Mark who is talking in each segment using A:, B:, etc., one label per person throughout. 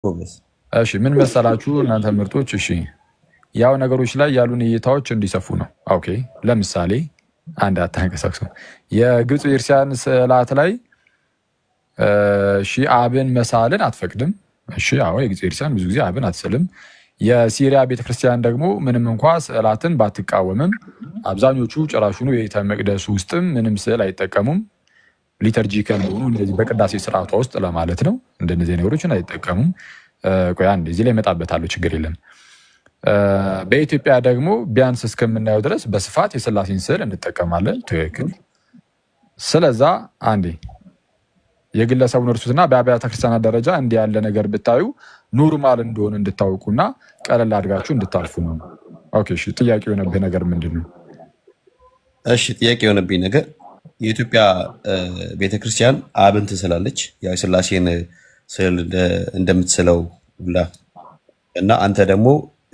A: ጎበዝ።
B: እሺ ምን መሰላችሁ እናንተ ምርጦች፣ እሺ ያው ነገሮች ላይ ያሉን እይታዎች እንዲሰፉ ነው። ኦኬ ለምሳሌ አንድ አታንቀሳቅሱ የግብፅ ቤተክርስቲያን ስዕላት ላይ እሺ አብን መሳልን አትፈቅድም። እሺ አዎ የግብፅ ቤተክርስቲያን ብዙ ጊዜ አብን አትስልም። የሲሪያ ቤተክርስቲያን ደግሞ ምንም እንኳ ስዕላትን ባትቃወምም አብዛኞቹ ጭራሹኑ የቤተ መቅደሱ ውስጥም ምንም ስዕል አይጠቀሙም። ሊተርጂካል በሆኑ እንደዚህ በቅዳሴ ስርዓቷ ውስጥ ለማለት ነው። እንደነዚህ ነገሮችን አይጠቀሙም። ቆይ አንድ እዚህ ላይ እመጣበታለሁ፣ ችግር የለም። በኢትዮጵያ ደግሞ ቢያንስ እስከምናየው ድረስ በስፋት የስላሴን ስዕል እንጠቀማለን። ትክክል። ስለዛ አንዴ የግለሰቡን እርሱትና በአብያተ ክርስቲያናት ደረጃ እንዲህ ያለ ነገር ብታዩ ኖርማል እንደሆነ እንድታውቁና ቀለል አድርጋችሁ እንድታልፉ ነው። ኦኬ እሺ። ጥያቄ የሆነብህ ነገር ምንድን ነው?
A: እሺ ጥያቄ የሆነብኝ ነገር የኢትዮጵያ ቤተክርስቲያን አብን ትስላለች፣ ያው የስላሴን ስዕል እንደ- እንደምትስለው ሁላ እና አንተ ደግሞ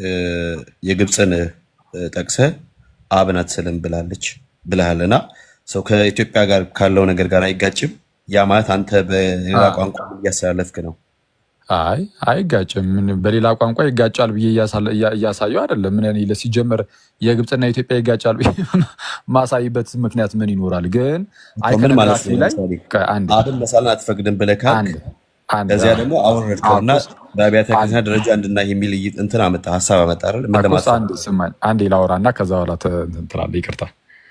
A: የግብፅን ጠቅሰህ አብን አትስልም ብላለች ብለሃል እና ሰው ከኢትዮጵያ ጋር ካለው ነገር ጋር አይጋጭም? ያ ማለት አንተ በሌላ ቋንቋ እያስተላለፍክ ነው።
B: አይ አይጋጭም። ምን በሌላ ቋንቋ ይጋጫል ብዬ እያሳለ- እያ- እያሳየው አይደለም። ምን እኔ ሲጀመር የግብፅና ኢትዮጵያ ይጋጫል ብዬ ማሳይበት ምክንያት ምን ይኖራል? ግን
A: ምን ማለት
B: አይኮኖግራፊ
A: ነው?
B: ላይ
A: ለምሳሌ
B: ቆይ አንዴ
A: አብን መሳልን አትፈቅድም ብለህ ካልክ
B: አንድ አንድ
A: ከዚያ
B: አዎ፣
A: ደግሞ አወረድከውና
B: አኩስ
A: በአብያተ
B: አንድ
A: ክርስቲያን ደረጃ እንድናይ የሚል እይ- እንትን አመጣ ሀሳብ አመጣ አይደል? ምን
B: አኩስ
A: ለማለት
B: አንድ ስማኝ፣ አንዴ ላውራ እና ከዛ በኋላ ተ- እንትን ትላለህ። ይቅርታ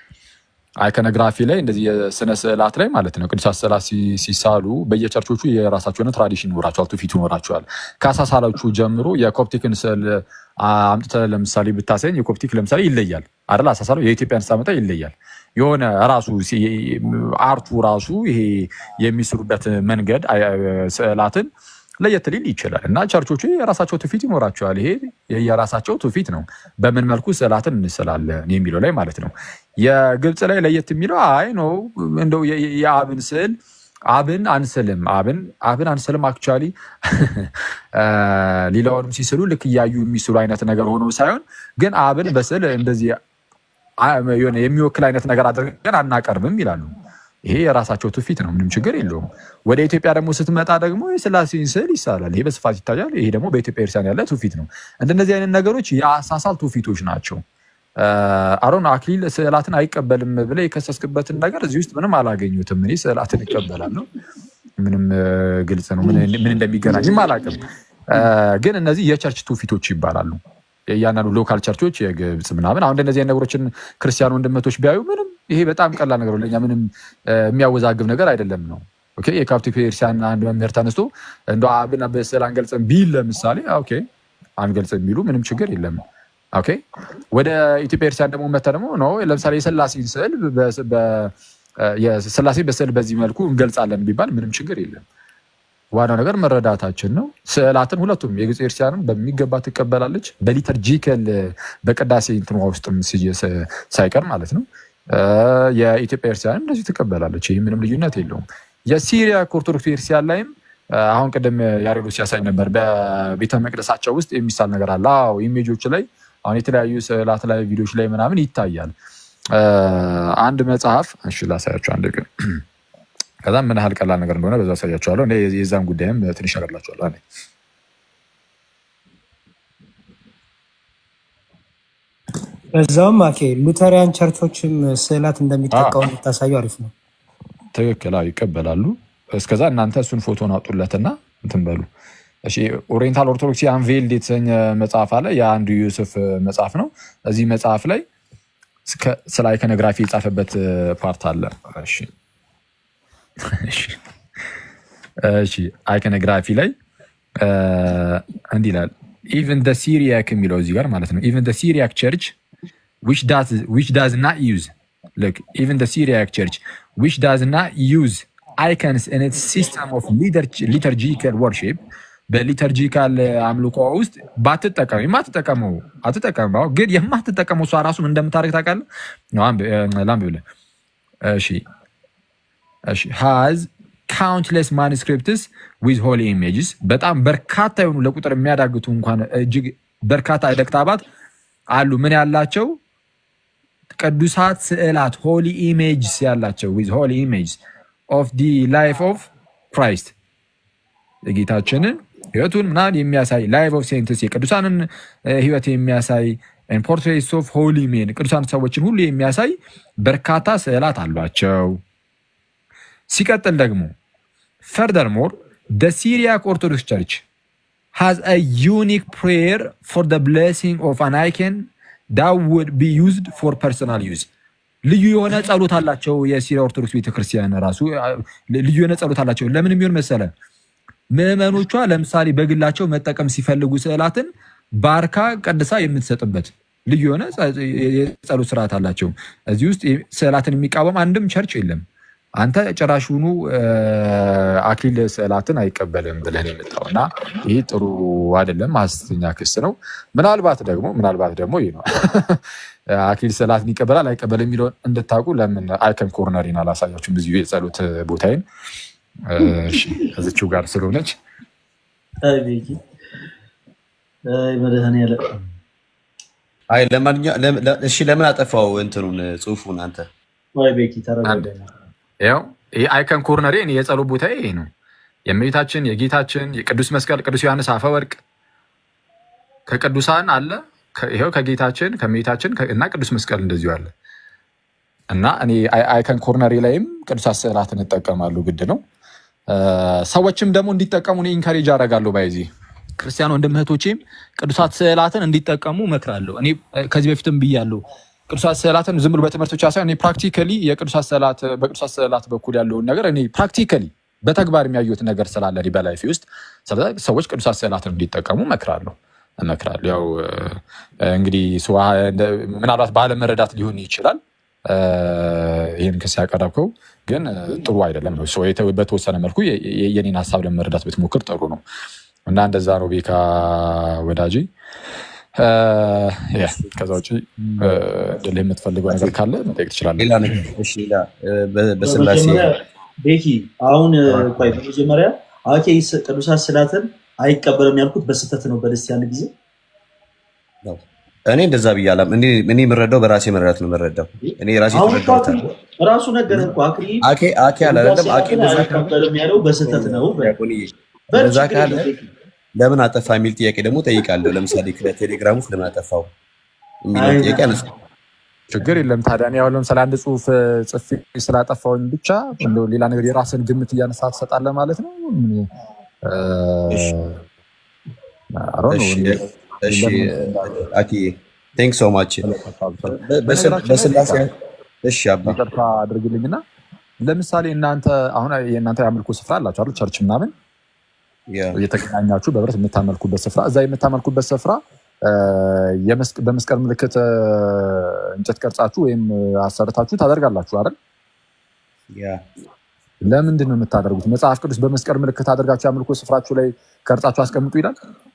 B: አይኮኖግራፊ ላይ እንደዚህ የስነ ስዕላት ላይ ማለት ነው ቅዱሳት ስዕላት ሲ- ሲሳሉ በየቸርቾቹ የራሳቸው የሆነ ትራዲሽን ይኖራቸዋል፣ ትውፊት ይኖራቸዋል። ከአሳሳሎቹ ጀምሮ የኮፕቲክን ስዕል አምጥተህ ለምሳሌ ብታሳየኝ የኮፕቲክ ለምሳሌ ይለያል አይደል? አሳሳሉ የኢትዮጵያን ስታመጣ ይለያል። የሆነ ራሱ ሲ- አርቱ ራሱ ይሄ የሚስሉበት መንገድ አይ- ስዕላትን ለየት ሊል ይችላል እና ቸርቾቹ የራሳቸው ትውፊት ይኖራቸዋል። ይሄ የራሳቸው ትውፊት ነው። በምን መልኩ ስዕላትን እንስላለን የሚለው ላይ ማለት ነው። የግብፅ ላይ ለየት የሚለው አይ ነው እንደው የ- የ- የአብን ስዕል አብን አንስልም አብን አብን አንስልም አክቹዋሊ ሌላውንም ሲስሉ ልክ እያዩ የሚስሉ አይነት ነገር ሆኖ ሳይሆን ግን አብን በስዕል እንደዚህ አ- የሆነ የሚወክል አይነት ነገር አድርገን አናቀርብም ይላሉ። ይሄ የራሳቸው ትውፊት ነው፣ ምንም ችግር የለውም። ወደ ኢትዮጵያ ደግሞ ስትመጣ ደግሞ የስላሴን ስዕል ይሳላል። ይሄ በስፋት ይታያል። ይሄ ደግሞ በኢትዮጵያ ክርስቲያን ያለ ትውፊት ነው። እንደነዚህ አይነት ነገሮች የአሳሳል ትውፊቶች ናቸው። አሮን አክሊል ስዕላትን አይቀበልም ብለህ የከሰስክበትን ነገር እዚህ ውስጥ ምንም አላገኙትም። እኔ ስዕላትን እቀበላለሁ። ምንም እ፣ ግልጽ ነው። ምን ምን እንደሚገናኝም አላውቅም። እ፣ ግን እነዚህ የቸርች ትውፊቶች ይባላሉ። የእያንዳንዱ ሎካል ቸርቾች የግብፅ ምናምን አሁን እንደነዚህ አይነት ነገሮችን ክርስቲያን ወንድመቶች ቢያዩ ምንም ይሄ በጣም ቀላል ነገር ነው። ለእኛ ምንም እ፣ የሚያወዛግብ ነገር አይደለም ነው። ኦኬ የካፕቲክ ቤተክርስቲያን አንድ መምህር ተነስቶ እንደ አብን በስዕል አንገልጽም ቢል ለምሳሌ ኦኬ አንገልጽም ቢሉ ምንም ችግር የለም። ኦኬ ወደ ኢትዮጵያ ክርስቲያን ደግሞ መተ ደግሞ ነው ለምሳሌ የስላሴን ስዕል በ- በ- የስላሴ በስዕል በዚህ መልኩ እንገልጻለን ቢባል ምንም ችግር የለም። ዋናው ነገር መረዳታችን ነው። ስዕላትን ሁለቱም የግብፅ ክርስቲያንም በሚገባ ትቀበላለች። በሊተርጂከል በቅዳሴ እንትኗ ውስጥም ሲ- ስ- ሳይቀር ማለት ነው። እ፣ የኢትዮጵያ ክርስቲያንም እንደዚሁ ትቀበላለች። ይህ ምንም ልዩነት የለውም። የሲሪያ ኦርቶዶክስ ክርስቲያን ላይም እ፣ አሁን ቅድም ያሬዶ ሲያሳይ ነበር። በቤተ መቅደሳቸው ውስጥ የሚሳል ነገር አለ። አዎ ኢሜጆች ላይ አሁን የተለያዩ ስዕላት ላይ ቪዲዮች ላይ ምናምን ይታያል። እ፣ አንድ መጽሐፍ እሺ ላሳያቸው አንድ ቀን ከዛም ምን ያህል ቀላል ነገር እንደሆነ በዛ አሳያቸዋለሁ። እኔ የዛን ጉዳይም ትንሽ ነገር ላቸዋለሁ። አንዴ
C: በዛውም አኬ ሉተሪያን ቸርቾችም ስዕላት እንደሚጠቀሙ ብታሳዩ አሪፍ ነው።
B: ትክክል አዎ፣ ይቀበላሉ። እስከዛ እናንተ እሱን ፎቶን አውጡለትና እንትን በሉ። እሺ ኦሪየንታል ኦርቶዶክስ አንቬልድ የተሰኘ መጽሐፍ አለ። የአንዱ ዩሱፍ መጽሐፍ ነው። እዚህ መጽሐፍ ላይ እስከ- ስለ አይኮኖግራፊ የጻፈበት ፓርት አለ። እሺ እሺ እሺ አይኮኖግራፊ ላይ እ፣ እንዲህ ይላል ኢቨን ደ ሲሪያክ የሚለው እዚህ ጋር ማለት ነው ኢቨን ደ ሲሪያክ ቸርች which does which does not use look even the Syriac church which does not use icons in its system of liturg- liturgical worship በሊተርጂካል አምልኮ ውስጥ ባትጠቀም የማትጠቀመው አትጠቀመው ግን የማትጠቀመው እሷ ራሱ ምን እንደምታደርግ ታውቃለህ? ነው አንብ- እ፣ ላንብብልህ። እሺ እሺ ሃዝ ካውንትለስ ማኑስክሪፕትስ ዊዝ ሆሊ ኢሜጅስ በጣም በርካታ የሆኑ ለቁጥር የሚያዳግቱ እንኳን እጅግ በርካታ ዕደ ክታባት አሉ። ምን ያላቸው ቅዱሳት ስዕላት ሆሊ ኢሜጅስ ያላቸው ዊዝ ሆሊ ኢሜጅስ ኦፍ ዲ ላይፍ ኦፍ ክራይስት የጌታችንን ህይወቱን ምናምን የሚያሳይ ላይቭ ኦፍ ሴንትስ የቅዱሳንን እ፣ ህይወት የሚያሳይ ፖርትሬትስ ኦፍ ሆሊ ሜን ቅዱሳን ሰዎችን ሁሉ የሚያሳይ በርካታ ስዕላት አሏቸው። ሲቀጥል ደግሞ ፈርደርሞር ደ ሲሪያክ ኦርቶዶክስ ቸርች has a unique prayer for the blessing of an icon that would be used for personal use ልዩ የሆነ ጸሎት አላቸው። የሲሪያ ኦርቶዶክስ ቤተክርስቲያን ራሱ አ፣ ልዩ የሆነ ጸሎት አላቸው። ለምን የሚሆን መሰለ ምዕመኖቿ ለምሳሌ በግላቸው መጠቀም ሲፈልጉ ስዕላትን ባርካ ቀድሳ የምትሰጥበት ልዩ የሆነ ጸ- የጸሎት ስርዓት አላቸው። እዚህ ውስጥ ስዕላትን የሚቃወም አንድም ቸርች የለም። አንተ ጭራሹኑ እ፣ አክሊል ስዕላትን አይቀበልም ብለህ ነው የመጣው እና ይህ ጥሩ አይደለም፣ ሐሰተኛ ክስ ነው። ምናልባት ደግሞ ምናልባት ደግሞ ይህ ነው አክሊል ስዕላትን ይቀበላል አይቀበል የሚለውን እንድታውቁ ለምን አይከን ኮርነሪን አላሳያችሁም? ብዙ የጸሎት ቦታዬን እሺ፣ ከዚችው ጋር ስለሆነች
D: አይ ቤኪ አይ መድኃኒዓለም
A: አይ ለማንኛውም ለም- ለ- እሺ ለምን አጠፋው እንትኑን ጽሁፉን አንተ
D: አይ ቤኪ ተረጋጋ።
B: ያው ይህ አይከን ኮርነሪ እኔ የጸሎት ቦታ ይሄ ነው። የእመቤታችን የጌታችን የቅዱስ መስቀል ቅዱስ ዮሐንስ አፈወርቅ ከቅዱሳን አለ ከ- ይኸው ከጌታችን ከእመቤታችን ከ- እና ቅዱስ መስቀል እንደዚሁ አለ እና እኔ አይ- አይከን ኮርነሪ ላይም ቅዱሳት ስዕላትን እጠቀማለሁ፣ ግድ ነው። እ፣ ሰዎችም ደግሞ እንዲጠቀሙ እኔ ኢንካሬጅ አደርጋለሁ። ባይዚ ክርስቲያን ወንድም እህቶቼም ቅዱሳት ስዕላትን እንዲጠቀሙ እመክራለሁ። እኔ እ፣ ከዚህ በፊትም ብያለሁ። ቅዱሳት ስዕላትን ዝም ብሎ በትምህርት ብቻ ሳይሆን እኔ ፕራክቲካሊ የቅዱሳት ስዕላት በቅዱሳት ስዕላት በኩል ያለውን ነገር እኔ ፕራክቲካሊ በተግባር የሚያዩት ነገር ስላለ እኔ በላይፌ ውስጥ ስለዚህ ሰዎች ቅዱሳት ስዕላትን እንዲጠቀሙ እመክራለሁ እመክራለሁ። ያው እ፣ እንግዲህ ስዋ እንደ- ምናልባት ባለመረዳት ሊሆን ይችላል እ፣ ይህን ክስ ያቀረብከው ግን እ፣ ጥሩ አይደለም ነው። ሰው የተ- በተወሰነ መልኩ የ- የ- የኔን ሀሳብ ለመረዳት ብትሞክር ጥሩ ነው እና እንደዛ ነው ቤካ ወዳጅ። እ፣ ያ፣ ከዛ ውጭ እ፣ እንድልህ የምትፈልገው ነገር ካለ መጠየቅ ትችላለህ።
A: ሌላ ነገር እሺ ሌላ እ፣ በ- በስላሴ
D: በመጀመሪያ ቤኪ አሁን እ፣ ቆይ በመጀመሪያ አኬ ስ- ቅዱሳት ስዕላትን አይቀበልም ያልኩት በስህተት ነው። በደስ ያን ጊዜ
A: ነው እኔ እንደዛ ብያለም እኔ እኔ የምረዳው በራሴ መረዳት ነው የምረዳው እኔ ራሴ
D: አሁን እኮ
A: የተረዳሁት
D: አክሊል ራሱ ነገር እኮ አክሊል
A: አኬ አኬ አለ አይደለም አኬ
D: ስዕላትን
A: እንደዛ ካለ
D: አይቀበልም ያለው በስህተት ነው። በል
A: ዲያቆንዬ
D: በል
A: እንደዛ
D: ችግር
A: ካለ
D: የለም ቤኪ።
A: ለምን አጠፋ የሚል ጥያቄ ደግሞ ጠይቃለሁ። ለምሳሌ ከቴሌግራም ውስጥ ለምን አጠፋው የሚለው
D: አይ
A: ጥያቄ አነሳ።
B: ችግር የለም ታዲያ እኔ አሁን ለምሳሌ አንድ ጽሁፍ እ፣ ጽፌ ስላጠፋውኝ ብቻ እንደው ሌላ ነገር የራስን ግምት እያነሳ ትሰጣለህ ማለት ነው። ምን፣ እ፣
A: እሺ
B: I don't know፣
A: እሺ
B: እንደ-
A: እሺ
B: ለምን
A: አኪ ቴንክ ሶ ማች
B: እንዳለ-
A: በስላሴ
B: በነገራችን ላይ
A: እሺ አባ
B: ይቅርታ አድርግልኝና ለምሳሌ እናንተ አሁን የእናንተ የአምልኮ ስፍራ አላችሁ አይደል? ቸርች ምናምን
A: ያ
B: እየተገናኛችሁ በህብረት የምታመልኩበት ስፍራ እዛ የምታመልኩበት ስፍራ እ፣ የመስቅ- በመስቀል ምልክት እ፣ እንጨት ቀርጻችሁ ወይም እ፣ አሰርታችሁ ታደርጋላችሁ አይደል?
A: ያ
B: ለምንድን ነው የምታደርጉት? መጽሐፍ ቅዱስ በመስቀል ምልክት አድርጋችሁ የአምልኮ ስፍራችሁ ላይ ቀርጻችሁ አስቀምጡ ይላል።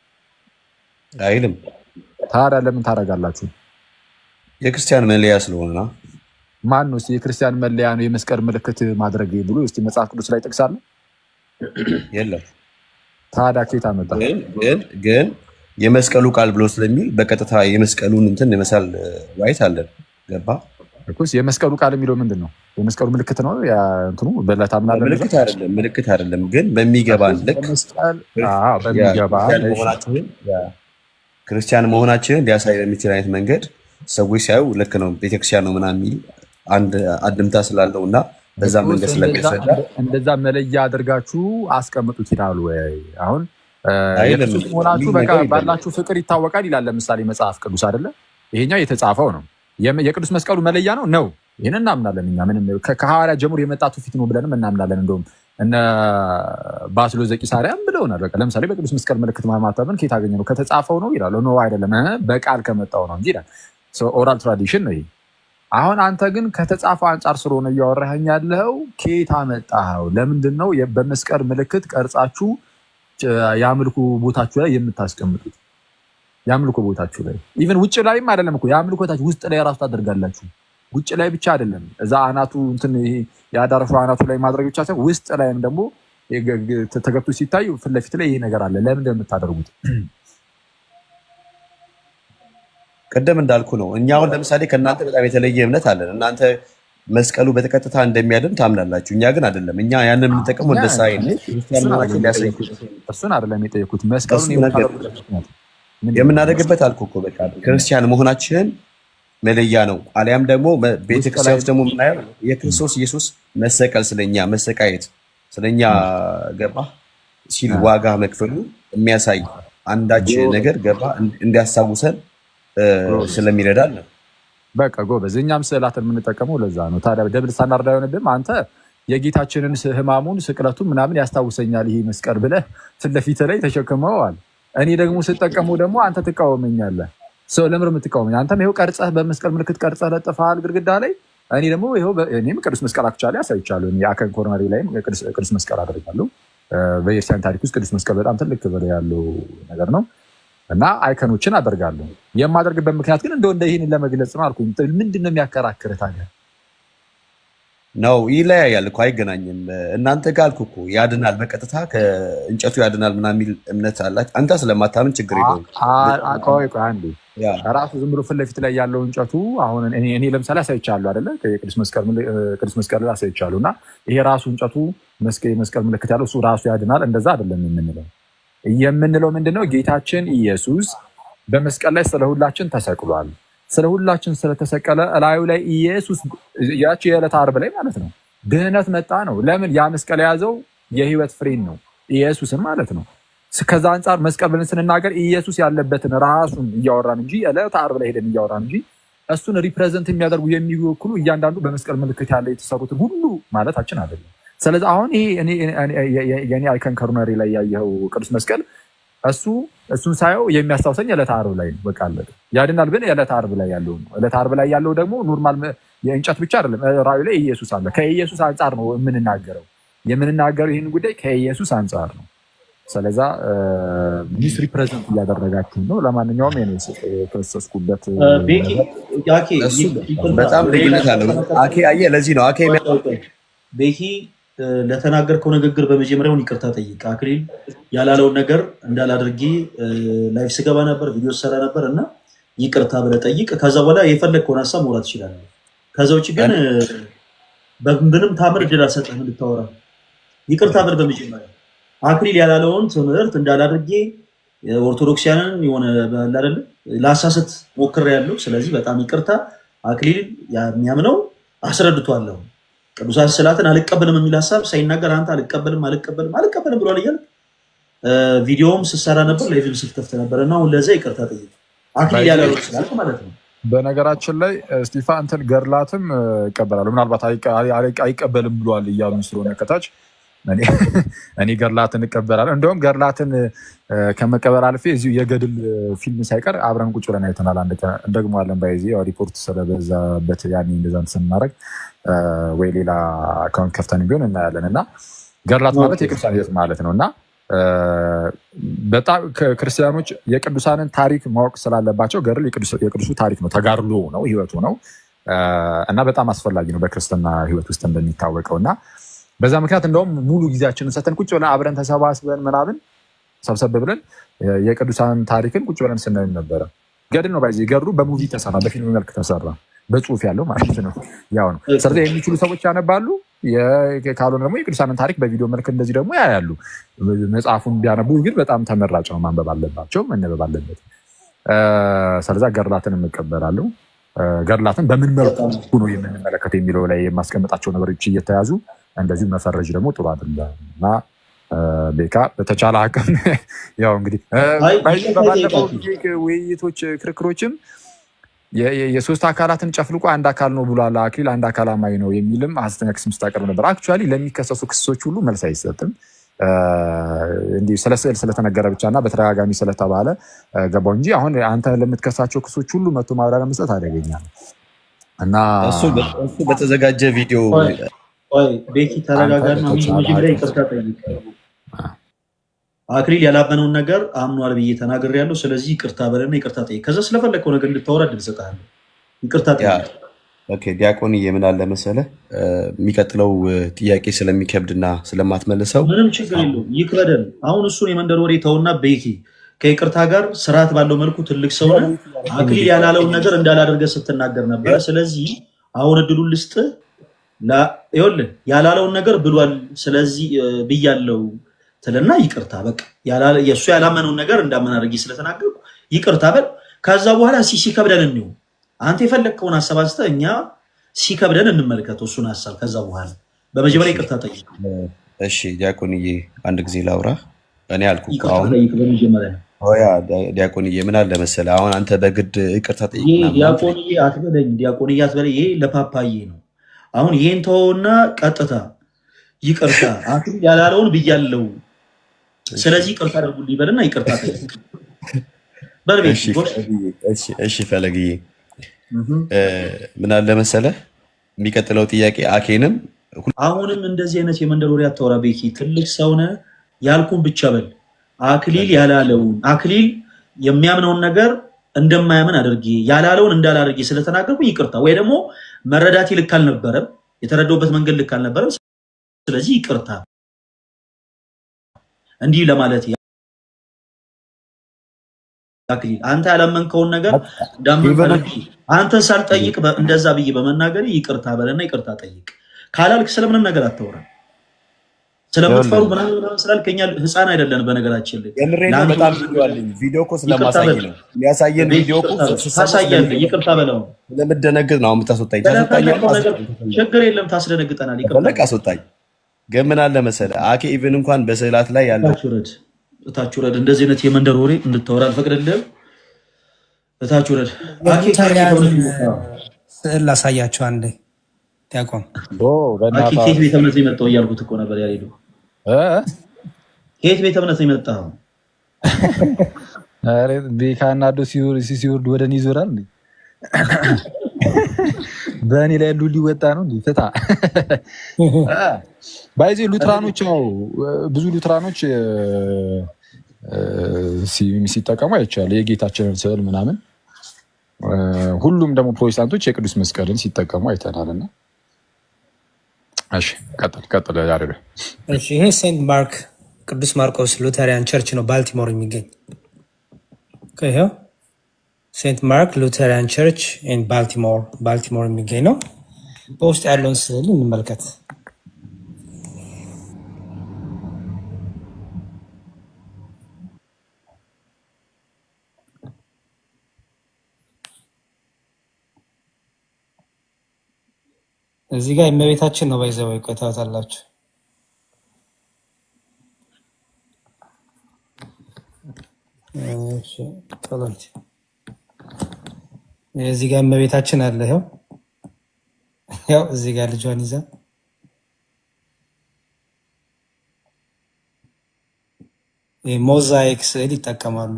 A: አይልም
B: ታዲያ ለምን ታደርጋላችሁ?
A: የክርስቲያን መለያ ስለሆነ ነው።
B: ማን ነው እስኪ የክርስቲያን መለያ ነው የመስቀል ምልክት ማድረግ ብሎ እስኪ መጽሐፍ ቅዱስ ላይ ጥቅስ አለ?
A: የለም
B: ታዲያ ከየት አመጣ?
A: ግን ግን ግን የመስቀሉ ቃል ብሎ ስለሚል በቀጥታ የመስቀሉን እንትን የመሳል ዋይት አለን ገባ
B: እኮስ የመስቀሉ ቃል የሚለው ምንድን ነው? የመስቀሉ ምልክት ነው ያ እንትኑ በዕለተ አምናለን
A: ምልክት አይደለም ምልክት አይደለም ግን በሚገባን ልክ
B: በመስቀል አዎ፣ በሚገባ
A: ክርስቲያን መሆናችንን ክርስቲያን መሆናችንን ሊያሳይ በሚችል አይነት መንገድ ሰዎች ሲያዩ ልክ ነው ቤተክርስቲያን ነው ምናምን የሚል አንድ አድምታ ስላለው እና በዛ መንገድ ስለሚያስረዳ
B: እንደዛ መለያ አድርጋችሁ አስቀምጡት ይላሉ ወይ? አሁን እ፣
A: አይልም።
B: የክርስቶስ መሆናችሁ
A: የሚል
B: በቃ
A: ነገር የለም።
B: ባላችሁ ፍቅር ይታወቃል ይላል። ለምሳሌ መጽሐፍ ቅዱስ አይደለ? ይሄኛው የተጻፈው ነው። የም- የቅዱስ መስቀሉ መለያ ነው ነው። ይህን እናምናለን እኛ ምንም ከ- ከሐዋርያ ጀምሮ የመጣ ትውፊት ነው ብለንም እናምናለን። እንደውም እነ ባስሎ ዘቂሳርያም ብለውናል። በቃ ለምሳሌ በቅዱስ መስቀል ምልክት ማማተብን ከየት አገኘ ነው? ከተጻፈው ነው ይላሉ። ኖ አይደለም፣ እ፣ በቃል ከመጣው ነው እንጂ ይላል። ኦራል ትራዲሽን ነው ይሄ። አሁን አንተ ግን ከተጻፈው አንጻር ስለሆነ እያወራኸኝ ያለኸው ከየት አመጣኸው? ለምንድን ነው የ- በመስቀል ምልክት ቀርጻችሁ ጭ- የአምልኮ ቦታችሁ ላይ የምታስቀምጡት? የአምልኮ ቦታችሁ ላይ ኢቨን ውጭ ላይም አይደለም እኮ የአምልኮ ቦታችሁ ውስጥ ላይ ራሱ ታደርጋላችሁ። ውጭ ላይ ብቻ አይደለም፣ እዛ አናቱ እንትን ይሄ የአዳራሹ አናቱ ላይ ማድረግ ብቻ ሳይሆን ውስጥ ላይም ደግሞ የገ- ገ- ተገብቶ ሲታይ ፊት ለፊት ላይ ይሄ ነገር አለ። ለምን እንደምታደርጉት
A: ቅድም እንዳልኩ ነው። እኛ አሁን ለምሳሌ ከእናንተ በጣም የተለየ እምነት አለን። እናንተ መስቀሉ በቀጥታ እንደሚያድን ታምናላችሁ። እኛ ግን አይደለም። እኛ ያንን የምንጠቀመው እንደ ሳይን ክርስቲያን መሆናችን ሊያሳይ
B: እሱን አይደለም የጠየኩት።
A: እሱ
B: መስቀሉን
A: ነገር
B: የምታደርጉበት ምክንያት ምንድን ነው?
A: የምናደርግበት አልኩ እኮ በቃ ክርስቲያን መሆናችንን መለያ ነው። አሊያም ደግሞ በ- ቤተክርስቲያን ውስጥ ደግሞ የምናየው የክርስቶስ ኢየሱስ መሰቀል ስለኛ መሰቃየት ስለኛ ገባ ሲል ዋጋ መክፈሉ የሚያሳይ አንዳች ነገር ገባ እንዲያስታውሰን እ፣ ስለሚረዳን ነው።
B: በቃ ጎበዝ፣ እኛም ስዕላትን የምንጠቀመው ለዛ ነው። ታዲያ ደብል ስታንዳርድ አይሆንብም? አንተ የጌታችንን ስ- ሕማሙን ስቅለቱን ምናምን ያስታውሰኛል ይሄ መስቀል ብለህ ፊት ለፊት ላይ ተሸክመዋል። እኔ ደግሞ ስጠቀመው ደግሞ አንተ ትቃወመኛለህ። ሰው ለምር የምትቃወመኝ አንተም ይኸው ቀርጸህ በመስቀል ምልክት ቀርጸህ ለጥፈሃል ግድግዳ ላይ። እኔ ደግሞ ይኸው በ- እኔም ቅዱስ መስቀል አክቻለሁ ያሳይቻለሁ። እኔ አከን ኮርነሪ ላይም ቅዱስ ቅዱስ መስቀል አደርጋለሁ። እ፣ በኤርትራን ታሪክ ውስጥ ቅዱስ መስቀል በጣም ትልቅ ክብር ያለው ነገር ነው። እና አይከኖችን አደርጋለሁ። የማደርግበት ምክንያት ግን እንደው እንደ ይህንን ለመግለጽ ነው አልኩኝ። ምንድን ነው የሚያከራክርህ ታዲያ?
A: ነው ይለያያል እኮ አይገናኝም። እናንተ ጋር አልኩ እኮ ያድናል፣ በቀጥታ ከእንጨቱ ያድናል ምናምን የሚል እምነት አላችሁ። አንተ ስለማታምን ችግር የለውም።
B: አ- አ- ቆይ ቆይ አንዴ
A: ያ
B: ራሱ ዝም ብሎ ፊት ለፊት ላይ ያለው እንጨቱ አሁን እኔ እኔ ለምሳሌ አሳይቻለሁ አይደለ? የቅዱስ መስቀል ምል- እ፣ ቅዱስ መስቀል ላይ አሳይቻለሁ እና ይሄ ራሱ እንጨቱ መስቀ- የመስቀል ምልክት ያለው እሱ ራሱ ያድናል። እንደዛ አይደለም የምንለው። የምንለው ምንድነው? ጌታችን ኢየሱስ በመስቀል ላይ ስለ ሁላችን ተሰቅሏል። ስለ ሁላችን ስለተሰቀለ እላዩ ላይ ኢየሱስ ያቺ የዕለት ዓርብ ላይ ማለት ነው ድህነት መጣ ነው። ለምን ያ መስቀል የያዘው የህይወት ፍሬን ነው ኢየሱስን ማለት ነው። ስ- ከዛ አንጻር መስቀል ብለን ስንናገር ኢየሱስ ያለበትን ራሱን እያወራን እንጂ ዕለተ ዓርብ ላይ ሄደን እያወራን እንጂ እሱን ሪፕሬዘንት የሚያደርጉ የሚወክሉ እያንዳንዱ በመስቀል ምልክት ያለ የተሰሩትን ሁሉ ማለታችን አይደለም። ስለዚህ አሁን ይሄ እኔ- እኔ- እኔ- የኔ አይከን ከርነሪ ላይ ያየኸው ቅዱስ መስቀል እሱ እሱን ሳየው የሚያስታውሰኝ ዕለተ ዓርብ ላይ ነው። በቃ አለቀ። ያድናል ግን ዕለተ ዓርብ ላይ ያለው ነው። ዕለተ ዓርብ ላይ ያለው ደግሞ ኖርማል መ- የእንጨት ብቻ አይደለም። ራዩ ላይ ኢየሱስ አለ። ከኢየሱስ አንጻር ነው የምንናገረው የምንናገረው ይህን ጉዳይ ከኢየሱስ አንጻር ነው። ስለዛ ሚስ ሪፕሬዘንት እያደረጋችሁ ነው። ለማንኛውም የኔ የፈሰስኩበት
D: እ፣ ቤኪ ያኬ
A: እሱ
D: ይቅርታ፣
A: በጣም ልዩነት አለው። አኬ አየህ፣ ለዚህ ነው አኬ የሚያ-
D: ቤኪ እ፣ ለተናገርከው ንግግር በመጀመሪያውን ይቅርታ ጠይቅ። አክሊል ያላለውን ነገር እንዳላድርጌ እ፣ ላይፍ ስገባ ነበር፣ ቪዲዮ ሰራ ነበር እና ይቅርታ ብለህ ጠይቅ። ከዛ በኋላ የፈለግከውን ሀሳብ መውራት ትችላለህ። ከዛ ውጭ ግን እ፣ በምንም ታምር እድል አልሰጠህም እንድታወራ። ይቅርታ ብል በመጀመሪያ አክሊል ያላለውን ትምህርት እንዳላድርጌ ኦርቶዶክሲያንን የሆነ ባለ አይደለ ላሳስት ሞክሬያለሁ። ስለዚህ በጣም ይቅርታ። አክሊል የሚያምነው አስረድቷለሁ። ቅዱሳት ስዕላትን አልቀበልም የሚል ሀሳብ ሳይናገር አንተ አልቀበልም አልቀበልም አልቀበልም ብሏል እያልክ እ፣ ቪዲዮውም ስትሰራ ነበር፣ ላይቭም ስትከፍት ነበር እና አሁን ለዛ ይቅርታ ጠይቅ። አክሊል ያላለውን ስላልክ ማለት ነው።
B: በነገራችን ላይ ስቲፋ እንትን ገድላትም እ፣ ይቀበላሉ። ምናልባት አይቀ- አይ- አይቀበልም ብሏል እያሉ ስለሆነ ከታች እኔ- እኔ ገድላትን እቀበላለሁ። እንደውም ገድላትን እ፣ ከመቀበል አልፌ እዚሁ የገድል እ፣ ፊልም ሳይቀር አብረን ቁጭ ብለን አይተናል። አንድ ቀን እንደግመዋለን። ባይዜ ያው ሪፖርት ስለበዛበት ያኔ እንደዛ እንትን ስናደርግ እ፣ ወይ ሌላ አካውንት ከፍተን ቢሆን እናያለን እና ገድላት ማለት የቅዱሳን ሕይወት ማለት ነው እና እ፣ በጣም ከ- ክርስቲያኖች የቅዱሳንን ታሪክ ማወቅ ስላለባቸው ገድል የቅዱስ- የቅዱሱ ታሪክ ነው፣ ተጋድሎ ነው፣ ህይወቱ ነው እ፣ እና በጣም አስፈላጊ ነው በክርስትና ህይወት ውስጥ እንደሚታወቀው እና በዛ ምክንያት እንደውም ሙሉ ጊዜያችንን ሰተን ቁጭ ብለን አብረን ተሰባስበን ምናምን ሰብሰብ ብለን እ፣ የቅዱሳን ታሪክን ቁጭ ብለን ስናይ ነበረ። ገድል ነው ባይዜ ገድሉ በሙቪ ተሰራ፣ በፊልም መልክ ተሰራ፣ በጽሁፍ ያለው ማለት ነው። ያው ነው። ስለዚህ የሚችሉ ሰዎች ያነባሉ፣ የ- ካልሆነ ደግሞ የቅዱሳንን ታሪክ በቪዲዮ መልክ እንደዚህ ደግሞ ያያሉ። መጽሐፉን ቢያነቡ ግን በጣም ተመራጭ ነው። ማንበብ አለባቸው፣ መነበብ አለበት። እ፣ ስለዛ ገድላትን የምቀበላለሁ። እ፣ ገድላትን በምን መልኩ ነው የምንመለከተው የሚለው ላይ የማስቀምጣቸው ነገሮች እየተያዙ እንደዚሁ መፈረጅ ደግሞ ጥሩ አይደለም እና እ፣ ቤካ በተቻለ አቅም ያው እንግዲህ እ፣
D: አይ፣
B: ባይ-
D: ይቅርታ
B: በባለፈው
D: ጠይቃችሁ።
B: ጊዜ ውይይቶች ክርክሮችም የ- የ- የሶስት አካላትን ጨፍልቆ አንድ አካል ነው ብሏል አክሊል አንድ አካል አማኝ ነው የሚልም ሐሰተኛ ክስ ስታቀርብ ነበር። አክቹዋሊ ለሚከሰሱ ክሶች ሁሉ መልስ አይሰጥም። እ፣ እንዲህ ስለ ስዕል ስለተነገረ ብቻ እና በተደጋጋሚ ስለተባለ እ፣ ገባው እንጂ አሁን አንተ ለምትከሳቸው ክሶች ሁሉ መቶ ማብራሪያ መስጠት አደገኛ ነው እና
A: እሱ በ- እሱ በተዘጋጀ ቪዲዮ
D: ቆይ ቆይ፣ ቤኪ ተረጋጋና
B: አንተ በተቻለ
D: መጀመሪያ
B: አቅም-
D: ይቅርታ ጠይቅ። አክሊል ያላመነውን ነገር አምኗል ብዬ ተናግሬያለሁ። ስለዚህ ይቅርታ በለና ይቅርታ ጠይቅ። ከዛ ስለፈለግከው ነገር እንድታወራ እድል እሰጥሃለሁ። ይቅርታ
A: ያ
D: ጠይቅ።
A: ኦኬ ዲያቆን የምን አለ መሰለህ እ፣ የሚቀጥለው እ፣ ጥያቄ ስለሚከብድና ስለማትመልሰው
D: ምንም ችግር የለውም። ይክበደን። አሁን እሱን የመንደር ወሬ ተውና ቤኪ ከይቅርታ ጋር ስርዓት ባለው መልኩ ትልቅ ሰው ነህ። አክሊል ያላለውን ነገር እንዳላደርገ ስትናገር ነበረ። ስለዚህ አሁን እድሉን ልስጥህ። ላ- ይኸውልህ ያላለውን ነገር ብሏል፣ ስለዚህ እ፣ ብያለው ትልና ይቅርታ በቃ ያላለ- የእሱ ያላመነውን ነገር እንዳመን አድርጌ ስለተናገርኩ ይቅርታ በል። ከዛ በኋላ ሲ ሲከብደን እንየው። አንተ የፈለግከውን ሀሳብ አንስተህ እኛ ሲከብደን እንመልከተው እሱን ሀሳብ። ከዛ በኋላ በመጀመሪያ ይቅርታ ጠይቅ፣
A: እሺ ዲያቆንዬ አንድ ጊዜ ላውራ። እኔ አልኩ እኮ
D: ይቅርታ
A: አሁን
D: ጠይቅ በመጀመሪያ
A: ሆያ ዲያቆንዬ ምን አለ መሰለህ፣ አሁን አንተ በግድ ይቅርታ ጠይቅ
D: ይሄ
A: ምናምን
D: ዲያቆንዬ አትበለኝ፣ ዲያቆንዬ አትበለኝ። ይሄ ለፓፓዬ ነው። አሁን ይሄን ተወውና ቀጥታ ይቅርታ አክሊል ያላለውን ብያለው፣ ስለዚህ ይቅርታ አድርጉልኝ በልና ይቅርታ ጠይቅ በልቤት
A: እሺ ፈለግዬ፣ እሺ እሺ ፈለግዬ እ፣ ምን አለ መሰለህ የሚቀጥለው ጥያቄ አኬንም
D: አሁንም እንደዚህ አይነት የመንደር ወሬ አታወራ ቤኪ። ትልቅ ሰውነ ያልኩን ብቻ በል። አክሊል ያላለውን አክሊል የሚያምነውን ነገር እንደማያምን አድርጌ ያላለውን እንዳላድርጌ ስለተናገርኩኝ ይቅርታ፣ ወይ ደግሞ መረዳቴ ልክ አልነበረም፣ የተረዳውበት መንገድ ልክ አልነበረም። ስለዚህ ይቅርታ እንዲህ ለማለት አክሊል አንተ ያላመንከውን ነገር እንዳመንክ
A: ኢቨን
D: አድርጌ አንተን ሳልጠይቅ በ- እንደዛ ብዬ በመናገር ይቅርታ በለና ይቅርታ ጠይቅ። ካላልክ ስለምንም ነገር አታውራ። ስለምትፈሩ
A: ይኸውልህ
D: ምናምን ምናምን ስላልክ እኛ ህፃን አይደለን። በነገራችን ላይ
A: የምሬ ነው።
D: ለአንተ
A: በጣም ቪዲዮ አለኝ። ቪዲዮ እኮ
D: ይቅርታ
A: ስለማሳይ
D: በል
A: ነው የሚያሳየን
D: ቤት
A: ቪዲዮ እኮ
D: ይቅርታ
A: ስሰማ
D: ታሳያለህ።
A: ስለምደነግጥ
D: ይቅርታ በለው
A: ስለምደነግጥ ነው። አሁን የምታስወጣኝ ታስወጣኛለህ።
D: ስለፈለከው ነገር
A: አስወጣኝ
D: ችግር የለም ታስደነግጠናል። ይቅርታ
A: ከፈለግ
D: በል
A: አስወጣኝ። ግን ምን አለ መሰለህ አኬ ኢቭን እንኳን በስዕላት ላይ ያለው
D: እታች ውረድ፣ እታች ውረድ። እንደዚህ አይነት የመንደር ወሬ እንድታወራ አልፈቅድልህም። እታች ውረድ። አኬ ከየት
C: የሉተሪያንን
D: ቤተ እምነት ነው የመጣኸው?
C: ስዕል ላሳያቸው አንዴ ዲያቆን።
B: ኦ
D: አኬ
B: በእናትህ
D: ከየት ቤተ እምነት ነው የመጣው እያልኩት እኮ ነበር ያሌሉ።
B: እ?
D: ከየት ቤተ እምነት ነው የመጣኸው?
B: ኧረ ቤካና ዶ ሲወርድ ወደ እኔ ይዞራል እንዴ? በእኔ ላይ ያሉ ሊወጣ ነው እንዴ? ፍታ ባይዜ ሉትራኖች ያው ብዙ ሉትራኖች እ፣ እ፣ ሲ- ሲጠቀሙ አይቻለሁ የጌታችንን ስዕል ምናምን እ፣ ሁሉም ደግሞ ፕሮቴስታንቶች የቅዱስ መስቀልን ሲጠቀሙ አይተናል። እና እሺ ቀጥል ቀጥል ያሬድ።
C: እሺ ይሄ ሴንት ማርክ ቅዱስ ማርቆስ ሉተሪያን ቸርች ነው ባልቲሞር የሚገኝ ይኸው ሴንት ማርክ ሉተሪያን ቸርች ኢን ባልቲሞር ባልቲሞር የሚገኝ ነው። በውስጥ ያለውን ስዕል እንመልከት። እዚህ ጋር የእመቤታችን ነው ባይዘው ይቆታታላችሁ። እሺ ጸሎት እዚህ ጋር እመቤታችን አለ። ይኸው ያው እዚህ ጋር ልጇን ይዛ ሞዛይክ ስዕል ይጠቀማሉ።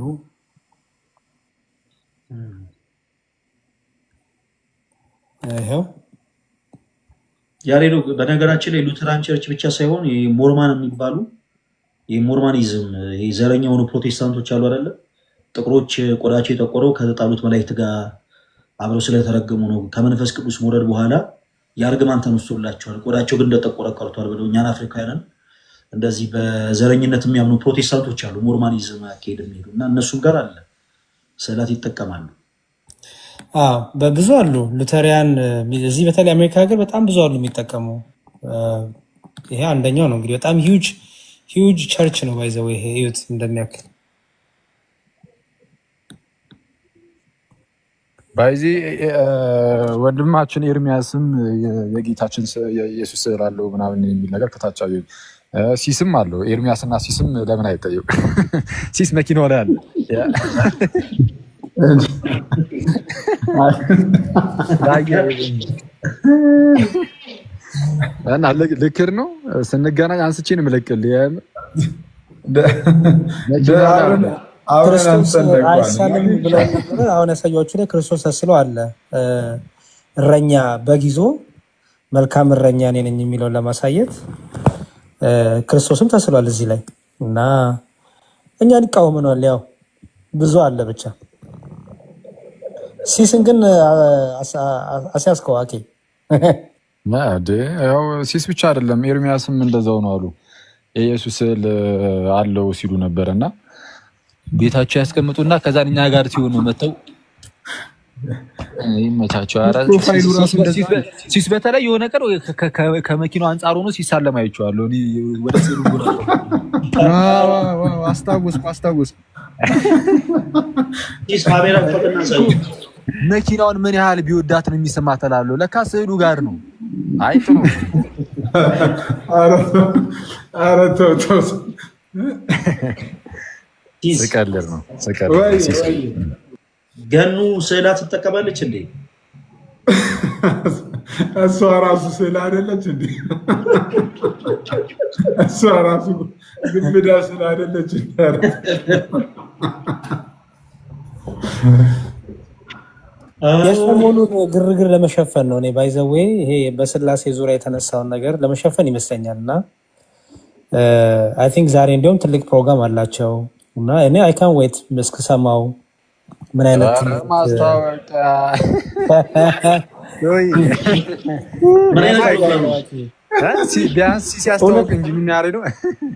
C: ይኸው
D: ያሬዶ በነገራችን ላይ ሉተራን ቸርች ብቻ ሳይሆን ይሄ ሞርማን የሚባሉ የሞርማኒዝም ይሄ ዘረኛ የሆኑ ፕሮቴስታንቶች አሉ አይደለ? ጥቁሮች ቆዳቸው የጠቆረው ከተጣሉት መላእክት ጋር አብረው ስለተረገሙ ነው። ከመንፈስ ቅዱስ መውረድ በኋላ የእርግማን ተነስቶላቸዋል፣ ቆዳቸው ግን እንደጠቆረ ቀርቷል ብለው እኛን አፍሪካውያንን እንደዚህ በዘረኝነት የሚያምኑ ፕሮቴስታንቶች አሉ፣ ሞርማኒዝም አካሄድ የሚሄዱ እና እነሱም ጋር አለ ስዕላት ይጠቀማሉ።
C: አዎ በብዙ አሉ ሉተሪያን እዚህ በተለይ አሜሪካ ሀገር በጣም ብዙ አሉ የሚጠቀሙ። ይሄ አንደኛው ነው እንግዲህ በጣም ሂውጅ ሂውጅ ቸርች ነው ባይዘው ይሄ እዩት እንደሚያክል
B: ባይዚ ወንድማችን ኤርሚያስም የ- የጌታችን ስ- የኢየሱስ ስዕል አለው ምናምን የሚል ነገር ከታች አየሁ። እ፣ ሲስም አለው ኤርሚያስና ሲስም ለምን አይጠየቁ? ሲስ መኪናው ላይ አለ። ያ- እና ልክ- ልክር ነው ስንገናኝ አንስቼ ነው የምለቅልህ። የምር መኪናው ላይ አለ።
E: አብረን
C: ክርስቶስ
E: አንተን ደግባል
C: አይሳልም ብለው ነበረ። አሁን ያሳያችሁ ላይ ክርስቶስ ተስሎ አለ። እ፣ እረኛ በግ ይዞ መልካም እረኛ እኔ ነኝ የሚለውን ለማሳየት እ፣ ክርስቶስም ተስሏል እዚህ ላይ እና እኛን ይቃወመናል። ያው ብዙ አለ ብቻ ሲስን ግን አ- አሳ- አስያዝከው አኬ
B: እንዴ ያው ሲስ ብቻ አይደለም ኤርሚያስም እንደዛው ነው አሉ። የኢየሱስ ስዕል አለው ሲሉ ነበር እና ቤታቸው ያስቀምጡና ከዛን እኛ ጋር ሲሆኑ መጥተው ይመቻቸው። ኧረ
E: ፕሮፋይሉ ራሱ እንደዛ
B: ሲስ-
E: ነው።
B: ሲስ በተለይ የሆነ ቀን ከ- ከ- ከመኪናው አንጻር ሆኖ ሲሳለም አይቼዋለሁ። እኔ ወደ ስዕሉ ጎራ
E: አዎ፣ አዎ፣ አዎ፣ አስታወስኩ አስታወስኩ።
D: ዲስ ካሜራ ፈቅና ሳይ
B: መኪናውን ምን ያህል ቢወዳት ነው የሚሰማት እላለሁ። ለካ ስዕሉ ጋር ነው። አይ ጥሩ
E: ኧረ ተው፣ ኧረ ተው ተው።
D: ዲስ
B: ስቀልድ ነው ስቀልድ
E: ወይ
B: ነው። ሲስ
E: ወይ
D: ገኑ ስዕላት ትጠቀማለች እንዴ?
E: እሷ ራሱ ስዕል አይደለች እንዴ? እሷ ራሱ ግብዳ ስዕል አይደለች እንዴ?
C: የሰሞኑን ግርግር ለመሸፈን ነው። እኔ ባይዘዌ ይሄ በስላሴ ዙሪያ የተነሳውን ነገር ለመሸፈን ይመስለኛል እና አይ ቲንክ ዛሬ እንዲሁም ትልቅ ፕሮግራም አላቸው እና እኔ አይ ካን ዌት እስክሰማው ምን አይነት
B: ማስታወቂያ
D: ምን አይነት ፕሮግራም ነው?
B: ቢያንስ ሲያስተዋውቅ እንጂ የሚያሬ ነው።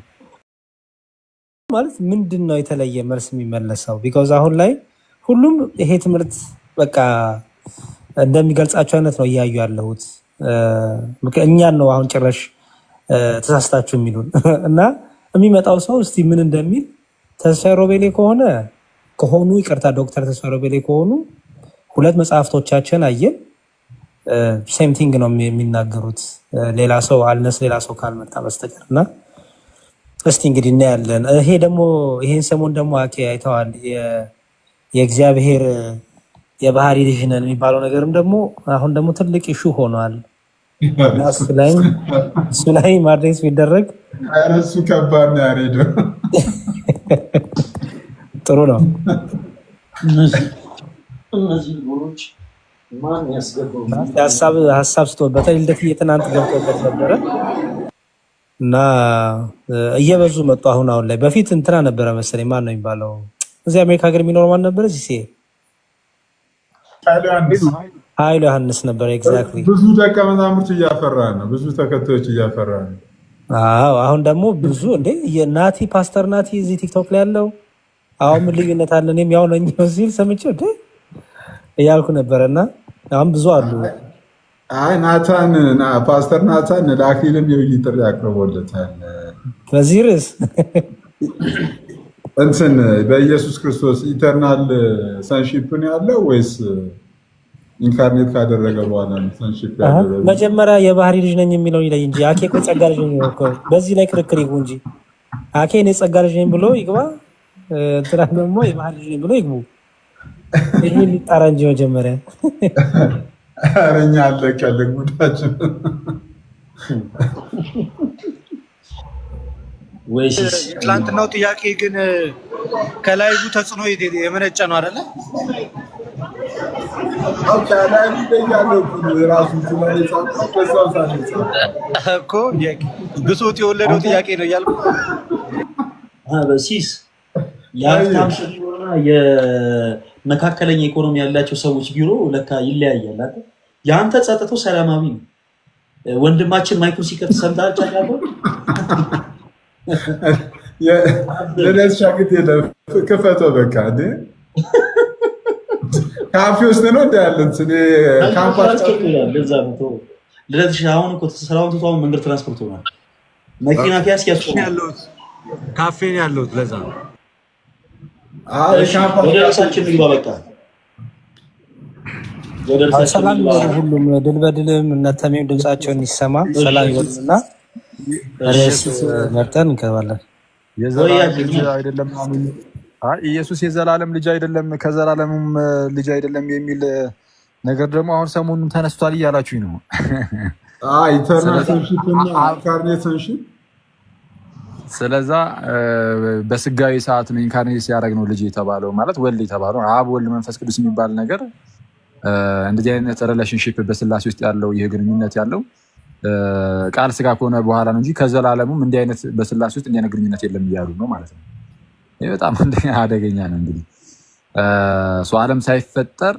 C: ማለት ምንድን ነው የተለየ መልስ የሚመለሰው? ቢካዝ አሁን ላይ ሁሉም ይሄ ትምህርት በቃ እንደሚገልጻቸው አይነት ነው እያዩ ያለሁት። ምክ- እኛን ነው አሁን ጭራሽ እ፣ ተሳስታችሁ የሚሉን እና የሚመጣው ሰው እስቲ ምን እንደሚል ተስፋዬ ሮቤሌ ከሆነ ከሆኑ ይቅርታ፣ ዶክተር ተስፋዬ ሮቤሌ ከሆኑ ሁለት መጽሐፍቶቻችን አየን። ሴም ቲንግ ነው የሚ- የሚናገሩት እ፣ ሌላ ሰው አልነስ ሌላ ሰው ካልመጣ በስተቀር እና እስቲ እንግዲህ እናያለን። ይሄ ደግሞ ይሄን ሰሞን ደግሞ አኬ አይተዋል። የ- የእግዚአብሔር የባህሪ ልጅ ነን የሚባለው ነገርም ደግሞ አሁን ደግሞ ትልቅ ኢሹ ሆኗል እና እሱ ላይ እሱ ላይ ማድሬስ ቢደረግ
E: ኧረ እሱ ከባድ ነው ያሬዶ።
C: ጥሩ ነው።
D: እነዚህ እነዚህ ልጆች ማን ያስገባው?
C: ሀሳብ ሀሳብ ስቶበታል። ልደትዬ ትናንት ገብቶበት ነበረ እና እ፣ እየበዙ መጡ። አሁን አሁን ላይ በፊት እንትና ነበረ መሰለኝ ማን ነው የሚባለው እዚህ አሜሪካ ሀገር የሚኖር ማን ነበረ? ሲሴ
E: ኃይሉ ዮሐንስ
C: ኃይሉ ዮሐንስ ነበረ። ኤግዛክትሊ
E: ብዙ ደቀ መዛሙርት እያፈራ ነው። ብዙ ተከታዮች እያፈራ ነው።
C: አዎ አሁን ደግሞ ብዙ እንዴ የናቲ ፓስተር ናቲ እዚህ ቲክቶክ ላይ ያለው አሁን ምን ልዩነት አለ? እኔም ያው ነኝ ሲል ሰምቼው እንዴ እያልኩ ነበረ እና አሁን ብዙ አሉ።
E: አይ ናታን ና- ፓስተር ናታን ለአክሊልም የውይይት ጥሪ አቅርቦለታል።
C: በዚህ ርዕስ
E: እንትን በኢየሱስ ክርስቶስ ኢተርናል ሰንሺፕ ነው ያለው ወይስ ኢንካርኔት ካደረገ በኋላ ነው ሰንሺፕ
C: አሀ፣
E: ያደረገው?
C: መጀመሪያ የባህሪ ልጅ ነኝ የሚለው ይለይ እንጂ አኬ እኮ ጸጋ ልጅ ነኝ እኮ። በዚህ ላይ ክርክር ይግቡ እንጂ አኬ እኔ ጸጋ ልጅ ነኝ ብሎ ይግባ፣ እ፣ እንትና ደግሞ የባህሪ ልጅ ነኝ ብሎ ይግቡ። ይሄ ሊጣራ እንጂ መጀመሪያ
E: ኧረ እኛ አለቀልን ጉዳችን።
D: ወይ ሲስ
F: የትላንትናው ጥያቄ ግን ከላይቡ ተጽዕኖ የተ- የመነጨ ነው አይደለ?
E: በቃ ላይ ያለው ራሱ ላይ የጻፈው በዛው ሰዓት ነው የጻፈው።
F: እኮ የ- ብሶት የወለደው ጥያቄ ነው እያልኩ
D: አሀ፣ በሲስ የሀብታም ሰው ቢሮና የመካከለኛ ኢኮኖሚ ያላቸው ሰዎች ቢሮ ለካ ይለያያል። አይደል? የአንተ ጸጥቶ ሰላማዊ ነው። ወንድማችን ማይኩን ሲከፍት ሰምተሃል? ጫጫታ
E: ልደት ሻግት የለም ክፈተው በቃ እንዴ ካፌ ውስጥ ነው እንደ ያለን እኔ ካምፓስ
D: ትራንስፖርት ይላል። ለዛ ነው ተወው። ልደትሽ አሁን እኮ ስራውን ትቶ አሁን መንገድ ትራንስፖርት ሆኗል። መኪና ከያዝክ ያስቆማል።
F: ያለሁት ካፌ ነው ያለሁት። ለዛ ነው
E: አይ
D: እሺ፣
E: ካምፓስ
D: ወደ ራሳችን ምግባ። በቃ ወደ ራሳችን
C: ሰላም
D: ምግባ።
C: ይበሉ ሁሉም ድል በድልም እነተሜም ድምጻቸውን ይሰማ ሰላም ይበሉና ርዕስ መርጠን እንገባለን።
B: የዘላለም ልጅ
D: ቆያችሁ።
B: አይደለም አሉኝ። አይ ኢየሱስ የዘላለም ልጅ አይደለም ከዘላለምም ልጅ አይደለም የሚል ነገር ደግሞ አሁን ሰሞኑን ተነስቷል እያላችሁኝ ነው።
E: ኢተርናል ሰንሺፕ እና ኢንካርኔት ሰንሺፕ
B: ስለዛ እ፣ በስጋዊ ሰዓት ነው ኢንካርኔት ሲያደርግ ነው ልጅ የተባለው ማለት ወልድ የተባለው አብ ወልድ መንፈስ ቅዱስ የሚባል ነገር እ፣ እንደዚህ አይነት ሪሌሽንሽፕ በስላሴ ውስጥ ያለው ይህ ግንኙነት ያለው እ፣ ቃል ስጋ ከሆነ በኋላ ነው እንጂ ከዘላለሙም እንዲህ አይነት በስላሴ ውስጥ እንዲህ አይነት ግንኙነት የለም እያሉ ነው ማለት ነው። ይህ በጣም አንደኛ አደገኛ ነው። እንግዲህ እ፣ ሰው ዓለም ሳይፈጠር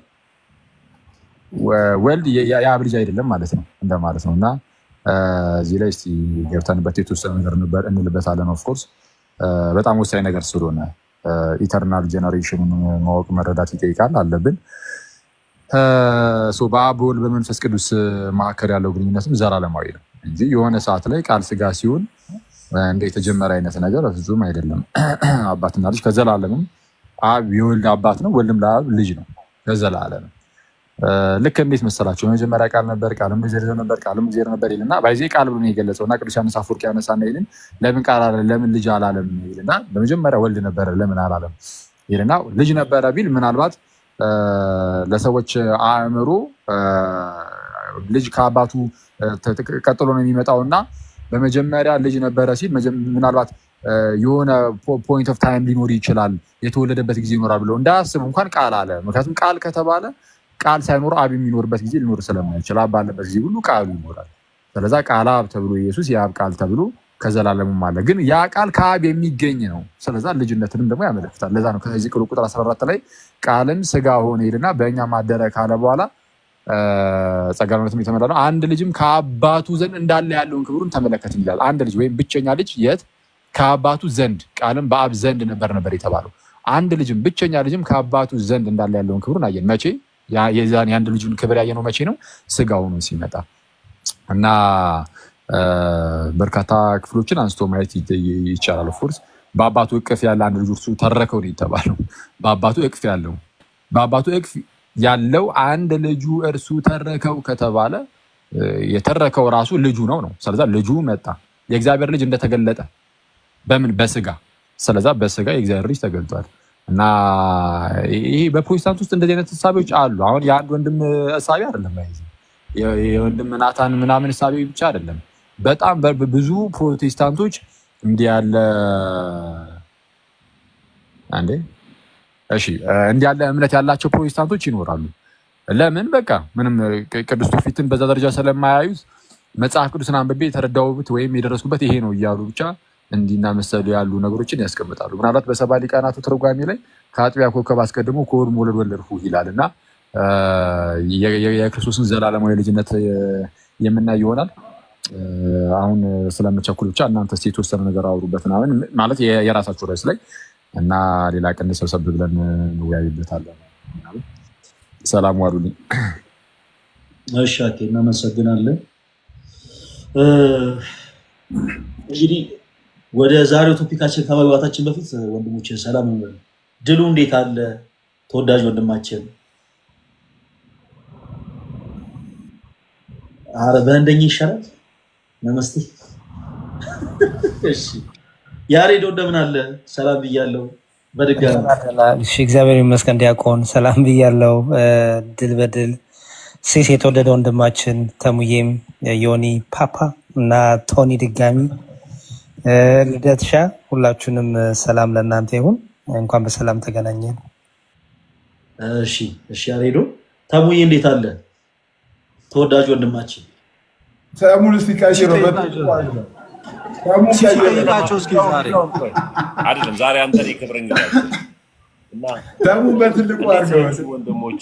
B: ወ- ወልድ የ- የ- የአብ ልጅ አይደለም ማለት ነው እንደማለት ነው እና እ፣ እዚህ ላይ እስቲ ገብተንበት የተወሰነ ነገር እንበ- እንልበታለን። ኦፍኮርስ በጣም ወሳኝ ነገር ስለሆነ ኢተርናል ጀነሬሽኑን ማወቅ መረዳት ይጠይቃል አለብን። ሶ በአብ በወልድ በመንፈስ ቅዱስ መካከል ያለው ግንኙነትም ዘላለማዊ ነው እንጂ የሆነ ሰዓት ላይ ቃል ስጋ ሲሆን እንደ የተጀመረ አይነት ነገር ፍጹም አይደለም። አባትና ልጅ ከዘላለምም አብ የወልድ አባት ነው፣ ወልድም ለአብ ልጅ ነው ከዘላለም። ልክ እንዴት መሰላቸው? የመጀመሪያ ቃል ነበር፣ ቃልም እግዚአብሔር ነበር፣ ቃልም እግዚአብሔር ነበር ይልና ባይዜ ቃል ብሎ ነው የገለጸው እና ቅዱስ ዮሐንስ አፈወርቅ ያነሳና ይልን ለምን ቃል አለ ለምን ልጅ አላለም ይልና በመጀመሪያ ወልድ ነበረ ለምን አላለም ይልና ልጅ ነበረ ቢል ምናልባት ለሰዎች አእምሮ ልጅ ከአባቱ ቀጥሎ ነው የሚመጣው እና በመጀመሪያ ልጅ ነበረ ሲል ምናልባት የሆነ ፖይንት ኦፍ ታይም ሊኖር ይችላል፣ የተወለደበት ጊዜ ይኖራል ብለው እንዳያስቡ እንኳን ቃል አለ። ምክንያቱም ቃል ከተባለ ቃል ሳይኖር አብ የሚኖርበት ጊዜ ሊኖር ስለማይችል አብ ባለበት ጊዜ ሁሉ ቃሉ ይኖራል። ስለዛ ቃል አብ ተብሎ ኢየሱስ የአብ ቃል ተብሎ ከዘላለሙም አለ። ግን ያ ቃል ከአብ የሚገኝ ነው። ስለዛ ልጅነትንም ደግሞ ያመለክታል። ለዛ ነው ከዚህ ቅሉ ቁጥር 14 ላይ ቃልም ስጋ ሆነ ሄድና በእኛ ማደረ ካለ በኋላ ጸጋ እውነትም የተመላ ነው። አንድ ልጅም ከአባቱ ዘንድ እንዳለ ያለውን ክብሩን ተመለከትን ይላል። አንድ ልጅ ወይም ብቸኛ ልጅ የት ከአባቱ ዘንድ ቃልም በአብ ዘንድ ነበር ነበር የተባለው። አንድ ልጅም ብቸኛ ልጅም ከአባቱ ዘንድ እንዳለ ያለውን ክብሩን አየን። መቼ? የዛን የአንድ ልጁን ክብር ያየነው መቼ ነው? ስጋ ሆኖ ሲመጣ እና በርካታ ክፍሎችን አንስቶ ማየት ይቻላል። ኦፍኮርስ በአባቱ እቅፍ ያለ አንድ ልጅ እርሱ ተረከው ነው የተባለው። በአባቱ እቅፍ ያለው በአባቱ እቅፍ ያለው አንድ ልጁ እርሱ ተረከው ከተባለ የተረከው ራሱ ልጁ ነው ነው። ስለዛ ልጁ መጣ። የእግዚአብሔር ልጅ እንደተገለጠ በምን በስጋ ስለዛ በስጋ የእግዚአብሔር ልጅ ተገልጧል። እና ይሄ በፕሮቴስታንት ውስጥ እንደዚህ አይነት እሳቤዎች አሉ። አሁን የአንድ ወንድም እሳቤ አይደለም፣ የወንድም ናታን ምናምን እሳቤ ብቻ አይደለም። በጣም ብዙ ፕሮቴስታንቶች እንዲህ ያለ አንዴ እሺ እንዲህ ያለ እምነት ያላቸው ፕሮቴስታንቶች ይኖራሉ። ለምን በቃ ምንም ቅዱስ ትውፊትን በዛ ደረጃ ስለማያዩት መጽሐፍ ቅዱስን አንብቤ የተረዳሁት ወይም የደረስኩበት ይሄ ነው እያሉ ብቻ እንዲና መሰሉ ያሉ ነገሮችን ያስቀምጣሉ። ምናልባት በሰባ ሊቃናቱ ትርጓሜ ላይ ከአጥቢያ ኮከብ አስቀድሞ ከሆድ መውለድ ወለድሁ ይላል እና የክርስቶስን ዘላለማዊ ልጅነት የምናይ ይሆናል። አሁን ስለምቸኩል ብቻ እናንተ እስኪ የተወሰነ ነገር አውሩበት ምናምን ማለት የራሳችሁ ርዕስ ላይ እና ሌላ ቀን ሰብሰብ ብለን እንወያይበታለን። ሰላም ዋሉልኝ።
D: እሺ አኬ እናመሰግናለን። እንግዲህ ወደ ዛሬው ቶፒካችን ከመግባታችን በፊት ወንድሞችን ሰላም እንበል። ድሉ እንዴት አለ? ተወዳጅ ወንድማችን አረ በህንደኛ ይሻላል። ነመስቴ። እሺ ያሬዶ እንደምን አለ? ሰላም ብያለሁ በድጋሚ
C: እሺ፣ እግዚአብሔር ይመስገን። ዲያቆን ሰላም ብያለው። ድል በድል ሴስ የተወደደ ወንድማችን ተሙዬም ዮኒ ፓፓ እና ቶኒ ድጋሚ ልደትሻ ሁላችሁንም ሰላም ለእናንተ ይሁን። እንኳን በሰላም ተገናኘን።
D: እሺ እሺ ያሬዶ ተሙዬ እንዴት አለ? ተወዳጅ ወንድማችን
E: ሰሙን እስቲ ቀይረው። በትልቁ አድርገው። ሰሙን ቀይረው።
F: ሲጠይቃቸው እስኪ ዛሬ
G: አይደለም ዛሬ አንተ ላይ ክብር እንግዳችን እና
E: ሰሙን በትልቁ
G: እንዴት
E: አድርገው።
G: ናችሁ ወንድሞች?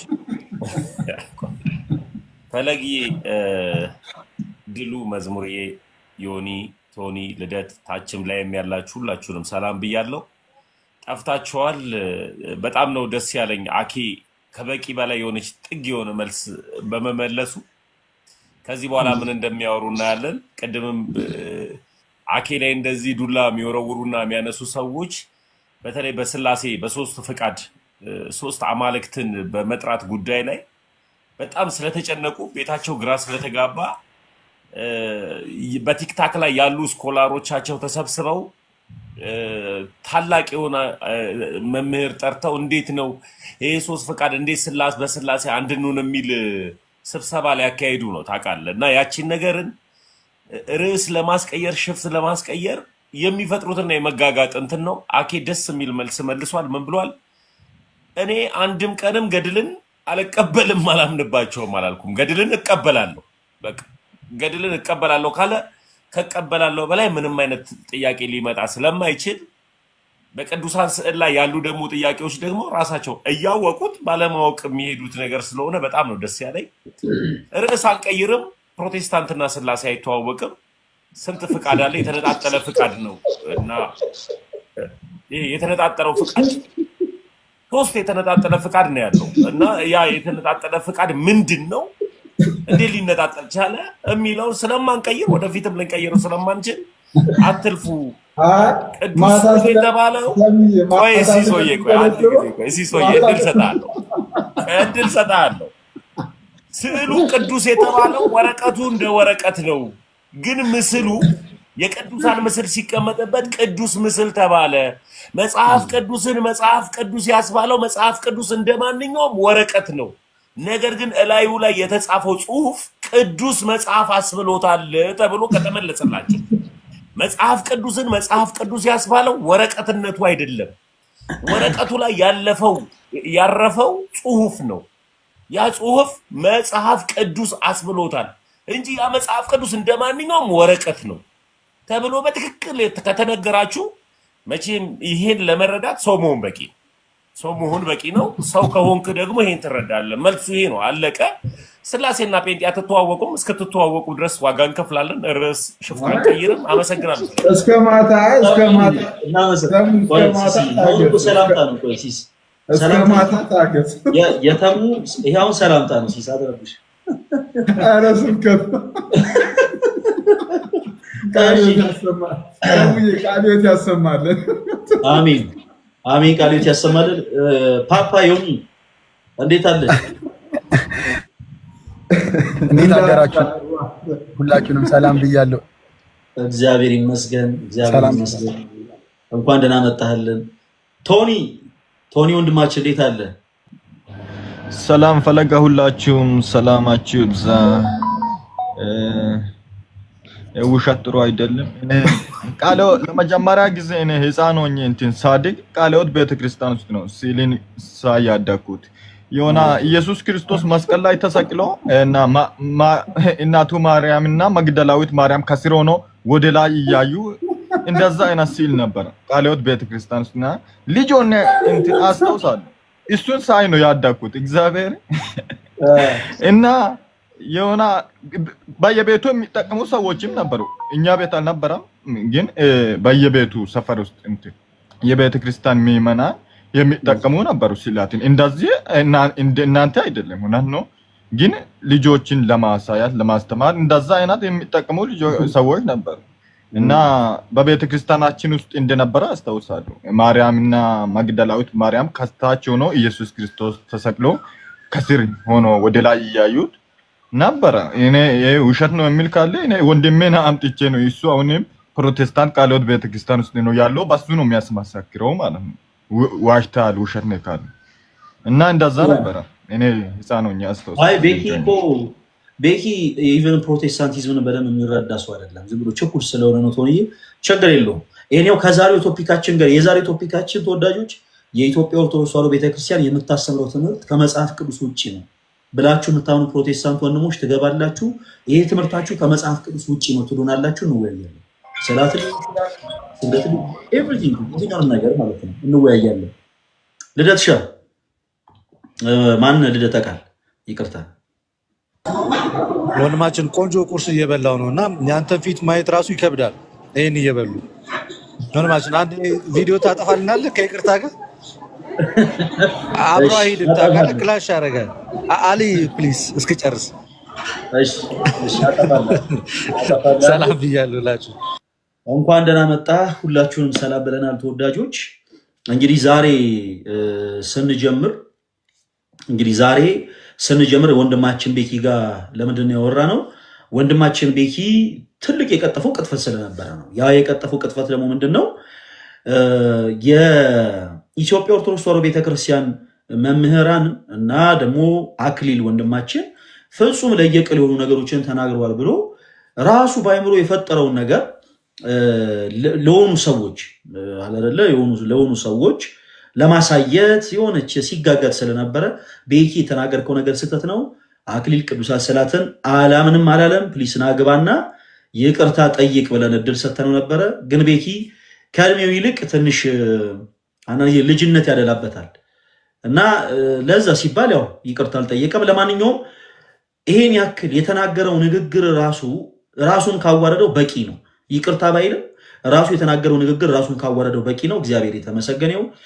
G: ፈለግዬ ድሉ፣ መዝሙርዬ፣ ዮኒ፣ ቶኒ፣ ልደት ታችም ላይም ያላችሁ ሁላችሁንም ሰላም ብያለሁ። ጠፍታችኋል። በጣም ነው ደስ ያለኝ አኬ ከበቂ በላይ የሆነች ጥግ የሆነ መልስ በመመለሱ ከዚህ በኋላ ምን እንደሚያወሩ እናያለን። ቅድምም እ፣ አኬ ላይ እንደዚህ ዱላ የሚወረውሩና የሚያነሱ ሰዎች በተለይ በስላሴ በሶስት ፍቃድ እ፣ ሶስት አማልክትን በመጥራት ጉዳይ ላይ በጣም ስለተጨነቁ ቤታቸው ግራ ስለተጋባ እ፣ በቲክታክ ላይ ያሉ ስኮላሮቻቸው ተሰብስበው እ፣ ታላቅ የሆነ እ፣ መምህር ጠርተው እንዴት ነው ይሄ ሶስት ፈቃድ እንዴት ስላስ በስላሴ አንድ እንሁን የሚል እ፣ ስብሰባ ሊያካሂዱ ነው ታውቃለህ። እና ያቺን ነገርን እ፣ ርዕስ ለማስቀየር ሽፍት ለማስቀየር የሚፈጥሩትና የመጋጋጥ እንትን ነው። አኬ ደስ የሚል መልስ መልሷል። ምን ብሏል? እኔ አንድም ቀንም ገድልን አልቀበልም አላምንባቸውም አላልኩም። ገድልን እቀበላለሁ። በቃ ገድልን እቀበላለሁ ካለ ከቀበላለሁ በላይ ምንም አይነት ጥያቄ ሊመጣ ስለማይችል በቅዱሳን ስዕል ላይ ያሉ ደግሞ ጥያቄዎች ደግሞ ራሳቸው እያወቁት ባለማወቅ የሚሄዱት ነገር ስለሆነ በጣም ነው ደስ ያለኝ። ርዕስ አንቀይርም። ፕሮቴስታንትና ስላሴ አይተዋወቅም። ስንት ፍቃድ አለ? የተነጣጠለ ፍቃድ ነው እና ይሄ የተነጣጠረው ፍቃድ ሶስት የተነጣጠለ ፍቃድ ነው ያለው እና ያ የተነጣጠለ ፍቃድ ምንድን ነው እንዴት ሊነጣጠል ቻለ የሚለውን ስለማንቀይር ወደፊትም ልንቀይረው ስለማንችል አትልፉ።
E: አይ
G: ቅዱስ
E: ማታ ስለ
G: የተባለው
E: ሰሚዬ
G: ቆይ
E: ማታ
G: እሲ ሰውዬ ቆይ አንድ
E: ስለተገለጸው
G: ጊዜ ቆይ እሲ ሰውዬ
E: ማታ
G: እድል ሰጥሃለሁ እድል ሰጥሃለሁ። ስዕሉ ቅዱስ የተባለው ወረቀቱ እንደ ወረቀት ነው፣ ግን ምስሉ የቅዱሳን ምስል ሲቀመጥበት ቅዱስ ምስል ተባለ። መጽሐፍ ቅዱስን መጽሐፍ ቅዱስ ያስባለው መጽሐፍ ቅዱስ እንደ ማንኛውም ወረቀት ነው። ነገር ግን እላዩ ላይ የተጻፈው ጽሑፍ ቅዱስ መጽሐፍ አስብሎታል ተብሎ ከተመለሰላቸው መጽሐፍ ቅዱስን መጽሐፍ ቅዱስ ያስባለው ወረቀትነቱ አይደለም። ወረቀቱ ላይ ያለፈው ያረፈው ጽሑፍ ነው። ያ ጽሑፍ መጽሐፍ ቅዱስ አስብሎታል እንጂ ያ መጽሐፍ ቅዱስ እንደ ማንኛውም ወረቀት ነው ተብሎ በትክክል ከተነገራችሁ መቼም ይሄን ለመረዳት ሰው መሆን በቂ ነው። ሰው መሆን በቂ ነው። ሰው ከሆንክ ደግሞ ይሄን ትረዳለህ። መልሱ ይሄ ነው። አለቀ። ስላሴና ጴንጤ አትተዋወቁም። እስክትተዋወቁ ድረስ ዋጋ እንከፍላለን። ርዕስ ሽፍታ አንቀይርም። አመሰግናለሁ።
E: እስከ ማታ እስከ ማታ
D: እናመሰግ-
E: ተሙ እስከ
D: ቆይ
E: ማታ
D: ሲሲ፣ አሁን እኮ
E: ታገስ
D: ሰላምታ ነው። ቆይ ሲስ
E: እስከ
D: ሰላምታ
E: ማታ ታገስ።
D: የ- የተሙ ይሄ አሁን ሰላምታ ነው። ሲስ አትረብሽ።
E: ኧረ ስብከት ቃልዮት ያሰማል። ተሙዬ ቃልዮት ያሰማልን።
D: አሜን አሜን። ቃልዮት ያሰማልን። እ፣ ፓፓ ዮኒ እንዴት አለ?
H: እንዴት አደራችሁ? ሁላችሁንም ሰላም ብያለሁ።
D: እግዚአብሔር ይመስገን፣ እግዚአብሔር
H: ሰላም
D: ይመስገን። እንኳን ደህና መጣህልን። ቶኒ ቶኒ ወንድማችን እንዴት አለ?
I: ሰላም ፈለጋ፣ ሁላችሁም ሰላማችሁ ይብዛ። እ፣ ውሸት ጥሩ አይደለም። እኔ ቃለ ለመጀመሪያ ጊዜ እኔ ህፃን ሆኜ እንትን ሳድግ ቃለዎት ቤተክርስቲያን ውስጥ ነው ሲልን ሳይ ያደግኩት። የሆነ ኢየሱስ ክርስቶስ መስቀል ላይ ተሰቅሎ እና ማ- ማ- እናቱ ማርያም እና መግደላዊት ማርያም ከስር ሆኖ ወደ ላይ እያዩ እንደዛ አይነት ሲል ነበር ቃለዎት ቤተክርስቲያን ውስጥ እና ልጅ ሆኜ እንትን አስታውሳለሁ። እሱን ሳይ ነው ያደግኩት እግዚአብሔር እና የሆነ በየቤቱ የሚጠቀሙ ሰዎችም ነበሩ። እኛ ቤት አልነበረም፣ ግን እ፣ በየቤቱ ሰፈር ውስጥ እንትን የቤተ ክርስቲያን ምዕመናን የሚጠቀሙ ነበሩ ስዕላትን። እንደዚህ እና- እንደ እናንተ አይደለም፣ እውነት ነው። ግን ልጆችን ለማሳያት ለማስተማር እንደዛ አይነት የሚጠቀሙ ልጆ- ሰዎች ነበሩ እና በቤተ ክርስቲያናችን ውስጥ እንደነበረ አስታውሳለሁ። ማርያምና መግደላዊት ማርያም ከታች ሆኖ ኢየሱስ ክርስቶስ ተሰቅሎ ከስር ሆኖ ወደ ላይ እያዩት ነበረ። እኔ ይሄ ውሸት ነው የሚል ካለ እኔ ወንድሜን አምጥቼ ነው እሱ አሁንም ፕሮቴስታንት ቃልዮት ቤተክርስቲያን ውስጥ ነው ያለው። በሱ ነው የሚያስመሰክረው ማለት ነው። ው- ዋሽተሃል፣ ውሸት ነው ካለ እና እንደዛ ነበረ። እኔ ህፃን ሆኜ
D: አይ
I: አስታውሳለሁ።
D: ቤኪ እኮ ቤኪ ኢቨን ፕሮቴስታንቲዝምን በደንብ የሚረዳ ሰው አይደለም። ዝም ብሎ ችኩል ስለሆነ ነው። ቶንዬ ችግር የለውም። ይሄኛው ከዛሬው ቶፒካችን ጋር የዛሬው ቶፒካችን ተወዳጆች የኢትዮጵያ ኦርቶዶክስ ተዋሕዶ ቤተክርስቲያን የምታስተምረው ትምህርት ከመጽሐፍ ቅዱስ ውጭ ነው ብላችሁ የምታምኑ ፕሮቴስታንት ወንድሞች ትገባላችሁ። ይሄ ትምህርታችሁ ከመጽሐፍ ቅዱስ ውጭ ነው ትሉናላችሁ። እንወያያለን። ስላት ስግደት ኤቭሪቲንግ የትኛውንም ነገር ማለት ነው እንወያያለን። ልደት ሻ ማን ልደተ ቃል ይቅርታ
F: ወንድማችን ቆንጆ ቁርስ እየበላው ነው እና ያንተን ፊት ማየት ራሱ ይከብዳል። ይህን እየበሉ ወንድማችን አንድ ቪዲዮ ታጠፋልናለህ ከይቅርታ ጋር አብሮ
D: እሺ፣
F: አይሄድም ታውቃለህ።
D: አጠፋለሁ።
F: ክላሽ ያደርጋል። አ- አሊ ፕሊዝ እስክጨርስ
D: እሺ፣ እሺ፣ አጠፋለሁ። አጠፋለሁ።
F: ሰላም ብያለሁ ላችሁ።
D: እንኳን ደህና መጣ። ሁላችሁንም ሰላም ብለናል ተወዳጆች። እንግዲህ ዛሬ እ፣ ስንጀምር እንግዲህ ዛሬ ስንጀምር ወንድማችን ቤኪ ጋር ለምንድን ነው ያወራ ነው? ወንድማችን ቤኪ ትልቅ የቀጠፈው ቅጥፈት ስለነበረ ነው። ያ የቀጠፈው ቅጥፈት ደግሞ ምንድን ነው? እ፣ የኢትዮጵያ ኦርቶዶክስ ተዋሕዶ ቤተክርስቲያን መምህራን እና ደግሞ አክሊል ወንድማችን ፍጹም ለየቅል የሆኑ ነገሮችን ተናግረዋል ብሎ ራሱ በአይምሮ የፈጠረውን ነገር እ፣ ለ- ለሆኑ ሰዎች እ፣ አለ አይደለ የሆኑ ለሆኑ ሰዎች ለማሳየት የሆነች ሲጋጋጥ ስለነበረ ቤኪ የተናገርከው ነገር ስህተት ነው። አክሊል ቅዱሳት ስዕላትን አላምንም አላለም። ፕሊስ ናግባና ይቅርታ ጠይቅ ብለን እድል ሰጥተነው ነበረ። ግን ቤኪ ከእድሜው ይልቅ ትንሽ እ፣ አንዳንድ ጊዜ ልጅነት ያደላበታል እና እ፣ ለዛ ሲባል ያው ይቅርታ አልጠየቀም። ለማንኛውም ይሄን ያክል የተናገረው ንግግር ራሱ ራሱን ካዋረደው በቂ ነው። ይቅርታ ባይልም ራሱ የተናገረው ንግግር ራሱን ካዋረደው በቂ ነው። እግዚአብሔር የተመሰገነ ይሁን።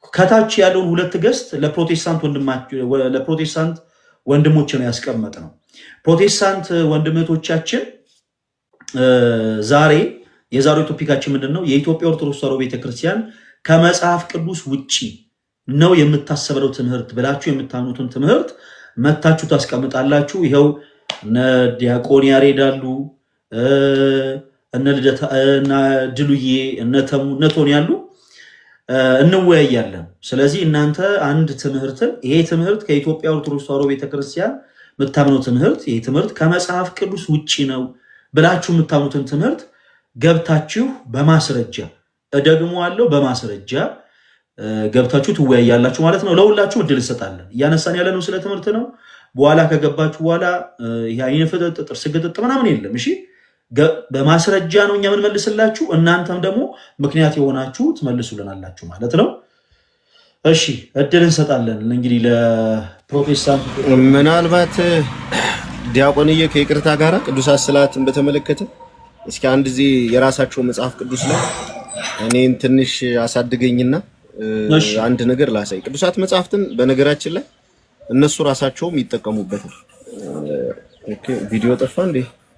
D: ከታች ያለውን ሁለት ገስት ለፕሮቴስታንት ወንድማች- ወ- ለፕሮቴስታንት ወንድሞች ነው ያስቀመጥ ነው። ፕሮቴስታንት ወንድመቶቻችን እ፣ ዛሬ የዛሬው ቶፒካችን ምንድን ነው? የኢትዮጵያ ኦርቶዶክስ ተዋሕዶ ቤተክርስቲያን ከመጽሐፍ ቅዱስ ውጪ ነው የምታሰበለው ትምህርት ብላችሁ የምታምኑትን ትምህርት መታችሁ ታስቀምጣላችሁ። ይኸው እነ ዲያቆን ያሬድ አሉ፣ እ፣ እነ ልደታ እነ ድሉዬ እነ ተሙ እነ ቶኒ ያሉ እ፣ እንወያያለን። ስለዚህ እናንተ አንድ ትምህርትን ይሄ ትምህርት ከኢትዮጵያ ኦርቶዶክስ ተዋሕዶ ቤተክርስቲያን የምታምነው ትምህርት ይሄ ትምህርት ከመጽሐፍ ቅዱስ ውጪ ነው ብላችሁ የምታምኑትን ትምህርት ገብታችሁ በማስረጃ ደግሞ አለው በማስረጃ እ፣ ገብታችሁ ትወያያላችሁ ማለት ነው። ለሁላችሁ እድል እንሰጣለን። እያነሳን ያለ ነው ስለ ትምህርት ነው። በኋላ ከገባችሁ በኋላ እ፣ ይሄ አይን ፍጥጥ ጥርስ ግጥጥ ምናምን የለም። እሺ ገ- በማስረጃ ነው እኛ የምንመልስላችሁ። እናንተም ደግሞ ምክንያት የሆናችሁ ትመልሱልናላችሁ ማለት ነው። እሺ እድል እንሰጣለን እንግዲህ ለፕሮቴስታንት
A: ምናልባት ዲያቆንዬ ከይቅርታ ጋር ቅዱሳት ስዕላትን በተመለከተ እስኪ አንድ ጊዜ የራሳቸው መጽሐፍ ቅዱስ ላይ እኔን ትንሽ አሳድገኝና እ፣
D: እሺ
A: አንድ ነገር ላሳይ። ቅዱሳት መጽሐፍትን በነገራችን ላይ እነሱ ራሳቸውም ይጠቀሙበታል። ኦኬ፣ ቪዲዮ ጠፋ እንዴ?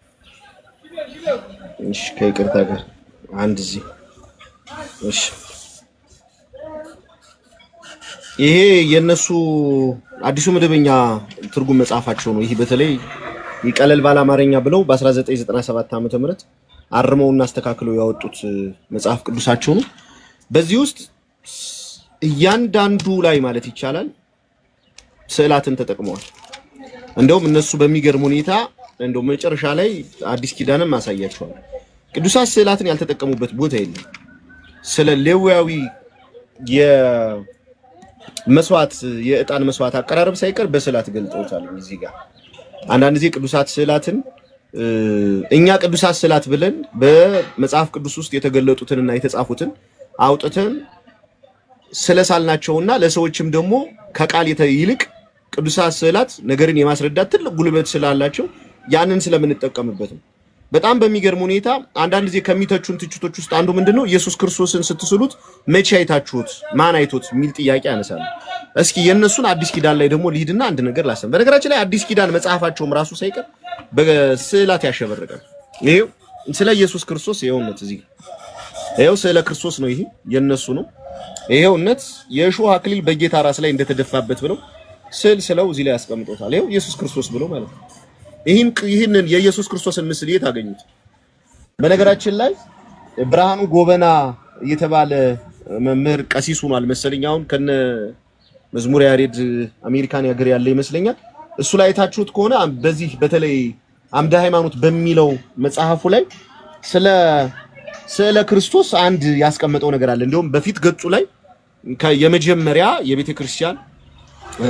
A: እሺ፣ ከይቅርታ ጋር አንድ ጊዜ እሺ። ይሄ የነሱ አዲሱ መደበኛ ትርጉም መጽሐፋቸው ነው። ይህ በተለይ ይቀለል ባለ አማርኛ ብለው በ1997 ዓ ም አርመውና አስተካክለው ያወጡት እ፣ መጽሐፍ ቅዱሳቸው ነው። በዚህ ውስጥ እያንዳንዱ ላይ ማለት ይቻላል ስዕላትን ተጠቅመዋል። እንደውም እነሱ በሚገርም ሁኔታ እንደው መጨረሻ ላይ አዲስ ኪዳንም አሳያቸዋል። ቅዱሳት ስዕላትን ያልተጠቀሙበት ቦታ የለም። ስለ ሌዋዊ የመስዋዕት የዕጣን መስዋዕት አቀራረብ ሳይቀር በስዕላት ገልጠውታል። እዚህ ጋር አንዳንድ ጊዜ ቅዱሳት ስዕላትን እ፣ እኛ ቅዱሳት ስዕላት ብለን በመጽሐፍ ቅዱስ ውስጥ የተገለጡትንና የተጻፉትን አውጥተን ስለሳልናቸውና ለሰዎችም ደግሞ ከቃል የተ- ይልቅ ቅዱሳት ስዕላት ነገርን የማስረዳት ትልቅ ጉልበት ስላላቸው ያንን ስለምንጠቀምበት ነው። በጣም በሚገርም ሁኔታ አንዳንድ ጊዜ ከሚተቹን ትችቶች ውስጥ አንዱ ምንድን ነው? ኢየሱስ ክርስቶስን ስትስሉት መቼ አይታችሁት? ማን አይቶት? የሚል ጥያቄ ያነሳሉ። እስኪ የእነሱን አዲስ ኪዳን ላይ ደግሞ ልሂድና አንድ ነገር ላሰብ። በነገራችን ላይ አዲስ ኪዳን መጽሐፋቸውም ራሱ ሳይቀር በስዕላት ያሸበረቃል። ይሄው ስለ ኢየሱስ ክርስቶስ ይኸውነት እዚህ ጋር ይኸው ስዕለ ክርስቶስ ነው። ይሄ የእነሱ ነው። ይኸውነት የእሾህ አክሊል በጌታ ራስ ላይ እንደተደፋበት ብለው ስዕል ስለው እዚህ ላይ ያስቀምጦታል። ይኸው ኢየሱስ ክርስቶስ ብለው ማለት ነው። ይህን ይህንን የኢየሱስ ክርስቶስን ምስል የት አገኙት? በነገራችን ላይ ብርሃኑ ጎበና የተባለ መምህር ቀሲስ ሆኗል መሰለኝ። አሁን ከነ መዝሙር ያሬድ አሜሪካን ሀገር ያለ ይመስለኛል። እሱ ላይ የታችሁት ከሆነ በዚህ በተለይ አምደ ሃይማኖት በሚለው መጽሐፉ ላይ ስለ ስዕለ ክርስቶስ አንድ ያስቀመጠው ነገር አለ። እንዲሁም በፊት ገጹ ላይ ከ- የመጀመሪያ የቤተ ክርስቲያን እ፣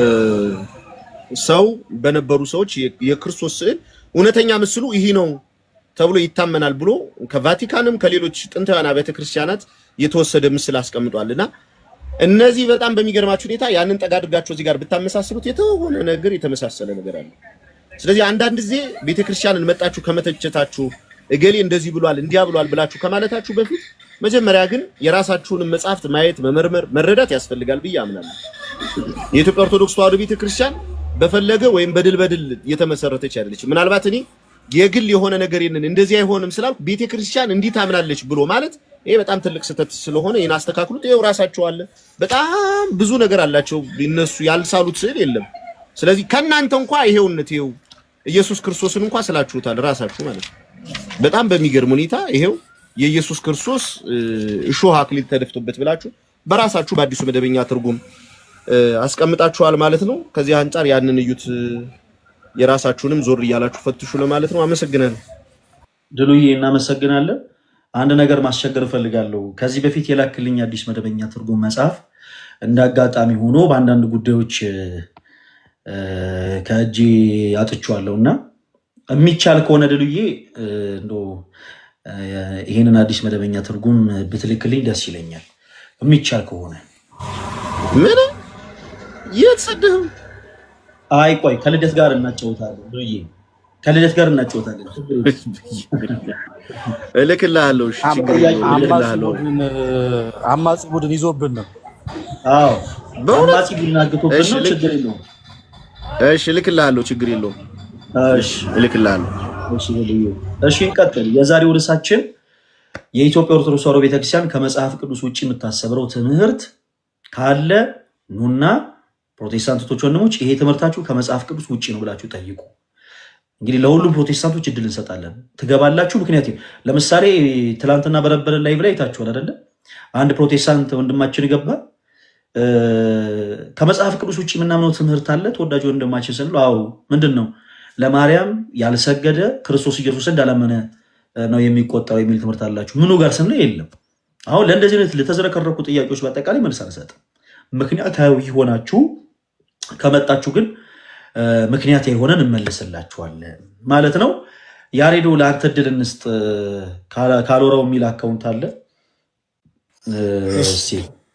A: ሰው በነበሩ ሰዎች የ- የክርስቶስ ስዕል እውነተኛ ምስሉ ይህ ነው ተብሎ ይታመናል ብሎ ከቫቲካንም ከሌሎች ጥንታውያን አብያተ ክርስቲያናት የተወሰደ ምስል አስቀምጧል እና እነዚህ በጣም በሚገርማችሁ ሁኔታ ያንን ጠጋ አድርጋችሁ እዚህ ጋር ብታመሳስሉት የተሆነ ነገር የተመሳሰለ ነገር አለ። ስለዚህ አንዳንድ ጊዜ ቤተክርስቲያንን መጣችሁ ከመተቸታችሁ እገሌ እንደዚህ ብሏል እንዲያ ብሏል ብላችሁ ከማለታችሁ በፊት መጀመሪያ ግን የራሳችሁንም መጽሐፍት ማየት፣ መመርመር፣ መረዳት ያስፈልጋል ብዬ አምናለሁ። የኢትዮጵያ ኦርቶዶክስ ተዋሕዶ ቤተክርስቲያን በፈለገ ወይም በድል በድል የተመሰረተች አይደለችም። ምናልባት እኔ የግል የሆነ ነገር ይንን እንደዚህ አይሆንም ስላልኩ ቤተክርስቲያን እንዲህ ታምናለች ብሎ ማለት ይሄ በጣም ትልቅ ስህተት ስለሆነ ይህን አስተካክሉት። ይኸው ራሳቸው አለ በጣም ብዙ ነገር አላቸው እነሱ ያልሳሉት ስዕል የለም። ስለዚህ ከእናንተ እንኳ ይሄውነት ይሄው ኢየሱስ ክርስቶስን እንኳ ስላችሁታል ራሳችሁ ማለት ነው። በጣም በሚገርም ሁኔታ ይሄው የኢየሱስ ክርስቶስ እ፣ እሾህ አክሊል ተደፍቶበት ብላችሁ በራሳችሁ በአዲሱ መደበኛ ትርጉም እ፣ አስቀምጣችኋል ማለት ነው። ከዚህ አንጻር ያንን እዩት፣ እ፣ የራሳችሁንም ዞር እያላችሁ ፈትሹ ለማለት ነው። አመሰግናለሁ።
D: ድሉዬ እናመሰግናለን። አንድ ነገር ማስቸገር እፈልጋለሁ። ከዚህ በፊት የላክልኝ አዲስ መደበኛ ትርጉም መጽሐፍ እንደ አጋጣሚ ሆኖ በአንዳንድ ጉዳዮች እ፣ ከእጄ አጥቼዋለሁ እና የሚቻል ከሆነ ድሉዬ እ፣ እንደው እ፣ ይህንን አዲስ መደበኛ ትርጉም ብትልክልኝ ደስ ይለኛል። የሚቻል ከሆነ
A: ምን የተሰደው
D: አይ ቆይ ከልደት ጋር እናጫወታለን። ድሉዬ ከልደት ጋር እናጫወታለን። ችግር የለም።
A: እልክልሃለሁ። እሺ፣ ችግር የለውም፣
F: አማጺ
A: እልክልሃለሁ።
F: ቡድን አማጺ ቡድን ይዞብን ነው።
D: አዎ
A: በእውነት
D: አማጺ ቡድን አግቶብን
A: እሺ
D: ነው።
A: ልክ
D: ችግር የለውም።
A: እሺ እልክልሃለሁ፣ ችግር የለውም።
D: እሺ
A: እልክልሃለሁ።
D: እሺ ልዩ እሺ፣ እንቀጥል። የዛሬው ርዕሳችን የኢትዮጵያ ኦርቶዶክስ ተዋሕዶ ቤተክርስቲያን ከመጽሐፍ ቅዱስ ውጭ የምታሰብረው ትምህርት ካለ ኑና ፕሮቴስታንቶች ወንድሞች፣ ይሄ ትምህርታችሁ ከመጽሐፍ ቅዱስ ውጭ ነው ብላችሁ ጠይቁ። እንግዲህ ለሁሉም ፕሮቴስታንቶች እድል እንሰጣለን። ትገባላችሁ። ምክንያት ለምሳሌ ትላንትና በነበረ ላይ ብላ አይታችኋል አይደለ? አንድ ፕሮቴስታንት ወንድማችን ገባ። እ፣ ከመጽሐፍ ቅዱስ ውጭ የምናምነው ትምህርት አለ ተወዳጅ ወንድማችን ስንለው፣ አዎ ምንድን ነው ለማርያም ያልሰገደ ክርስቶስ ኢየሱስ እንዳላመነ ነው የሚቆጠረው የሚል ትምህርት አላችሁ። ምኑ ጋር ስንለው የለም። አሁን ለእንደዚህ አይነት ለተዝረከረኩ ጥያቄዎች በአጠቃላይ መልስ አልሰጥም። ምክንያታዊ ሆናችሁ ከመጣችሁ ግን እ፣ ምክንያታዊ ሆነን እንመልስላችኋለን ማለት ነው። ያሬዶ ለአንተ እድል እንስጥ። ካላ- ካልወራው የሚል አካውንት አለ እ፣ እስኪ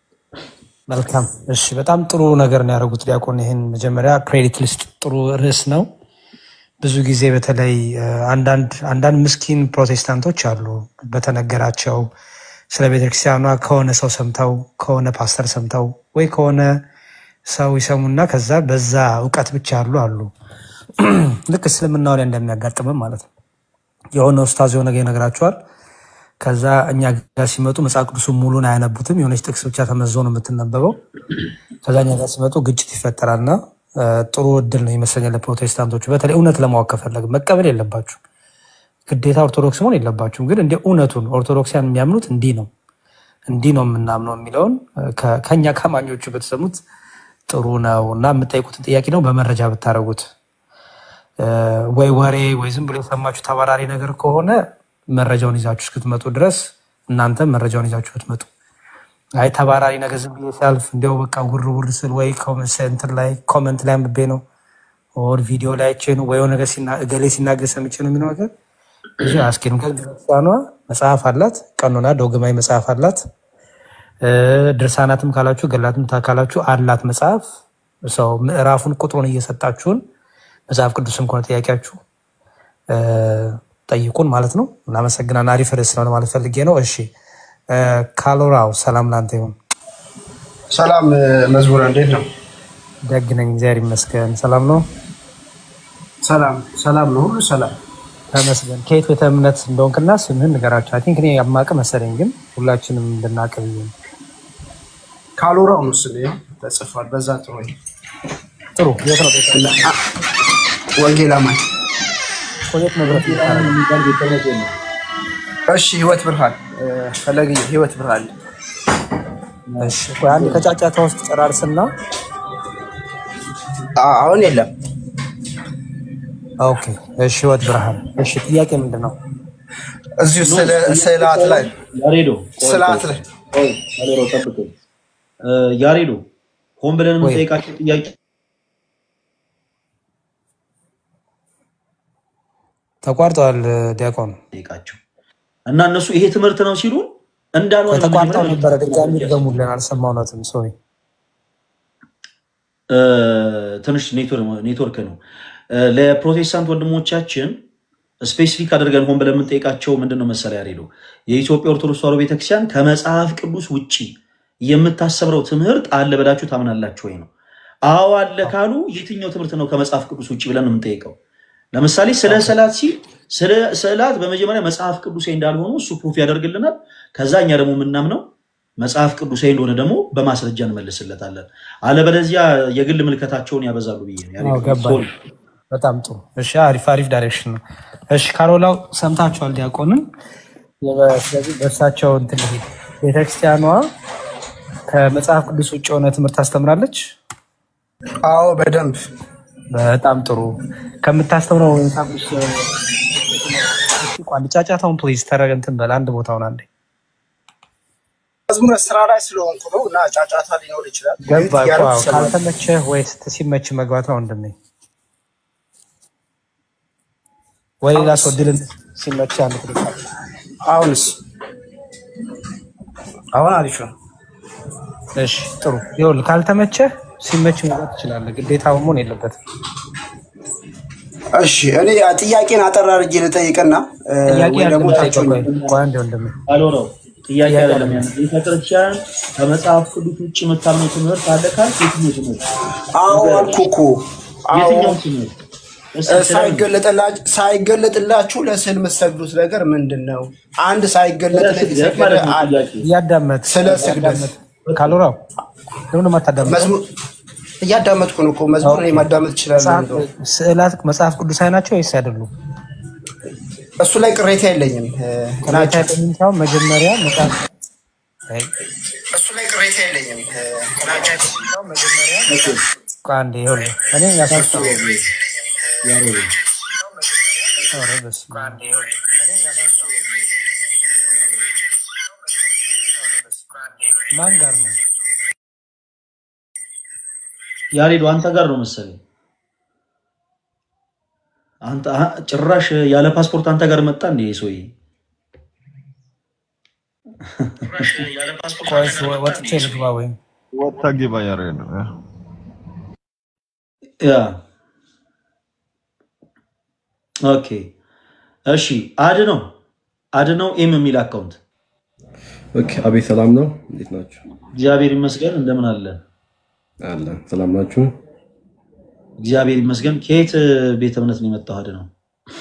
C: መልካም እሺ፣ በጣም ጥሩ ነገር ነው ያደረጉት ዲያቆን። ይህን መጀመሪያ ክሬዲት ልስጥ። ጥሩ ርዕስ ነው። ብዙ ጊዜ በተለይ እ፣ አንዳንድ አንዳንድ ምስኪን ፕሮቴስታንቶች አሉ በተነገራቸው ስለ ቤተክርስቲያኗ ከሆነ ሰው ሰምተው ከሆነ ፓስተር ሰምተው ወይ ከሆነ ሰው ይሰሙና ከዛ በዛ እውቀት ብቻ ያሉ አሉ። ልክ እስልምናው ላይ እንደሚያጋጥምም ማለት ነው። የሆነ ኡስታዝ የሆነ ነገር ይነግራቸዋል። ከዛ እኛ ጋር ሲመጡ መጽሐፍ ቅዱሱን ሙሉን አያነቡትም። የሆነች ጥቅስ ብቻ ተመዞ ነው የምትነበበው። ከዛ እኛ ጋር ሲመጡ ግጭት ይፈጠራልና እ፣ ጥሩ እድል ነው ይመስለኛል ለፕሮቴስታንቶቹ። በተለይ እውነት ለማወቅ ከፈለግ መቀበል የለባችሁ ግዴታ ኦርቶዶክስ መሆን የለባችሁም። ግን እንደ እውነቱን ኦርቶዶክሲያን የሚያምኑት እንዲህ ነው እንዲህ ነው የምናምነው የሚለውን እ፣ ከ- ከእኛ ከማኞቹ ብትሰሙት ጥሩ ነው እና የምጠይቁትን ጥያቄ ነው በመረጃ ብታደረጉት ወይ ወሬ ወይ ዝም ብሎ የሰማችሁ ተባራሪ ነገር ከሆነ መረጃውን ይዛችሁ እስክትመጡ ድረስ እናንተ መረጃውን ይዛችሁ ብትመጡ፣ አይ ተባራሪ ነገር ዝም ብዬ ሲያልፍ እንዲያው በቃ ውር ውር ስል ወይ ኮመንት እንትን ላይ ኮመንት ላይ አንብቤ ነው ኦር ቪዲዮ ላይ አይቼ ነው ወይ የሆነ ነገር ሲና- እገሌ ሲናገር ሰምቼ ነው የሚለው ነገር ብዙ አያስኬድም። ከዚህ ቤተክርስቲያኗ መጽሐፍ አላት፣ ቀኖና ዶግማዊ መጽሐፍ አላት። እ፣ ድርሳናትም ካላችሁ ገላትም ታ- ካላችሁ አላት መጽሐፍ ሰው ምዕራፉን ቁጥሩን እየሰጣችሁን መጽሐፍ ቅዱስም ከሆነ ጥያቄያችሁ እ፣ ጠይቁን ማለት ነው። እናመሰግናለን። አሪፍ ርዕስ ነው ለማለት ፈልጌ ነው። እሺ እ፣ ካሎራው ሰላም ላንተ ይሁን።
J: ሰላም መዝሙር እንዴት ነው?
C: ደግ ነኝ፣ እግዚአብሔር ይመስገን። ሰላም ነው፣
J: ሰላም ሰላም ነው፣ ሁሉ ሰላም።
C: ተመስገን። ከየት ቤተ እምነት እንደሆንክና ስምህን ንገራቸው። አይ ቲንክ እኔ የማውቅ መሰለኝ፣ ግን ሁላችንም እንድናውቅ ብዬ ነው።
J: ካሎራው ነው ስሜ ተጽፏል። በዛ ጥሩ
C: ጥሩ። የት ነው ቤተ እምነት?
J: ወንጌል አማኝ።
C: ቆየት መብረት
D: የሚባል ቤተ እምነት የለም።
J: እሺ ህይወት ብርሃን እ፣ ፈለግዬ ህይወት ብርሃን
C: እሺ፣ ቆይ አንድ ከጫጫታ ውስጥ ጨራርስና
J: አ- አሁን የለም።
C: ኦኬ። እሺ፣ ህይወት ብርሃን። እሺ፣ ጥያቄ ምንድን ነው?
J: እዚሁ ስለ- ስዕላት ላይ
D: ያሬዶ ቆይ፣
J: ስዕላት
D: ቆይ፣
J: ላይ
D: ቆይ፣ ያሬዶ ጠብቀኝ። እ፣ ያሬዶ ሆን ብለን
C: ወይ
D: የምንጠይቃቸው ጥያቄ
C: ተቋርጠዋል ዲያቆን።
D: ጠይቃቸው እና እነሱ ይሄ ትምህርት ነው ሲሉ እንዳልሆነ
C: ተቋርጠው
D: በመጀመሪያ
C: ነበረ። ድጋሚ ድገሙልን፣ አልሰማሁነትም። ሶሪ።
D: እ፣ ትንሽ ኔትወር- ኔትወርክ ነው። እ፣ ለፕሮቴስታንት ወንድሞቻችን ስፔሲፊክ አድርገን ሆን ብለን የምንጠይቃቸው ምንድን ነው መሰለ ያሬዶ የኢትዮጵያ ኦርቶዶክስ ተዋሕዶ ቤተክርስቲያን ከመጽሐፍ ቅዱስ ውጭ የምታሰብረው ትምህርት አለ ብላችሁ ታምናላችሁ ወይ ነው? አዎ አለ ካሉ የትኛው ትምህርት ነው ከመጽሐፍ ቅዱስ ውጭ ብለን ነው የምንጠይቀው። ለምሳሌ ስለ ስዕላት ሲል ስለ ስዕላት በመጀመሪያ መጽሐፍ ቅዱሳዊ እንዳልሆኑ እሱ ፕሩፍ ያደርግልናል። ከዛ እኛ ደግሞ የምናምነው መጽሐፍ ቅዱሳዊ እንደሆነ ደግሞ በማስረጃ እንመልስለታለን። አለበለዚያ የግል ምልከታቸውን ያበዛሉ ብዬ ነው። ያሬድ፣
C: አዎ፣ ገባኝ።
D: ሶሪ።
C: በጣም ጥሩ። እሺ፣ አሪፍ አሪፍ ዳይሬክሽን ነው። እሺ፣ ካሮላው ሰምታችኋል ዲያቆንን። የበ- ስለዚህ በእርሳቸው እንትን ልሂድ። ቤተክርስቲያኗ ከመጽሐፍ ቅዱስ ውጭ የሆነ ትምህርት ታስተምራለች።
J: አዎ በደንብ
C: በጣም ጥሩ። ከምታስተምረው መጽሐፍ ቅዱስ ቋንቋ ጫጫታውን ፕሊዝ ተረግ እንትን በል አንድ ቦታውን አንዴ
J: መዝሙር ስራ ላይ ስለሆንኩ ነው እና ጫጫታ ሊኖር ይችላል።
C: ገባ እኮ።
J: ያረፍ
C: አዎ፣
J: ይሰማል።
C: ካልተመቸህ ወይ ስት- ሲመች መግባት ነው ወንድሜ፣ ወይ ሌላ ሰው ድል ሲመች አንድ ትልቅ
J: አሁንስ አሁን አሪፍ ነው።
C: እሺ ጥሩ። ይኸውልህ ካልተመቸህ ሲመች መግባት ትችላለህ። ግዴታ መሆን የለበትም።
J: እሺ እኔ ጥያቄን አጠር አድርጌ ልጠይቅና እ፣
C: ጥያቄ
J: ወይ
C: ያለ
J: ደግሞ
C: ጠይቀው።
J: ታችሁኝ
C: ቆይ ቆይ አንዴ ወንድሜ
D: ካልሆነው ጥያቄ
C: ጥያቄ
D: አይደለም።
C: አይደለም።
D: ያን ቤተክርስቲያን ከመጽሐፍ ቅዱስ ውጭ የምታምነው ትምህርት አለ ካልክ የትኛው ትምህርት
J: አዎ
D: ንገረኝ።
J: አልኩ እኮ አዎ
D: የትኛው ትምህርት እስኪ
J: እ፣
D: ስለምን
J: ሳይገለጥላ- ሳይገለጥላችሁ ለስዕል የምትሰግዱት ነገር ምንድን ነው? አንድ
D: ስለ
J: ሳይገለጥለት
D: ስግደት
J: የሰገደ
D: ማለት ነው
J: አለ።
D: ጥያቄ
C: እያዳመጥ
J: ስለ ስግደት
C: እያዳመጥ ካሉራው ለምን ማታዳመጠው?
J: መዝሙር እያዳመጥኩ ነው እኮ መዝሙር እኔ ማዳመጥ እችላለሁ።
C: መጽሐፍ
J: እንደው
C: ስዕላት መጽሐፍ ቅዱሳዊ ናቸው ወይስ አይደሉም?
J: እሱ ላይ ቅሬታ የለኝም እ፣
C: ቅሬታ
J: ናቸው።
C: የለኝም ሳይሆን መጀመሪያ መጽሐፍ አይ፣
J: እሱ ላይ ቅሬታ የለኝም እ፣ ናቸው።
D: ኦኬ
C: ቆይ አንዴ ይኸውልህ እኔ ያስወጣ
D: ያሬድ
C: ኧረ በስመ አብ። ማን ጋር ነው?
D: ያሬዶ አንተ ጋር ነው መሰለኝ። አንተ አ- ጭራሽ ያለ ፓስፖርት አንተ ጋር መጣ እንዴ ይሄ ሰውዬ?
C: ቆይ እስኪ ወ- ወጥቼ ልግባ ወይም
I: ወጣ ግባ ያሬድ ነው።
D: ያ ኦኬ እሺ። አድ ነው አድ ነው ኤም የሚል አካውንት
K: ኦኬ፣ አቤት ሰላም ነው። እንዴት ናችሁ?
D: እግዚአብሔር ይመስገን። እንደምን አለ?
K: አለ ሰላም ናችሁ?
D: እግዚአብሔር ይመስገን። ከየት ቤተ እምነት ነው የመጣው? አድ ነው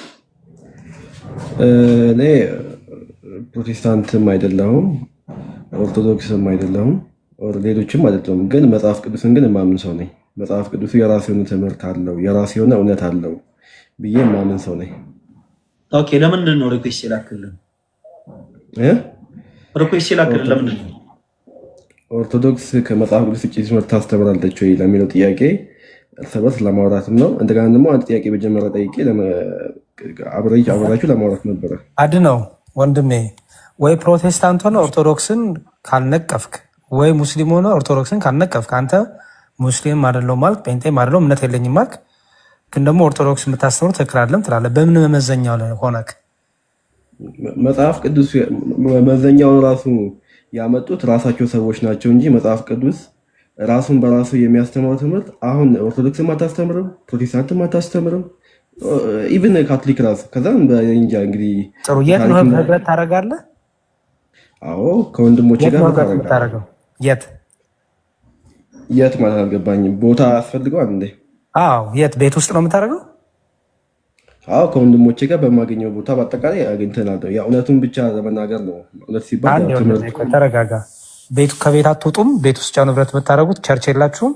K: እ፣ እኔ ፕሮቴስታንትም አይደለሁም ኦርቶዶክስም አይደለሁም ኦር ሌሎችም አይደለሁም፣ ግን መጽሐፍ ቅዱስን ግን የማምን ሰው ነኝ። መጽሐፍ ቅዱሱ የራሱ የሆነ ትምህርት አለው፣ የራሱ የሆነ እውነት አለው ብዬ የማምን ሰው ነኝ።
D: ኦኬ። ለምንድን ነው ሪኩዌስት የላክልን?
K: እ?
D: ሪኩዌስት የላክልን ለምንድን ነው?
K: ኦርቶዶክስ ከመጽሐፍ ቅዱስ ውጭ ትምህርት ታስተምራለች ወይ ለሚለው ጥያቄ እርስ በርስ ለማውራትም ነው። እንደገና ደግሞ አንድ ጥያቄ መጀመሪያ ጠይቄ ለመ- አብሬ- አብራችሁ ለማውራት ነበረ።
C: አድ ነው ወንድሜ። ወይ ፕሮቴስታንት ሆነ ኦርቶዶክስን ካልነቀፍክ፣ ወይ ሙስሊም ሆነ ኦርቶዶክስን ካልነቀፍክ፣ አንተ ሙስሊም አይደለሁም ማልክ፣ ጴንጤም አይደለሁም እምነት የለኝም ማልክ፣ ግን ደግሞ ኦርቶዶክስ የምታስተምሩ ትክክል አይደለም ትላለህ። በምን መመዘኛው ላይ ሆነክ?
K: መጽሐፍ ቅዱስ መመዘኛውን ራሱ ያመጡት ራሳቸው ሰዎች ናቸው እንጂ መጽሐፍ ቅዱስ ራሱን በራሱ የሚያስተምረው ትምህርት አሁን ኦርቶዶክስም አታስተምርም፣ ፕሮቴስታንትም አታስተምርም፣ ኢቭን ካቶሊክ ራሱ ከዛም በእንጃ እንግዲህ
C: ጥሩ። የት ነው
K: ታሪክና
C: ህብረት ታደርጋለህ?
K: አዎ ከወንድሞቼ
C: የት
K: ጋር
C: ነው ህብረት
K: ታደርጋለህ።
C: የምታደርገው? የት?
K: የት ማለት አልገባኝም። ቦታ ያስፈልገዋል እንዴ?
C: አዎ የት? ቤት ውስጥ ነው የምታደርገው?
K: አዎ ከወንድሞቼ ጋር በማገኘው ቦታ በአጠቃላይ አግኝተናል። ያ እውነቱን ብቻ ለመናገር ነው። እውነት ሲባል
C: አንድ
K: ያው
C: ወንድሜ
K: ትምህርት
C: ቆይ ተረጋጋ። ቤቱ ከቤት አትወጡም? ቤት ውስጥ ነው ህብረት የምታደርጉት? ቸርች የላችሁም?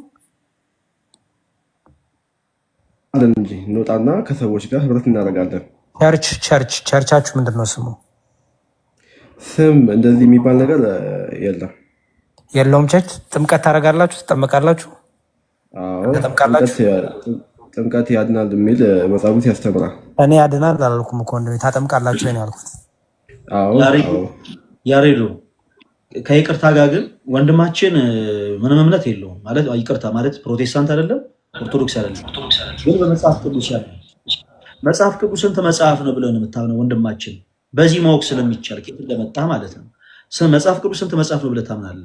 K: አለን እንጂ እንወጣና ከሰዎች ጋር ህብረት እናደርጋለን።
C: ቸርች ቸርች ቸርቻችሁ ምንድን ነው ስሙ?
K: ስም እንደዚህ የሚባል ነገር እ፣ የለም።
C: የለውም ቸርች። ጥምቀት ታደርጋላችሁ? ትጠመቃላችሁ?
K: አዎ
C: ተጠምቃላችሁ?
K: ጥምቀት ጥምቀት ያድናል የሚል እ፣ መጽሐፍ ቅዱስ ያስተምራል።
C: እኔ ያድናል አላልኩም እኮ ወንድሜ። ታጠምቃላችሁ ወይ ነው ያልኩት።
K: አዎ
D: ያሬዶ
K: አዎ
D: ያሬዶ ከይቅርታ ጋር ግን ወንድማችን እ፣ ምንም እምነት የለውም ማለት ይቅርታ ማለት ፕሮቴስታንት አይደለም ኦርቶዶክስ አይደለም፣ ግን በመጽሐፍ ቅዱስ ያለ መጽሐፍ ቅዱስ ስንት መጽሐፍ ነው ብለን የምታምነው ወንድማችን? በዚህ ማወቅ ስለሚቻል ከየት እንደመጣ ማለት ነው። ስ- መጽሐፍ ቅዱስ ስንት መጽሐፍ ነው ብለህ ታምናለህ?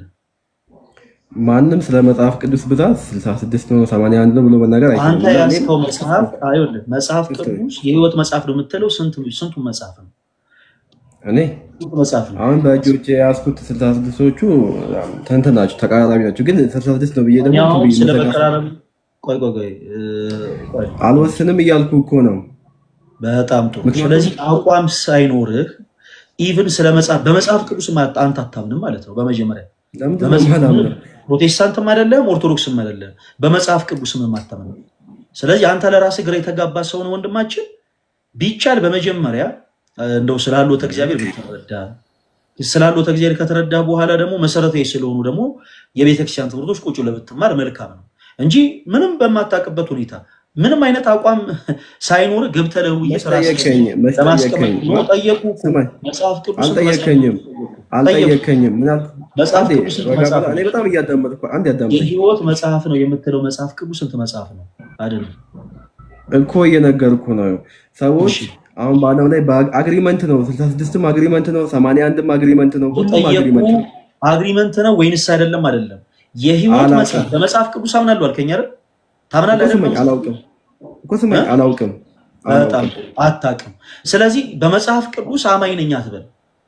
K: ማንም ስለ መጽሐፍ ቅዱስ ብዛት 66 ነው 81 ነው ብሎ መናገር አይችልም።
D: አንተ
K: እና እኔም
D: ያዝከው መጽሐፍ አይወልህ መጽሐፍ ቅዱስ የህይወት መጽሐፍ ነው የምትለው ስንቱ ስንቱን መጽሐፍ ነው?
K: እኔ
D: ስንቱ መጽሐፍ ነው?
K: አሁን በእጆቼ የያዝኩት 66ዎቹ ተንትን ናቸው፣ ተቃራቢ ናቸው። ግን 66 ነው ብዬ
D: እኔ
K: ደግሞ
D: አሁን
K: ቱ ብዬ
D: ስለ
K: መዘጋት
D: መቀራረብ ቆይ ቆይ ቆይ እ፣ ቆይ
K: አልወስንም እያልኩ እኮ ነው።
D: በጣም ጥሩ።
K: ምክንያቱም
D: ስለዚህ አቋም ሳይኖርህ ኢቭን ስለ መጽሐፍ በመጽሐፍ ቅዱስ ማ- አንተ አታምንም ማለት ነው። በመጀመሪያ
K: ለምንድን ነው
D: በመጽሐፍ
K: የማላምነው?
D: ፕሮቴስታንትም አይደለም ኦርቶዶክስም አይደለም፣ በመጽሐፍ ቅዱስም የማታምንም። ስለዚህ አንተ ለራስህ ግራ የተጋባ ሰው ነው ወንድማችን። ቢቻል በመጀመሪያ እ፣ እንደው ስላሉት እግዚአብሔር ብትረዳ ስላሉት እግዚአብሔር ከተረዳ በኋላ ደግሞ መሰረታዊ ስለሆኑ ደግሞ የቤተክርስቲያን ትምህርቶች ቁጭ ብለህ ብትማር መልካም ነው እንጂ ምንም በማታውቅበት ሁኔታ ምንም አይነት አቋም ሳይኖር ገብተህ ለውይይት ራስህን
K: አልጠየከኝም። መች
D: ለማስቀመጥ
K: ጠየከኝ?
D: ነው። ጠየቁ እኮ
K: ስማኝ፣
D: መጽሐፍ ቅዱስን
K: አልጠየከኝም
D: ጠየቁ።
K: አልጠየከኝም። ምን አልክ?
D: መጽሐፍ
K: አንዴ
D: ቅዱስ ስንት
K: ረጋ
D: መጽሐፍ
K: ብለህ፣
D: ነው?
K: እኔ በጣም እያዳመጥኩ አንድ ያዳምጠኝ
D: የህይወት መጽሐፍ ነው የምትለው መጽሐፍ ቅዱስ ስንት መጽሐፍ ነው? አይደለም
K: እኮ እየነገርኩ ነው። ሰዎች አሁን በዓለም ላይ በአግሪመንት ነው፣ 66ም አግሪመንት ነው፣ 81ም አግሪመንት ነው፣ ሁሉም
D: ጠየቁ።
K: አግሪመንት ነው።
D: አግሪመንት ነው ወይንስ አይደለም? አይደለም የህይወት
K: አላውቅም።
D: መጽሐፍ በመጽሐፍ ቅዱስ አምናለሁ አልከኝ አይደል?
K: እኮ
D: ታምናለህ አይደል?
K: ስማኝ፣ አላውቅም እኮ ስማኝ፣
D: እ?
K: አላውቅም
D: በጣም
K: አላውቅም።
D: ጥሩ። አታውቅም። ስለዚህ በመጽሐፍ ቅዱስ አማኝ ነኝ አትበል።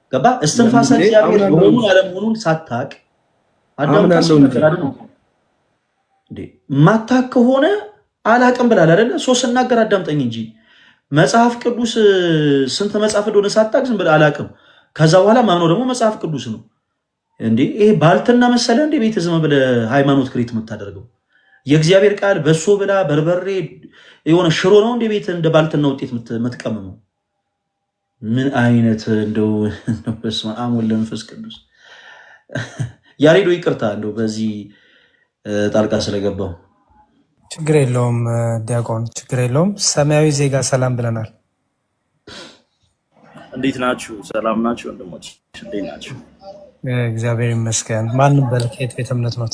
D: ገባ እስትንፋሰ
K: እንዴ
D: እግዚአብሔር
K: አምናለሁ
D: መሆኑን
K: እንጂ
D: አለመሆኑን ሳታቅ አዳምጣ
K: አምናለሁ እንጂ
D: ሲናገር አይደል ነው እንዴ ማታቅ ከሆነ አላቅም ብላል አይደለ ሶ ስናገር አዳምጠኝ እንጂ መጽሐፍ ቅዱስ እ፣ ስንት መጽሐፍ እንደሆነ ሳታቅ ዝም ብለህ አላቅም ከዛ በኋላ ማምነው ደግሞ መጽሐፍ ቅዱስ ነው እንዴ ይሄ ባልትና መሰለ እንዴ ቤተ ዝም ብለህ ሃይማኖት ክሬት የምታደርገው የእግዚአብሔር ቃል በሶ ብላ በርበሬ የሆነ ሽሮ ነው እንደ ቤት እንደ ባልትና ውጤት የምት- የምትቀምመው ምን አይነት እንደው እንደው በስመ አብ ወወልድ ወመንፈስ ቅዱስ ያሬዶ ይቅርታ እንደው በዚህ እ፣ ጣልቃ ስለገባው
C: ችግር የለውም እ፣ ዲያቆን ችግር የለውም። ሰማያዊ ዜጋ ሰላም ብለናል።
L: እንዴት ናችሁ? ሰላም ናችሁ? ወንድሞች እንዴት ናችሁ?
C: እ፣ እግዚአብሔር ይመስገን። ማንም በል ከየት ቤተ እምነት ኖት?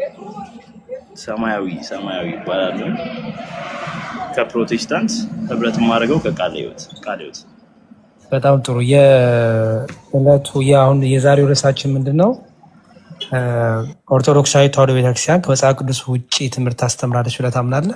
L: ሰማያዊ ሰማያዊ ይባላሉ። ከፕሮቴስታንት ህብረት የማደርገው ከቃለ ሕይወት ቃለ ሕይወት
C: በጣም ጥሩ። የዕለቱ የአሁን የዛሬው ርዕሳችን ምንድን ነው? እ፣ ኦርቶዶክሳዊ ተዋሕዶ ቤተክርስቲያን ከመጽሐፍ ቅዱስ ውጭ ትምህርት ታስተምራለች ብለህ ታምናለህ?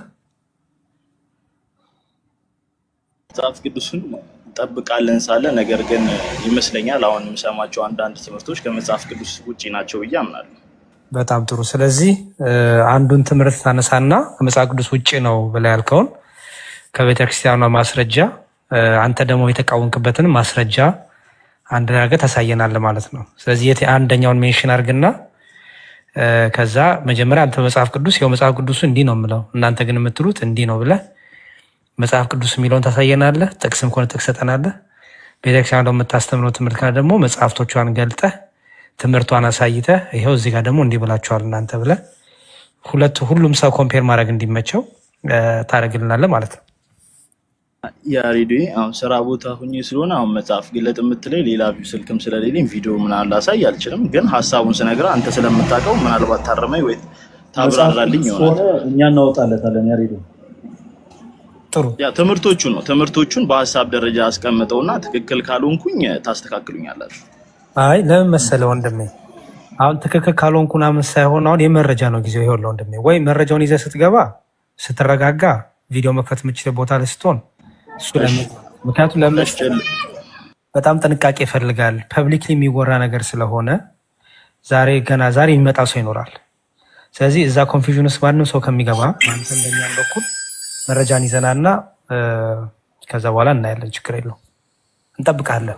L: መጽሐፍ ቅዱስን እንጠብቃለን ሳለ ነገር ግን ይመስለኛል አሁን የምሰማቸው አንዳንድ ትምህርቶች ከመጽሐፍ ቅዱስ ውጭ ናቸው ብዬ አምናለሁ።
C: በጣም ጥሩ። ስለዚህ እ፣ አንዱን ትምህርት ታነሳና ከመጽሐፍ ቅዱስ ውጭ ነው ብለህ ያልከውን ከቤተክርስቲያኗ ማስረጃ እ፣ አንተ ደግሞ የተቃወምክበትን ማስረጃ አንድ ላይ አድርገህ ታሳየናለህ ማለት ነው። ስለዚህ የት አንደኛውን ሜንሽን አድርግና እ፣ ከዛ መጀመሪያ አንተ መጽሐፍ ቅዱስ ይኸው መጽሐፍ ቅዱሱ እንዲህ ነው የምለው እናንተ ግን የምትሉት እንዲህ ነው ብለህ መጽሐፍ ቅዱስ የሚለውን ታሳየናለህ። ጥቅስም ከሆነ ጥቅስ ሰጠናለህ። ቤተክርስቲያን ደግሞ የምታስተምረው ትምህርት ካለ ደግሞ መጽሐፍቶቿን ገልጠህ ትምህርቷን አሳይተህ ይኸው እዚህ ጋር ደግሞ እንዲህ ብላችኋል እናንተ ብለህ ሁለቱ ሁሉም ሰው ኮምፔር ማድረግ እንዲመቸው እ፣ ታደርግልናለህ ማለት ነው።
L: የሬዲዮ አሁን ስራ ቦታ ሁኜ ስለሆነ አሁን መጽሐፍ ግለጥ የምትለኝ ሌላ ቪው ስልክም ስለሌለኝ ቪዲዮ ምናምን ላሳይ አልችልም። ግን ሀሳቡን ስነግርህ አንተ ስለምታውቀው ምናልባት ታረመኝ ወይ
D: መጽሐፍ
L: ታብራራልኝ
D: ቅዱስ
L: ይሆናል።
D: ከሆነ እኛ እናወጣለታለን ያሬዶ
C: ጥሩ
L: ያ ትምህርቶቹ ነው ትምህርቶቹን በሀሳብ ደረጃ አስቀምጠውና ትክክል ካልሆንኩኝ ታስተካክሉኛላችሁ።
C: አይ ለምን መሰለህ ወንድሜ፣ አሁን ትክክል ካልሆንኩ ምናምን ሳይሆን አሁን የመረጃ ነው ጊዜው። ይኸውልህ ወንድሜ፣ ወይ መረጃውን ይዘህ ስትገባ ስትረጋጋ ቪዲዮ መክፈት የምችል ቦታ ላይ ስትሆን እሱ ለምን ምክንያቱም ለምን መሰለህ? በጣም ጥንቃቄ ይፈልጋል። ፐብሊክሊ የሚወራ ነገር ስለሆነ ዛሬ ገና ዛሬ የሚመጣ ሰው ይኖራል። ስለዚህ እዛ ኮንፊዥን ውስጥ ማንም ሰው ከሚገባ አንተ እንደኛም በኩል መረጃን ይዘናና እ፣ ከዛ በኋላ እናያለን። ችግር የለው እንጠብቃለን።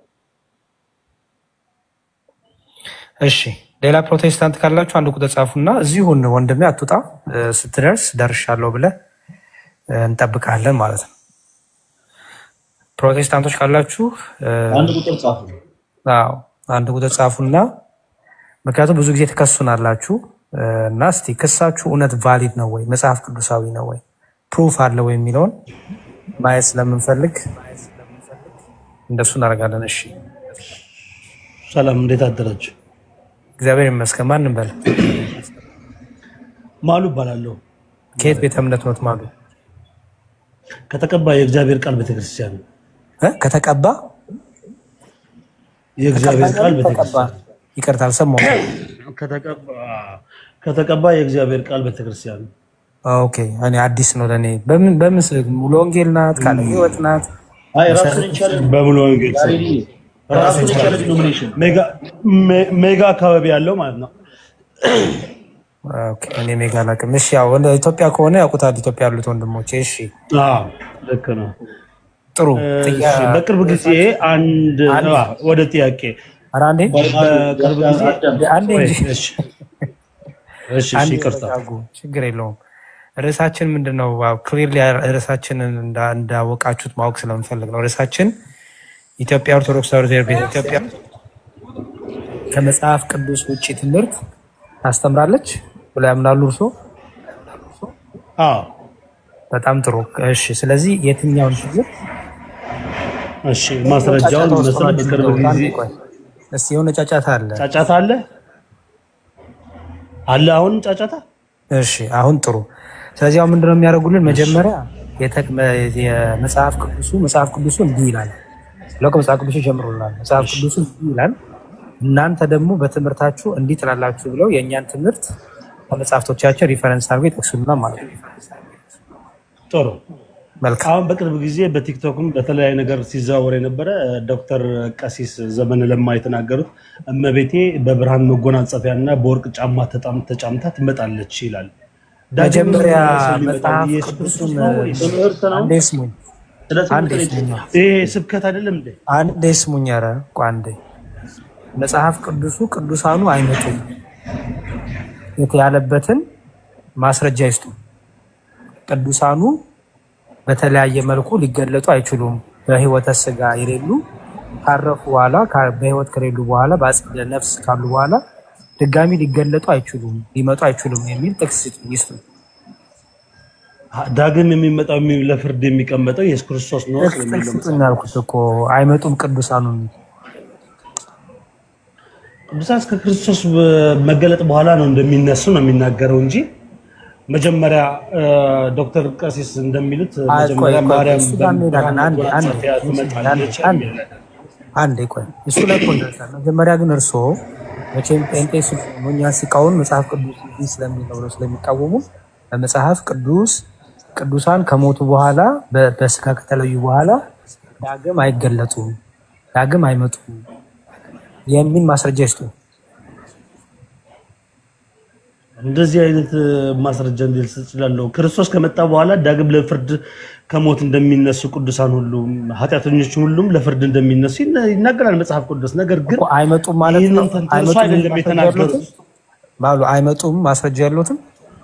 C: እሺ ሌላ ፕሮቴስታንት ካላችሁ አንድ ቁጥር ጻፉና እዚሁን ወንድሜ አትውጣ፣ እ፣ ስትደርስ ደርሻለሁ ብለህ እ፣ እንጠብቃለን ማለት ነው። ፕሮቴስታንቶች ካላችሁ እ፣
D: አንድ ቁጥር ጻፉ።
C: አዎ አንድ ቁጥር ጻፉና ምክንያቱም ብዙ ጊዜ ትከሱናላችሁ እ፣ እና እስቲ ክሳችሁ እውነት ቫሊድ ነው ወይ መጽሐፍ ቅዱሳዊ ነው ወይ ፕሩፍ አለ ወይ የሚለውን ማየት ስለምንፈልግ እንደሱ እናደርጋለን። እሺ
M: ሰላም፣ እንዴት አደራችሁ?
C: እግዚአብሔር ይመስገን። ማንም በል
M: ማሉ እባላለሁ።
C: ከየት ቤተ እምነት ኖት? ማሉ
M: ከተቀባ የእግዚአብሔር ቃል ቤተክርስቲያን ነው።
C: እ? ከተቀባ
M: የእግዚአብሔር ቃል
C: ተቀባ
M: ቤተክርስቲያን
C: ይቅርታ አልሰማሁም።
M: ከተቀባ ከተቀባ የእግዚአብሔር ቃል ቤተክርስቲያን ነው።
C: ኦኬ እኔ አዲስ ነው ለእኔ። በምን በምን ስ- ሙሉ ወንጌል ናት? ቃለ ሕይወት ናት?
D: አይ ራሱን የቻለ
M: በሙሉ ወንጌል ስም
D: ያሬዲ ራሱን የቻለ ዲኖሚኔሽን
M: ሜጋ ሜ- ሜጋ አካባቢ ያለው ማለት ነው።
C: ኦኬ፣ እኔ ሜጋ አላውቅም። እሺ ያው ወደ ኢትዮጵያ ከሆነ ያውቁታል ኢትዮጵያ ያሉት ወንድሞቼ። እሺ
M: አዎ ልክ ነው።
C: ጥሩ
M: እሺ፣
C: ጥያ-
M: በቅርብ ጊዜ አንድ
C: አንድ-
M: አ፣ ወደ ጥያቄ
C: ኧረ አንዴ
M: በቅርብ ጊዜ
C: አንዴ
M: ወይ፣
C: እንጂ
M: እሺ፣ እሺ፣ እሺ፣
C: አንዴ
M: ይቅርታ
C: ተረጋጉ፣ ችግር የለውም። ርዕሳችን ምንድን ነው? ክሊርሊ ርዕሳችንን እንዳ- እንዳወቃችሁት ማወቅ ስለምፈልግ ነው። ርዕሳችን ኢትዮጵያ ኦርቶዶክስ ተዋሕዶ ቤተ ኢትዮጵያ ከመጽሐፍ ቅዱስ ውጭ ትምህርት ታስተምራለች ብለው ያምናሉ እርሶ?
M: አዎ፣
C: በጣም ጥሩ። እሺ፣ ስለዚህ የትኛውን ችግር
M: እሺ፣ ማስረጃውን
C: ጫጫታ ውስጥ
M: መሰረት
C: ነው
M: በቅርብ
C: ያለው?
M: ጊዜ
C: አንዴ ቆይ እስኪ የሆነ ጫጫታ አለ።
M: ጫጫታ አለ አለ አሁን ጫጫታ
C: እሺ አሁን ጥሩ። ስለዚህ አሁን ምንድነው የሚያደርጉልን? መጀመሪያ የተ- የመጽሐፍ ቅዱሱ መጽሐፍ ቅዱሱ እንዲህ ይላል ብለው ከመጽሐፍ ቅዱሱ ጀምሮልናል። መጽሐፍ ቅዱሱ እንዲህ ይላል፣ እናንተ ደግሞ በትምህርታችሁ እንዲህ ትላላችሁ ብለው የእኛን ትምህርት ከመጽሐፍቶቻቸው ሪፈረንስ አድርገው ይጠቅሱልናል ማለት ነው።
M: ጥሩ
C: መልካም
M: አሁን በቅርብ ጊዜ በቲክቶክም በተለያዩ ነገር ሲዘዋወር የነበረ ዶክተር ቀሲስ ዘመነ ለማ የተናገሩት እመቤቴ በብርሃን መጎናጸፊያ እና በወርቅ ጫማ ተጣም- ተጫምታ ትመጣለች ይላል። ዳግም
C: መጀመሪያ
M: ሰው ሊመጣው
C: መጽሐፍ
M: ኢየሱስ
C: ቅዱሱን
M: ክርስቶስ ነው ወይስ ትምህርት ነው?
C: አንዴ ስሙኝ፣
M: ስለ
C: አንዴ
M: ትምህርት ነው
C: ስሙኝ፣
M: የተ- ይሄ ስብከት አይደለም እንዴ?
C: አንዴ ስሙኝ። ኧረ ቆይ አንዴ መጽሐፍ ቅዱሱ ቅዱሳኑ አይመጡም የት- ያለበትን ማስረጃ ይስጡ። ቅዱሳኑ በተለያየ መልኩ ሊገለጡ አይችሉም። በሕይወተ ስጋ የሌሉ ካረፉ በኋላ ካ- በሕይወት ከሌሉ በኋላ በአጸደ ነፍስ ካሉ በኋላ ድጋሚ ሊገለጡ አይችሉም፣ ሊመጡ አይችሉም የሚል ጥቅስ ይስጡ- ይስጡ።
M: ዳግም የሚመጣው የሚ- ለፍርድ የሚቀመጠው ኢየሱስ ክርስቶስ ነው
C: ጥቅስ
M: የሚለው
C: ጥቅስ
M: መጽሐፍ
C: ስጡኝ ያልኩት እኮ አይመጡም ቅዱሳኑ የሚል
M: ቅዱሳን እስከ ክርስቶስ መገለጥ በኋላ ነው እንደሚነሱ ነው የሚናገረው እንጂ መጀመሪያ እ፣ ዶክተር ቀሲስ እንደሚሉት
C: አይ፣ ቆይ
M: መጀመሪያ
C: ቆይ
M: ማርያም
C: እሱ ጋር እንሄዳለን። አንዴ አንዴ
M: በመጎናጸፊያ ትመጣለች
C: አንዴ አንዴ ቆይ እሱ ላይ እኮ እንደርሳለን። መጀመሪያ ግን እርስዎ መቼም ጴንጤ ስለሆኑ እኛን ሲቃወሙ መጽሐፍ ቅዱስ እንዲህ ስለሚለው ብለው ስለሚቃወሙ በመጽሐፍ ቅዱስ ቅዱሳን ከሞቱ በኋላ በ- በስጋ ከተለዩ በኋላ ዳግም አይገለጡም፣ ዳግም አይመጡም የሚል ማስረጃ ይስጡ።
M: እንደዚህ አይነት እ፣ ማስረጃ እንዴት ልሰጥ እችላለሁ? ክርስቶስ ከመጣ በኋላ ዳግም ለፍርድ ከሞት እንደሚነሱ ቅዱሳን ሁሉም ኃጢአተኞች ሁሉም ለፍርድ እንደሚነሱ ይነ- ይናገራል መጽሐፍ ቅዱስ። ነገር ግን
C: እኮ አይመጡም ማለት ነው።
M: ይህንን ተንተርሶ
C: አይመጡም የሚል
M: አይደለም
C: ማስረጃ
M: የተናገሩት።
C: ያለዎትም ባሉ አይመጡም ማስረጃ ያለዎትም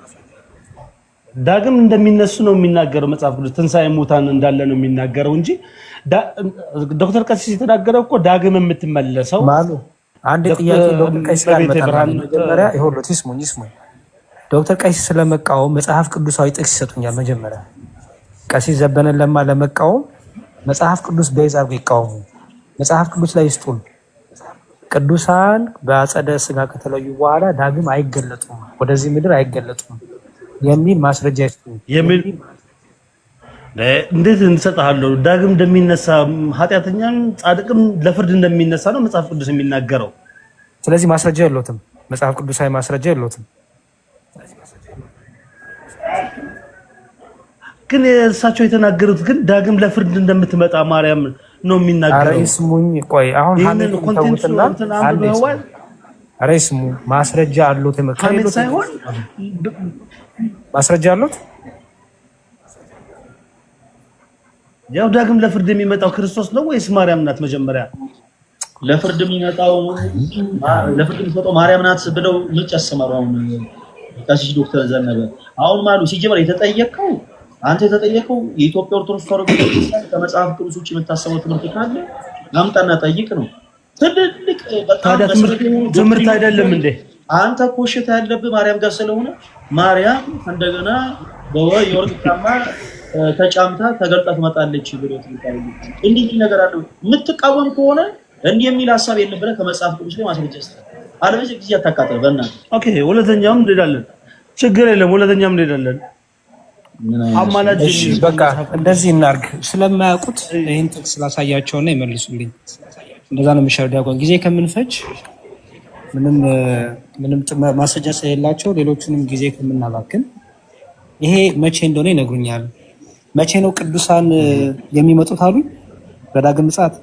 M: ዳግም እንደሚነሱ ነው የሚናገረው መጽሐፍ ቅዱስ። ትንሣኤ ሙታን እንዳለ ነው የሚናገረው እንጂ ዳ- ዶክተር ቀሲስ የተናገረው እኮ ዳግም የምትመለሰው
C: ማሉ አንድ
M: ዶክተር
C: ጥያቄ ዶክተር ቀሲስ ጋር
M: እመቤቴ
C: እንመጣለን።
M: ብርሃን
C: መጀመሪያ ይኸውልዎት ይስሙኝ ይስሙኝ። ዶክተር ቀሲስ ስለመቃወም መጽሐፍ ቅዱሳዊ ጥቅስ ይሰጡኛል። መጀመሪያ ቀሲስ ዘበነን ለማ ለመቃወም መጽሐፍ ቅዱስ በይዝ አድርጎ ይቃወሙ። መጽሐፍ ቅዱስ ላይ ይስጡን። ቅዱሳን በአጸደ ስጋ ከተለዩ በኋላ ዳግም አይገለጡም፣ ወደዚህ ምድር አይገለጡም የሚል ማስረጃ ይስጡን።
M: የሚል እንዴት እንሰጥሃለሁ? ዳግም እንደሚነሳ ኃጢአተኛም ጻድቅም ለፍርድ እንደሚነሳ ነው መጽሐፍ ቅዱስ የሚናገረው።
C: ስለዚህ ማስረጃ የለዎትም፣ መጽሐፍ ቅዱሳዊ ማስረጃ የለዎትም።
M: ግን እሳቸው የተናገሩት ግን ዳግም ለፍርድ እንደምትመጣ ማርያም ነው
C: ኧረ
M: የሚናገረው።
C: ይስሙኝ፣ ቆይ አሁን
M: ይህንን
C: ሀሜት
M: ኮንቴንቱ
C: ተዉትና
M: እንትን
C: አንዴ
M: አንብበዋል።
C: ይስሙ። ኧረ ይስሙ፣ ማስረጃ አሉት።
M: ሀሜት
C: ከሌሎት
M: ሳይሆን
C: ማስረጃ አሉት።
M: ያው ዳግም ለፍርድ የሚመጣው ክርስቶስ ነው ወይስ ማርያም ናት? መጀመሪያ
D: ለፍርድ የሚመጣው ማ- ለፍርድ የሚሰጠው ማርያም ናት ብለው ምጭ ያሰማሩ። አሁን ቀሲስ ዶክተር ዘነበ አሁን ማሉ ሲጀመር የተጠየቀው አንተ የተጠየቀው የኢትዮጵያ ኦርቶዶክስ ተዋሕዶ ቤተክርስቲያን ከመጽሐፍ ቅዱስ ውጭ የምታሰበው ትምህርት ካለ አምጣና ጠይቅ ነው። ትልልቅ በጣም
M: ታዲያ ትምህርት
D: መሰረታዊ
M: ትምህርት አይደለም እንዴ?
D: አንተ ኮሽታ ያለብህ ማርያም ጋር ስለሆነ ማርያም እንደገና በወ- የወርቅ ጫማ እ፣ ተጫምታ ተገልጣ ትመጣለች ብሎ ትምህርት እንዲህ የሚል ነገር አለው። የምትቃወም ከሆነ እንዲህ የሚል ሀሳብ የለም ብለህ ከመጽሐፍ ቅዱስ ላይ ማስረጃ ስጠህ። አለበለዚያ ጊዜ አታቃጥል በእናትህ።
M: ኦኬ፣ ሁለተኛውም እንሄዳለን። ችግር የለም፣ ሁለተኛም እንሄዳለን። አማላጅ
C: እሺ በቃ እንደዚህ እናርግ። ስለማያውቁት ይህን ጥቅስ ስላሳያቸውና ይመልሱልኝ። እንደዛ ነው የሚሻለው። ዲያቆን ጊዜ ከምንፈጅ ምንም እ፣ ምንም ጥመ- ማስረጃ ስለሌላቸው ሌሎቹንም ጊዜ ከምናባክን ይሄ መቼ እንደሆነ ይነግሩኛል። መቼ ነው ቅዱሳን እ፣ የሚመጡት አሉ? በዳግም ምጽአት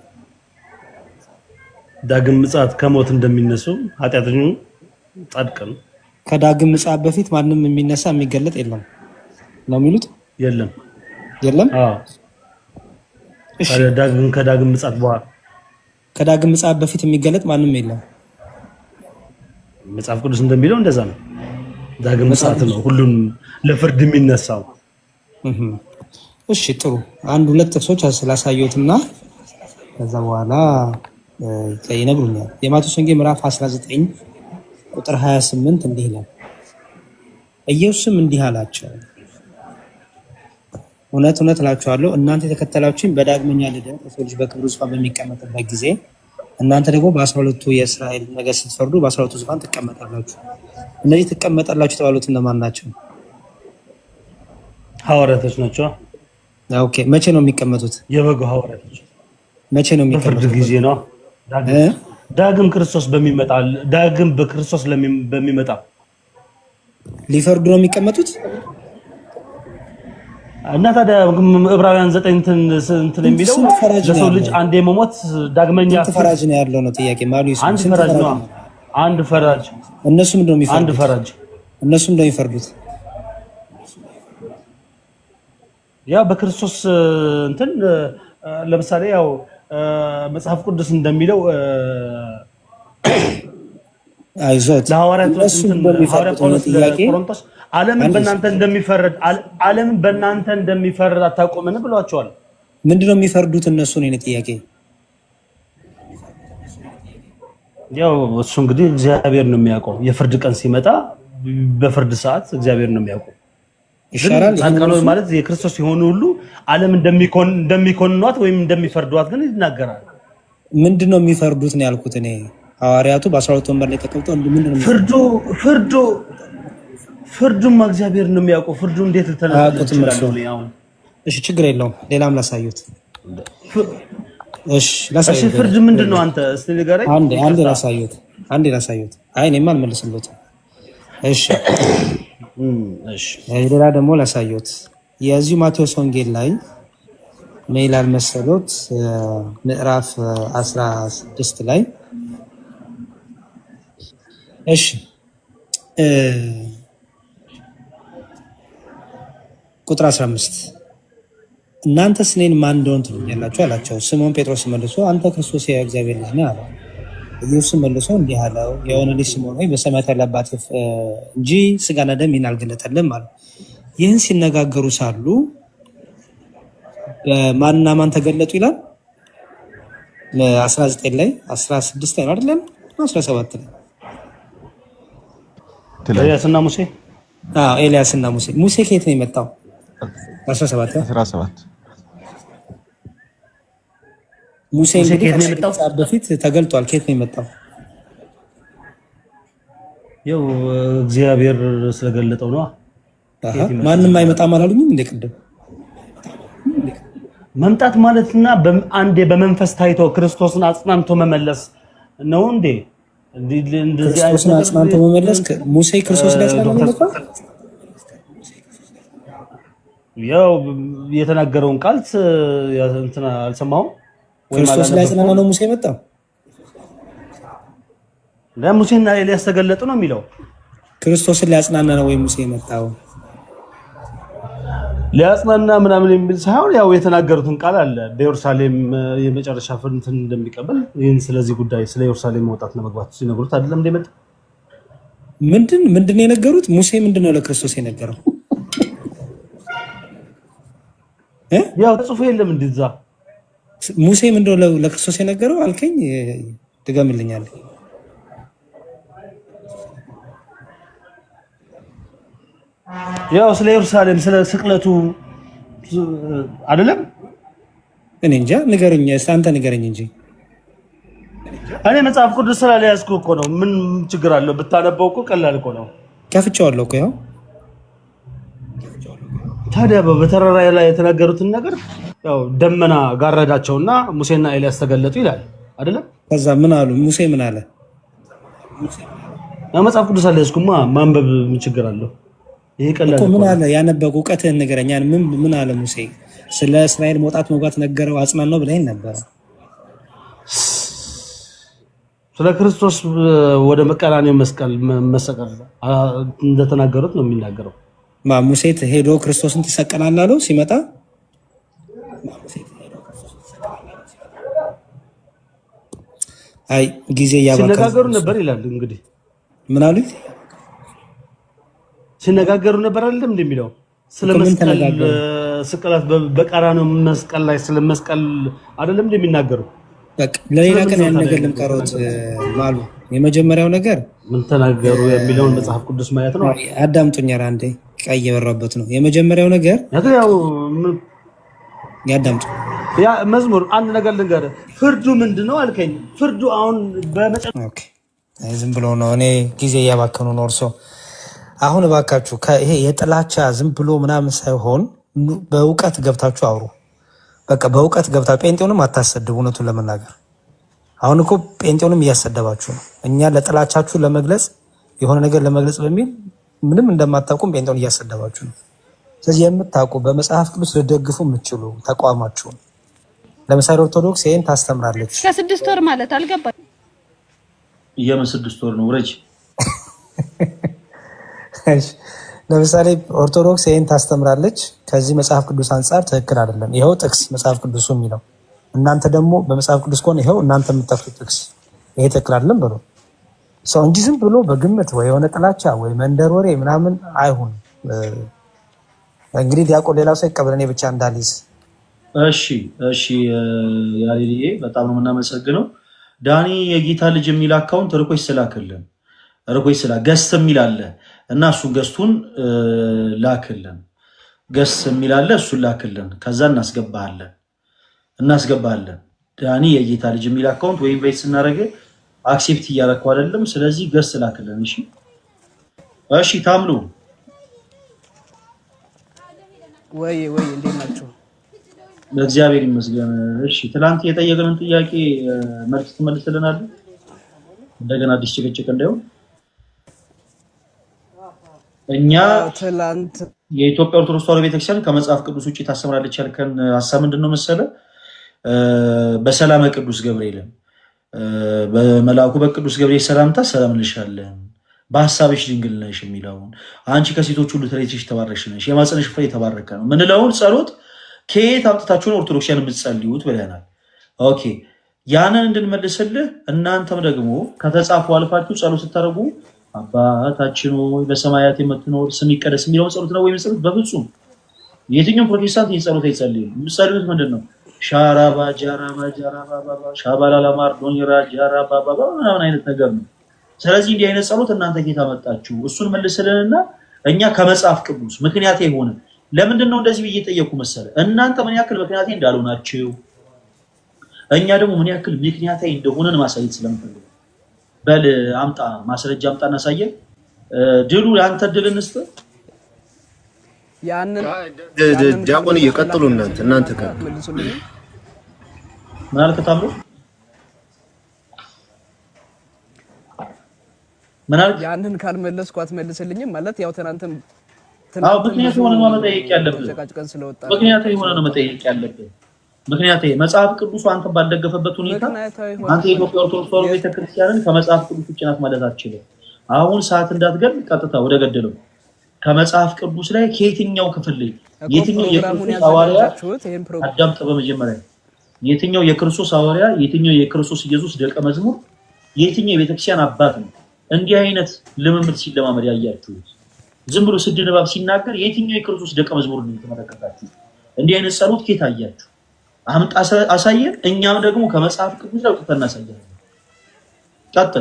M: ዳግም ምጽአት ከሞት እንደሚነሱ ኃጢአተኙ ጻድቅ ነው
C: ከዳግም ምጽአት በፊት ማንም የሚነሳ የሚገለጥ የለም ነው የሚሉት።
M: የለም
C: የለም
M: አዎ። ታዲያ ዳግም ከዳግም ምጽአት በኋላ
C: ከዳግም ምጽአት በፊት የሚገለጥ ማንም የለም።
M: መጽሐፍ ቅዱስ እንደሚለው እንደዛ ነው። ዳግም ምጽአት ነው ሁሉም ለፍርድ የሚነሳው።
C: እህ። እሺ ጥሩ። አንድ ሁለት ጥቅሶች ስላሳየሁትና ከዛ በኋላ እ፣ ይነግሩኛል። የማቴዎስ ወንጌል ምዕራፍ 19 ቁጥር 28 እንዲህ ይላል፣ ኢየሱስም እንዲህ አላቸው፣ እውነት እውነት እላችኋለሁ እናንተ የተከተላችሁኝ በዳግመኛ ልደት የሰው ልጅ በክብሩ ዙፋን በሚቀመጥበት ጊዜ እናንተ ደግሞ በአስራ ሁለቱ የእስራኤል ነገድ ስትፈርዱ በአስራ ሁለቱ ዙፋን ትቀመጣላችሁ። እነዚህ ትቀመጣላችሁ የተባሉት እነማን ናቸው?
M: ሐዋርያቶች ናቸው።
C: ኦኬ መቼ ነው የሚቀመጡት?
M: የበጉ ሐዋርያቶች
C: መቼ ነው
M: በፍርድ
C: የሚቀመጡት?
M: ጊዜ ነው። ዳግም- ዳግም ክርስቶስ በሚመጣ ዳግም በክርስቶስ ለሚ- በሚመጣ
C: ሊፈርዱ ነው የሚቀመጡት?
M: እና ታዲያ ዕብራውያን ዘጠኝ እንትን እንትን የሚለው
C: ስንት ፈራጅ ነው
M: ለሰው ልጅ
C: ያለው?
M: አንዴ መሞት ዳግመኛ
C: ስንት ፈራጅ ነው ያለው ነው ጥያቄ። ማሉ ይስማ፣
M: አንድ
C: ስንት
M: ፈራጅ
C: ፈራጅ
M: ነው።
C: ነው?
M: አንድ ፈራጅ
C: እነሱ ምንድን ነው
M: አንድ
C: የሚፈርዱት?
M: ፈራጅ
C: እነሱ ምንድን ነው የሚፈርዱት?
M: ያው በክርስቶስ እ፣ እንትን እ፣ ለምሳሌ ያው እ፣ መጽሐፍ ቅዱስ እንደሚለው እ፣
C: አይዞት
M: ለሐዋርያት
C: እነሱ
M: እንትን
C: ምንድን ነው
M: ሐዋርያ
C: የሚፈርዱት ነው
M: ጳውሎስ
C: ጥያቄ።
M: ለቆሮንቶስ ዓለምን
C: አንድ
M: በእናንተ እንደሚፈርድ አል- ዓለምን በእናንተ እንደሚፈርድ አታውቁምን ብሏቸዋል።
C: ምንድን ነው የሚፈርዱት እነሱ ነው የእኔ ጥያቄ።
M: ያው እሱ እንግዲህ እግዚአብሔር ነው የሚያውቀው። የፍርድ ቀን ሲመጣ በፍርድ ሰዓት እግዚአብሔር ነው የሚያውቀው። ግን
C: ይሻላል ይሄን
M: ጻድቃን
C: እነሱ
M: ማለት የክርስቶስ የሆኑ ሁሉ ዓለም እንደሚኮን እንደሚኮንኗት ወይም እንደሚፈርዷት ግን ይናገራል።
C: ምንድን ነው የሚፈርዱት ነው ያልኩት እኔ። ሐዋርያቱ በአስራ ሁለት ወንበር ላይ ተቀምጠው እንዲህ ምንድን ነው
M: ፍርዱ ፍርዱ ፍርዱማ እግዚአብሔር ነው የሚያውቀው። ፍርዱ እንዴት ልተነፍል
C: አያውቁትም እርሱ።
M: እችላለሁ? እኔ አሁን
C: እሺ ችግር የለውም ሌላም ላሳዩት። እሺ
M: እሺ
C: ላሳዩት።
M: ፍርድ ምንድን ነው? አንተ እስቲ ንገረኝ።
C: አንዴ አንዴ
M: ይቅርታ።
C: ላሳዩት። አንዴ ላሳዩት። አይ እኔማ አልመልስለትም። እሺ
M: እም፣ እሺ
C: ሌላ ደግሞ ላሳዩት። የዚሁ ማቴዎስ ወንጌል ላይ ምን ይላል መሰሎት? እ፣ ምዕራፍ እ፣ 16 ላይ እሺ እ፣ ቁጥር 15 እናንተስ እኔን ማን እንደሆን ትሉኛላችሁ አላቸው። ስምዖን ጴጥሮስ መልሶ አንተ ክርስቶስ የእግዚአብሔር ልጅ ነህ አለው። ኢየሱስም መልሶ እንዲህ አለው፣ የሆነ ልጅ ስምዖን ሆይ በሰማያት ያለ አባትህ እ፣ እንጂ ስጋና ደም ይህን አልገለጠልም አለው። ይህን ሲነጋገሩ ሳሉ ማንና ማን ተገለጡ ይላል 19 ላይ 16 ላይ ነው አይደለም 17 ላይ
M: ኤልያስና ሙሴ
C: አዎ ኤልያስ እና ሙሴ ሙሴ ከየት ነው የመጣው 17 ላይ
I: 17
C: ሙሴ
M: ሙሴ
C: እንግዲህ
M: ከየት ነው
C: ከሺህ
M: የመጣው?
C: ዓመት በፊት ተገልጧል ከየት ነው የመጣው
M: ያው እግዚአብሔር ስለገለጠው ነው።
C: አሃ፣ ማንም አይመጣም አላሉኝም እንደ ቅድም
M: መምጣት ማለትና በም- አንዴ በመንፈስ ታይቶ ክርስቶስን አጽናንቶ መመለስ ነው እንዴ? እንዲህ- እንደዚህ አይነት
C: ክርስቶስን
M: ነገር
C: አጽናንቶ መመለስ ከ- ሙሴ ክርስቶስ ላይ አጽናንቶ
M: ዶክተር
C: መመለስ
M: ያው የተናገረውን ቃል ስ- ያ- እንትን አልሰማሁም ወይም
C: ክርስቶስ ላይ
M: አላነበብኩም።
C: አጽናና ነው ሙሴ የመጣው
M: ለሙሴና ኤልያስ ተገለጡ ነው የሚለው።
C: ክርስቶስን ላይ አጽናና ነው ወይ ሙሴ የመጣው
M: ሊያጽናና ምናምን የሚል ሳይሆን ያው የተናገሩትን ቃል አለ በኢየሩሳሌም እ፣ የመጨረሻ ፍርድን እንደሚቀበል ይህን ስለዚህ ጉዳይ ስለ ኢየሩሳሌም መውጣትና መግባት ሲነግሩት አይደለም እንደመጣ
C: ምንድን ምንድን ነው የነገሩት ሙሴ ምንድን ነው ለክርስቶስ የነገረው እ?
M: ያው ተጽፎ የለም እንዲዛ
C: ሙሴ ምንድን ነው ለ- ለክርስቶስ የነገረው አልከኝ ድገምልኛል
M: ያው ስለ ኢየሩሳሌም ስለ ስቅለቱ እ፣ አይደለም
C: እኔ እንጃ ንገረኝ እስኪ አንተ ንገረኝ እንጂ
M: እኔ መጽሐፍ ቅዱስ ስላልያዝኩ እኮ ነው። ምን ችግር አለው? ብታነበው እኮ ቀላል እኮ ነው።
C: ከፍቼዋለሁ እኮ ያው
M: ታዲያ በ- በተራራ ላይ የተናገሩትን ነገር ያው ደመና ጋረዳቸውና ሙሴና ኤልያስ ተገለጡ ይላል አይደለም?
C: ከዛ ምን አሉ ሙሴ ምን አለ
M: ያው መጽሐፍ ቅዱስ አልያዝኩማ ማንበብ ምን ችግር አለው? ይሄ ቀላል
C: እኮ
M: እኮ
C: ምን
M: ነው።
C: አለ ያነበቁ እውቀትህን ንገረኝ ያን ምን ምን አለ ሙሴ ስለ እስራኤል መውጣት መግባት ነገረው አጽናን ነው ብለኸኝ ነበረ
M: ስለ ክርስቶስ እ፣ ወደ መቀራኔው መስቀል መ- መሰቀል አ፣ እንደተናገሩት ነው የሚናገረው።
C: ማ ሙሴ ሄዶ ክርስቶስን ትሰቀላለህ አለው ሲመጣ አይ ጊዜ እያባከኑ
M: ሲነጋገሩ ነበር ይላል እንግዲህ
C: ምን አሉኝ
M: ሲነጋገሩ ነበር አይደለም እንደሚለው ስለ
C: እኮ ምን
M: መስቀል
C: ተነጋገሩ?
M: እ፣ ስቅላት በ- በቀራንዮ መስቀል ላይ ስለ መስቀል አይደለም እንደሚናገሩ
C: በቃ ለሌላ ቀን ያን
M: ስለምን
C: ነገር
M: ታዲያ
C: ልምቀሮት ማሉ የመጀመሪያው ነገር
M: ምን ተናገሩ የሚለውን መጽሐፍ ቅዱስ ማየት ነው።
C: አዳምጡኝ ኧረ አንዴ ቀይ የበራበት ነው የመጀመሪያው ነገር
M: ያው ያው ምን-
C: ያዳምጡ
M: ያ መዝሙር አንድ ነገር ልንገርህ፣ ፍርዱ ምንድን ነው አልከኝ። ፍርዱ አሁን በመጨረሻ
C: አይ ዝም ብሎ ነው እኔ ጊዜ እያባከኑ ነው እርሶ አሁን እባካችሁ ከይሄ የጥላቻ ዝም ብሎ ምናምን ሳይሆን ኑ- በእውቀት ገብታችሁ አውሩ በቃ በእውቀት ገብታ ጴንጤውንም አታሰድቡ እውነቱን ለመናገር አሁን እኮ ጴንጤውንም እያሰደባችሁ ነው እኛ ለጥላቻችሁ ለመግለጽ የሆነ ነገር ለመግለጽ በሚል ምንም እንደማታውቁም ጴንጤውን እያሰደባችሁ ነው ስለዚህ የምታውቁ በመጽሐፍ ቅዱስ ልደግፉ የምትችሉ ተቋማችሁን ለምሳሌ ኦርቶዶክስ ይህን ታስተምራለች።
N: ከስድስት ወር ማለት አልገባኝ።
D: የምን ስድስት ወር ነው ውረጅ።
C: እሺ፣ ለምሳሌ ኦርቶዶክስ ይህን ታስተምራለች። ከዚህ መጽሐፍ ቅዱስ አንጻር ትክክል አይደለም። ይኸው ጥቅስ መጽሐፍ ቅዱሱ የሚለው እናንተ ደግሞ በመጽሐፍ ቅዱስ ከሆነ ይኸው እናንተ የምጠቅሱት ጥቅስ ይሄ ትክክል አይደለም ብሎ ሰው እንጂ ዝም ብሎ በግምት ወይ የሆነ ጥላቻ ወይ መንደር ወሬ ምናምን አይሁን። እ፣ እንግዲህ ዲያቆን ሌላው ሰው ይቀበል፣ እኔ ብቻ እንዳልይዝ።
D: እሺ እሺ እ፣ ያሬድዬ በጣም ነው የምናመሰግነው። ዳኒ የጌታ ልጅ የሚል አካውንት ርኮች ስላክልን ርኮች ስላ ገስት የሚል አለ እና እሱን ገስቱን እ፣ ላክልን ገስት የሚል አለ እሱን ላክልን። ከዛ እናስገባሃለን እናስገባሃለን። ዳኒ የጌታ ልጅ የሚል አካውንት ወይም ቤት ስናደርግ አክሴፕት እያረከው አይደለም። ስለዚህ ገስት ላክልን። እሺ እሺ ታምሉ
O: ወይ ወይ እንዴት ናቸው?
D: በእግዚአብሔር ይመስገን። እሺ ትላንት የጠየቅንን ጥያቄ እ፣ መልስ ትመልስልናለህ? እንደገና አዲስ ጭቅጭቅ እንዳይሆን እኛ
O: ትላንት
D: የኢትዮጵያ ኦርቶዶክስ ተዋሕዶ ቤተክርስቲያን ከመጽሐፍ ቅዱስ ውጭ ታስተምራለች ያልከን ሀሳብ ምንድን ነው መሰለ? እ፣ በሰላመ ቅዱስ ገብርኤልን እ፣ በመልአኩ በቅዱስ ገብርኤል ሰላምታ ሰላም እንልሻለን፣ በሀሳብሽ ድንግል ነሽ የሚለውን አንቺ ከሴቶች ሁሉ ተለይተሽ የተባረክሽ ነሽ፣ የማኅፀንሽ ፍሬ የተባረከ ነው ምንለውን ጸሎት ከየት አምጥታችሁ ነው ኦርቶዶክሲያን የምትጸልዩት ብለናል። ኦኬ ያንን እንድንመልስልህ እናንተም ደግሞ ከተጻፉ አልፋችሁ ጸሎት ስታደርጉ አባታችን ሆይ በሰማያት የምትኖር ስም ይቀደስ የሚለውን ጸሎት ነው ወይም ጸሎት በፍጹም የትኛውም ፕሮቴስታንት ይህን ጸሎት አይጸልይም። የምትጸልዩት ምንድን ነው? ሻራባ ጃራባ ጃራባ ባባ ሻባላላማር ዶኒራ ጃራባ ባባ ምናምን አይነት ነገር ነው። ስለዚህ እንዲህ አይነት ጸሎት እናንተ ጌታ መጣችሁ እሱን መልስልንና እኛ ከመጽሐፍ ቅዱስ ምክንያት የሆነ ለምንድን ነው እንደዚህ ብዬ ጠየቁ መሰለ እናንተ ምን ያክል ምክንያቴ እንዳልሆናችሁ እኛ ደግሞ ምን ያክል ምክንያታዊ እንደሆነን ማሳየት ስለምፈልግ በል አምጣ ማስረጃ አምጣ እናሳየን እ፣ ድሉ ለአንተ ድል እንስጥ
O: ያንን
P: ድ- ድ- ዲያቆን እየቀጥሉ እናንተ እናንተ ጋር
O: መልሱልኝ።
D: ምን አልክ ታምሮ ምን አልክ
O: ያንን ካልመለስኩ አትመልስልኝም ማለት ያው ትናንትም
D: አዎ
O: ትናንትም
D: ምክንያት
O: ብዙ
D: የሆነ ነው መጠየቅ ያለብህ
O: ተጨቃጭቀን ስለወጣ
D: ምክንያት የሆነ ነው መጠየቅ ያለብህ ምክንያት መጽሐፍ ቅዱሱ አንተ ባልደገፈበት ሁኔታ
O: ምክንያታዊ
D: አንተ የኢትዮጵያ ኦርቶዶክስ ተዋሕዶ ቤተክርስቲያንን ከመጽሐፍ ቅዱስ ውጭ ናት ማለት አትችልም። አሁን ሰዓት እንዳትገል ቀጥታ ወደ ገደለው ከመጽሐፍ ቅዱስ ላይ ከየትኛው ክፍል ላይ
O: እኮ
D: የትኛው
O: ፕሮግራሙን
D: የክርስቶስ ሐዋርያ
O: ያዘጋጃችሁት ይህን ፕሮግራም
D: አዳምጥ። በመጀመሪያ የትኛው የክርስቶስ ሐዋርያ የትኛው የክርስቶስ ኢየሱስ ደቀ መዝሙር የትኛው የቤተክርስቲያን አባት ነው እንዲህ አይነት ልምምድ ሲለማመድ ያያችሁት? ዝም ብሎ ስድ ንባብ ሲናገር የትኛው የክርስቶስ ደቀ መዝሙር ነው የተመለከታችሁት? እንዲህ አይነት ጸሎት ኬት አያችሁ? አምጣ አሳ- አሳየን። እኛም ደግሞ ከመጽሐፍ ቅዱስ ላይ አውጥተን እናሳያለን። ቀጥል።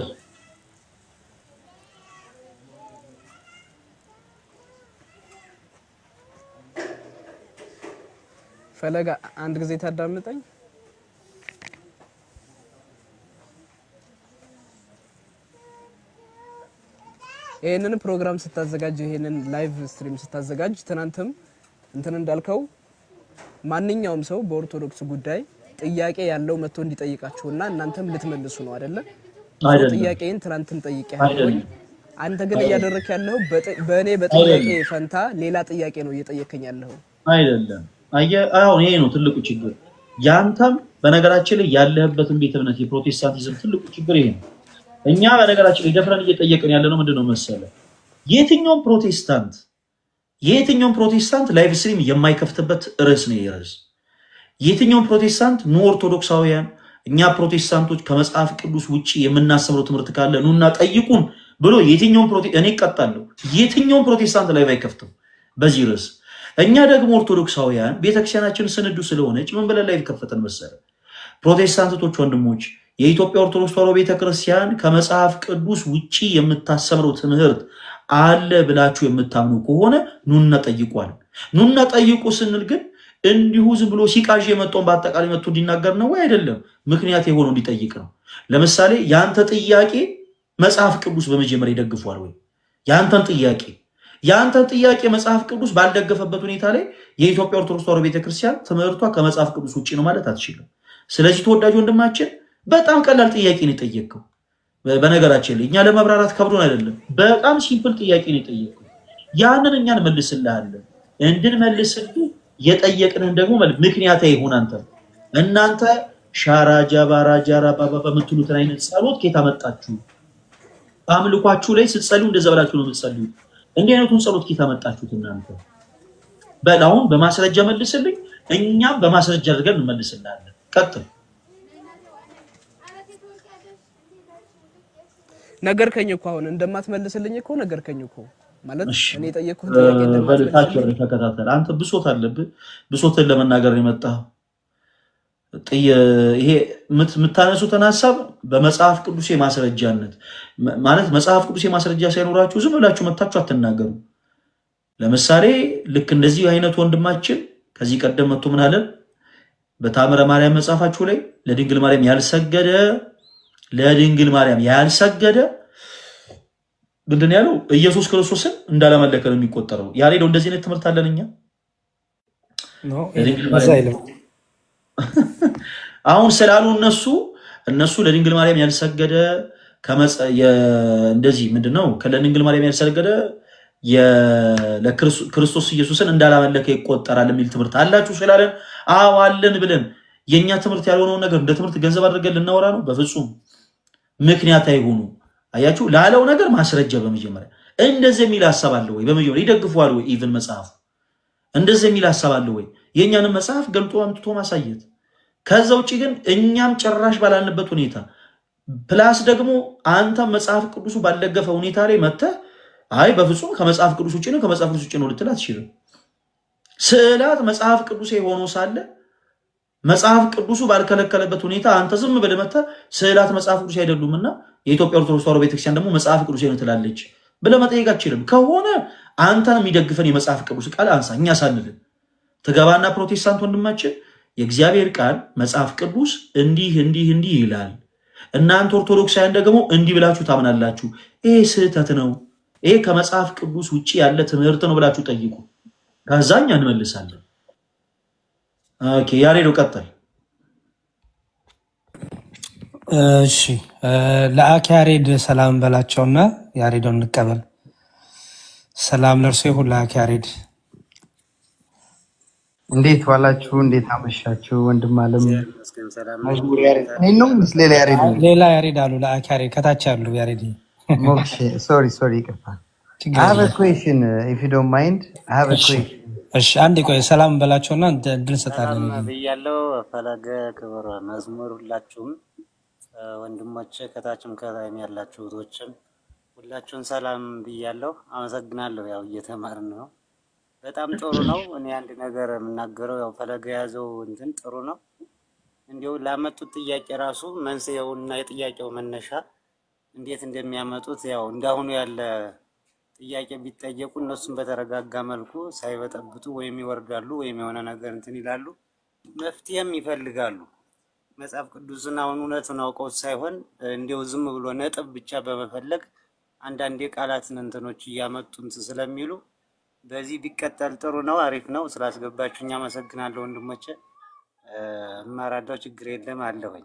O: ፈለጋ አንድ ጊዜ ታዳምጠኝ። ይህንን ፕሮግራም ስታዘጋጅ ይህንን ላይቭ ስትሪም ስታዘጋጅ ትናንትም እንትን እንዳልከው ማንኛውም ሰው በኦርቶዶክስ ጉዳይ ጥያቄ ያለው መጥቶ እንዲጠይቃችሁና እናንተም ልትመልሱ ነው አይደለ? ሰው
D: አይደለም።
O: ጥያቄን ትናንትም ጠይቄያለሁ።
D: አይደለም።
O: አንተ ግን
D: አይደለም።
O: እያደረክ ያለው በእኔ በጥያቄ
D: አይደለም።
O: ፈንታ ሌላ ጥያቄ ነው እየጠየከኝ ያለው።
D: አይደለም። አየህ፣ አሁን ይሄ ነው ትልቁ ችግር። ያንተም በነገራችን ላይ ያለህበትን ቤተ እምነት የፕሮቴስታንቲዝም ትልቁ ችግር ይሄ ነው። እኛ በነገራችን ላይ ደፍረን እየጠየቅን ያለ ነው ምንድን ነው መሰለ የትኛውም ፕሮቴስታንት የየትኛውም ፕሮቴስታንት ላይቭ ስትሪም የማይከፍትበት ርዕስ ነው ይሄ ርዕስ። የትኛውም ፕሮቴስታንት ኑ ኦርቶዶክሳውያን፣ እኛ ፕሮቴስታንቶች ከመጽሐፍ ቅዱስ ውጭ የምናስተምረው ትምህርት ካለ ኑና ጠይቁን ብሎ የትኛውም ፕሮቴ እኔ እቀጣለሁ። የትኛውም ፕሮቴስታንት ላይቭ አይከፍትም በዚህ ርዕስ። እኛ ደግሞ ኦርቶዶክሳውያን ቤተክርስቲያናችን ስንዱ ስለሆነች ምን ብለን ላይቭ ከፈተን መሰለ ፕሮቴስታንቶች ወንድሞች የኢትዮጵያ ኦርቶዶክስ ተዋሕዶ ቤተክርስቲያን ከመጽሐፍ ቅዱስ ውጪ የምታሰምረው ትምህርት አለ ብላችሁ የምታምኑ ከሆነ ኑና ጠይቋል። ኑና ጠይቁ ስንል ግን እንዲሁ ዝም ብሎ ሲቃዥ የመጣውን በአጠቃላይ መጥቶ እንዲናገር ነው ወይ? አይደለም። ምክንያት የሆነው እንዲጠይቅ ነው። ለምሳሌ የአንተ ጥያቄ መጽሐፍ ቅዱስ በመጀመሪያ ይደግፏል ወይ? የአንተን ጥያቄ የአንተን ጥያቄ መጽሐፍ ቅዱስ ባልደገፈበት ሁኔታ ላይ የኢትዮጵያ ኦርቶዶክስ ተዋሕዶ ቤተክርስቲያን ትምህርቷ ከመጽሐፍ ቅዱስ ውጭ ነው ማለት አትችልም። ስለዚህ ተወዳጅ ወንድማችን በጣም ቀላል ጥያቄ ነው የጠየቅከው። በ- በነገራችን ላይ እኛ ለመብራራት ከብዶን አይደለም፣ በጣም ሲምፕል ጥያቄ ነው የጠየቅከው። ያንን እኛ እንመልስልሃለን። እንድንመልስልህ የጠየቅንህን ደግሞ መልስ ምክንያታዊ ይሁን አንተ እናንተ ሻራ ጃባራ ጃራ ባባ በምትሉትን አይነት ጸሎት ከየት አመጣችሁ? በአምልኳችሁ ላይ ስትጸልዩ እንደዛ ብላችሁ ነው የምትጸልዩት። እንዲህ አይነቱን ጸሎት ከየት አመጣችሁት እናንተ? በል አሁን በማስረጃ መልስልኝ፣ እኛም በማስረጃ አድርገን እንመልስልሃለን። ቀጥል።
O: ነገርከኝ እኮ አሁን እንደማትመልስልኝ እኮ ነገርከኝ እኮ ማለት እኔ የጠየቅኩህን
D: እ፣
O: ጥያቄ
D: በል ታች
O: እንደማትመልስልኝ
D: ወርደህ ተከታተል። አንተ ብሶት አለብህ። ብሶትን ለመናገር ነው የመጣኸው። ጥየ- ይሄ የምት- የምታነሱትን ሀሳብ በመጽሐፍ ቅዱስ የማስረጃነት መ- ማለት መጽሐፍ ቅዱስ የማስረጃ ሳይኖራችሁ ዝም ብላችሁ መታችሁ አትናገሩ። ለምሳሌ ልክ እንደዚህ አይነት ወንድማችን ከዚህ ቀደም መጥቶ ምን አለን? በታምረ ማርያም መጽሐፋችሁ ላይ ለድንግል ማርያም ያልሰገደ ለድንግል ማርያም ያልሰገደ ምንድን ነው ያለው? ኢየሱስ ክርስቶስን እንዳላመለከ ነው የሚቆጠረው። ያሬደው እንደዚህ አይነት ትምህርት አለን እኛ
C: ነው
D: ለድንግል
C: እዛ
D: ማርያም
C: አይልም።
D: አሁን ስላሉ እነሱ እነሱ ለድንግል ማርያም ያልሰገደ ከመጸ- የ- እንደዚህ ምንድን ነው ለድንግል ማርያም ያልሰገደ የ- ለክርስቶ- ክርስቶስ ኢየሱስን እንዳላመለከ ይቆጠራል የሚል ትምህርት አላችሁ ስላለን አዎ አለን ብለን የእኛ ትምህርት ያልሆነውን ነገር እንደ ትምህርት ገንዘብ አድርገን ልናወራ ነው? በፍጹም ምክንያት አይሆኑ። አያችሁ ላለው ነገር ማስረጃ በመጀመሪያ እንደዚህ የሚል ሀሳብ አለ ወይ? በመጀመሪያ ይደግፈዋል ወይ? ኢቭን መጽሐፉ እንደዚህ የሚል ሀሳብ አለ ወይ? የእኛንም መጽሐፍ ገልጦ አምጥቶ ማሳየት። ከዛ ውጭ ግን እኛም ጭራሽ ባላልንበት ሁኔታ ፕላስ ደግሞ አንተም መጽሐፍ ቅዱሱ ባልደገፈ ሁኔታ ላይ መጥተህ አይ በፍጹም ከመጽሐፍ ቅዱስ ውጭ ነው ከመጽሐፍ ቅዱስ ውጭ ነው ልትል አትችልም። ስዕላት መጽሐፍ ቅዱስ ሆኖ ሳለ መጽሐፍ ቅዱሱ ባልከለከለበት ሁኔታ አንተ ዝም ብለህ መጥተህ ስዕላት መጽሐፍ ቅዱስ አይደሉም እና የኢትዮጵያ ኦርቶዶክስ ተዋሕዶ ቤተክርስቲያን ደግሞ መጽሐፍ ቅዱስ ነው ትላለች ብለህ መጠየቅ አትችልም። ከሆነ አንተን የሚደግፈን የመጽሐፍ ቅዱስ ቃል አንሳ፣ እኛ ሳንልን ትገባና ፕሮቴስታንት ወንድማችን የእግዚአብሔር ቃል መጽሐፍ ቅዱስ እንዲህ እንዲህ እንዲህ ይላል፣ እናንተ ኦርቶዶክሳውያን ደግሞ እንዲህ ብላችሁ ታምናላችሁ፣ ይሄ ስህተት ነው፣ ይሄ ከመጽሐፍ ቅዱስ ውጭ ያለ ትምህርት ነው ብላችሁ ጠይቁ። ከዛ እኛ እንመልሳለን። ኦኬ፣ ያሬዶ ቀጥል።
C: እሺ እ፣ ለአክ ያሬድ ሰላም በላቸውና ያሬዶን እንቀበል። ሰላም ለእርሱ ይሁን። ለአክ ያሬድ
N: እንዴት ዋላችሁ? እንዴት አመሻችሁ? ወንድም አለም መዝሙር ያሬድ እኔ ነው ምስ ሌላ ያሬድ ነው?
C: ሌላ ያሬድ አሉ። ለአክ ያሬድ ከታች ያሉ ያሬድ
N: ሞክሼ ሶሪ ሶሪ ይቅርታ።
C: ችግር
N: I have a
C: የለም።
N: question uh, if you don't mind. I have a
C: እሺ
N: question.
C: እሺ፣ አንድ ቆይ ሰላም በላቸውና እንደ- እድል እንሰጣለን።
Q: ሰላም ብያለው። ፈለገ ክብር መዝሙር ሁላችሁም እ፣ ወንድሞቼ ከታችም ከላይም ያላችሁ እህቶችም ሁላችሁን ሰላም ብያለሁ። አመሰግናለሁ። ያው እየተማርን ነው። በጣም ጥሩ ነው። እኔ አንድ ነገር የምናገረው ያው ፈለገ የያዘው እንትን ጥሩ ነው። እንዲሁ ላመጡት ጥያቄ ራሱ መንስኤውና የጥያቄው መነሻ እንዴት እንደሚያመጡት ያው እንዳሁኑ ያለ ጥያቄ ቢጠየቁ እነሱም በተረጋጋ መልኩ ሳይበጠብጡ ወይም ይወርዳሉ ወይም የሆነ ነገር እንትን ይላሉ፣ መፍትሄም ይፈልጋሉ። መጽሐፍ ቅዱስን አሁን እውነቱን አውቀው ሳይሆን እንዲያው ዝም ብሎ ነጥብ ብቻ በመፈለግ አንዳንድ የቃላትን እንትኖች እያመጡ እንትን ስለሚሉ በዚህ ቢቀጠል ጥሩ ነው። አሪፍ ነው። ስላስገባችሁኝ አመሰግናለሁ ወንድሞቼ። እ፣ እማራለሁ። ችግር የለም አለሁኝ።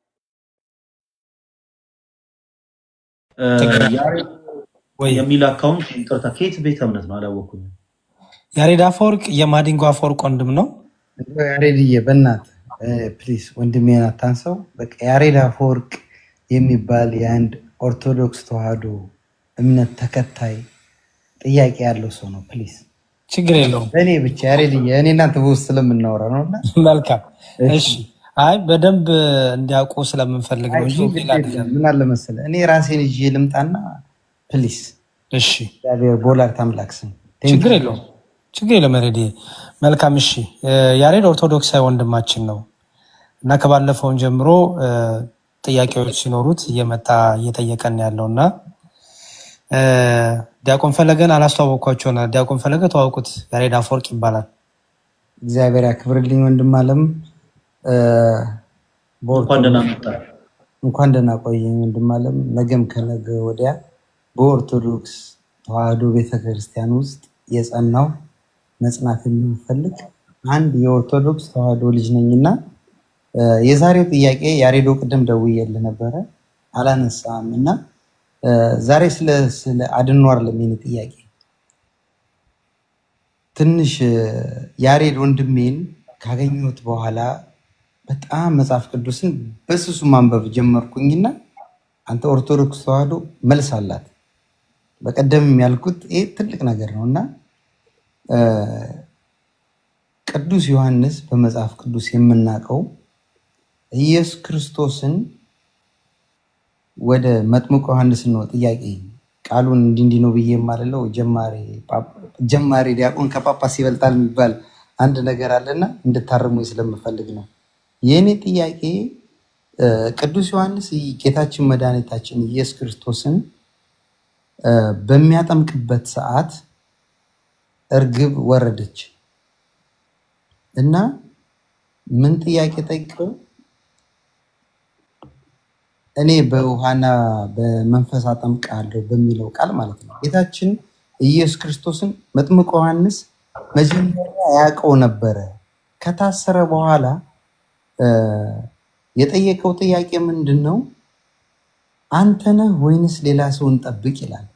D: እ፣ ያሬድ የሚል አካውንት ይቅርታ፣ ከየት ቤተ እምነት ነው አላወኩም።
C: ያሬድ አፈወርቅ የማዲንጎ አፈወርቅ ወንድም ነው።
N: እንደው ያሬድዬ በእናትህ ፕሊዝ ወንድሜን አታንሰው። በቃ ያሬድ አፈወርቅ የሚባል የአንድ ኦርቶዶክስ ተዋህዶ እምነት ተከታይ ጥያቄ ያለው ሰው ነው። ፕሊዝ
C: ችግር የለውም።
N: በእኔ ብቻ ያሬድዬ፣ እኔ እናንተ በውስጥ ስለምናወራ ነው እና
C: መልካም እሺ። አይ በደንብ እንዲያውቁ ስለምንፈልግ ነው እንጂ ሌላ አይደለም።
N: ምን አለ መሰለህ እኔ ራሴን ይዤ ልምጣና ፕሊዝ
C: እሺ
N: እግዚአብሔር በወላዲተ አምላክ ስም
C: ችግር የለውም። ችግር የለም። ያሬድ መልካም። እሺ እ፣ ያሬድ ኦርቶዶክሳዊ ወንድማችን ነው እና ከባለፈውን ጀምሮ እ፣ ጥያቄዎች ሲኖሩት እየመጣ እየጠየቀን ያለው እና እ፣ ዲያቆን ፈለገን አላስተዋወቅኳቸው ና ዲያቆን ፈለገ ተዋውቁት። ያሬድ አፈወርቅ ይባላል።
N: እግዚአብሔር ያክብርልኝ ወንድም አለም እ፣
D: እንኳን ደህና
N: በኦርቶዶክስ
D: መጣ።
N: እንኳን ደህና ቆየኝ ወንድም አለም። ነገም ከነገ ወዲያ በኦርቶዶክስ ተዋህዶ ቤተክርስቲያን ውስጥ የጸናው መጽናት የሚፈልግ አንድ የኦርቶዶክስ ተዋህዶ ልጅ ነኝና እ፣ የዛሬው ጥያቄ ያሬዶ ቅድም ደውዬልህ ነበረ አላነሳም እና እ፣ ዛሬ ስለ ስለ አድኖ አይደለም የኔ ጥያቄ ትንሽ እ፣ ያሬድ ወንድሜን ካገኘሁት በኋላ በጣም መጽሐፍ ቅዱስን በስሱ ማንበብ ጀመርኩኝና አንተ ኦርቶዶክስ ተዋህዶ መልስ አላት። በቀደም ያልኩት ይሄ ትልቅ ነገር ነው እና እ፣ ቅዱስ ዮሐንስ በመጽሐፍ ቅዱስ የምናውቀው ኢየሱስ ክርስቶስን ወደ መጥምቁ ዮሐንስ ነው ጥያቄ ቃሉን እንዲህ እንዲህ ነው ብዬ የማልለው ጀማሪ ጳጳ- ጀማሪ ዲያቆን ከጳጳስ ይበልጣል የሚባል አንድ ነገር አለና እንድታርሙ ስለምፈልግ ነው። የእኔ ጥያቄ እ፣ ቅዱስ ዮሐንስ ጌታችን መድኃኒታችን ኢየሱስ ክርስቶስን እ፣ በሚያጠምቅበት ሰዓት እርግብ ወረደች እና ምን ጥያቄ ጠይቀው እኔ በውሃና በመንፈስ አጠምቃለሁ በሚለው ቃል ማለት ነው። ጌታችን ኢየሱስ ክርስቶስን መጥምቁ ዮሐንስ መጀመሪያ ያውቀው ነበረ። ከታሰረ በኋላ እ፣ የጠየቀው ጥያቄ ምንድን ነው? አንተ ነህ ወይንስ ሌላ ሰው እንጠብቅ ይላል።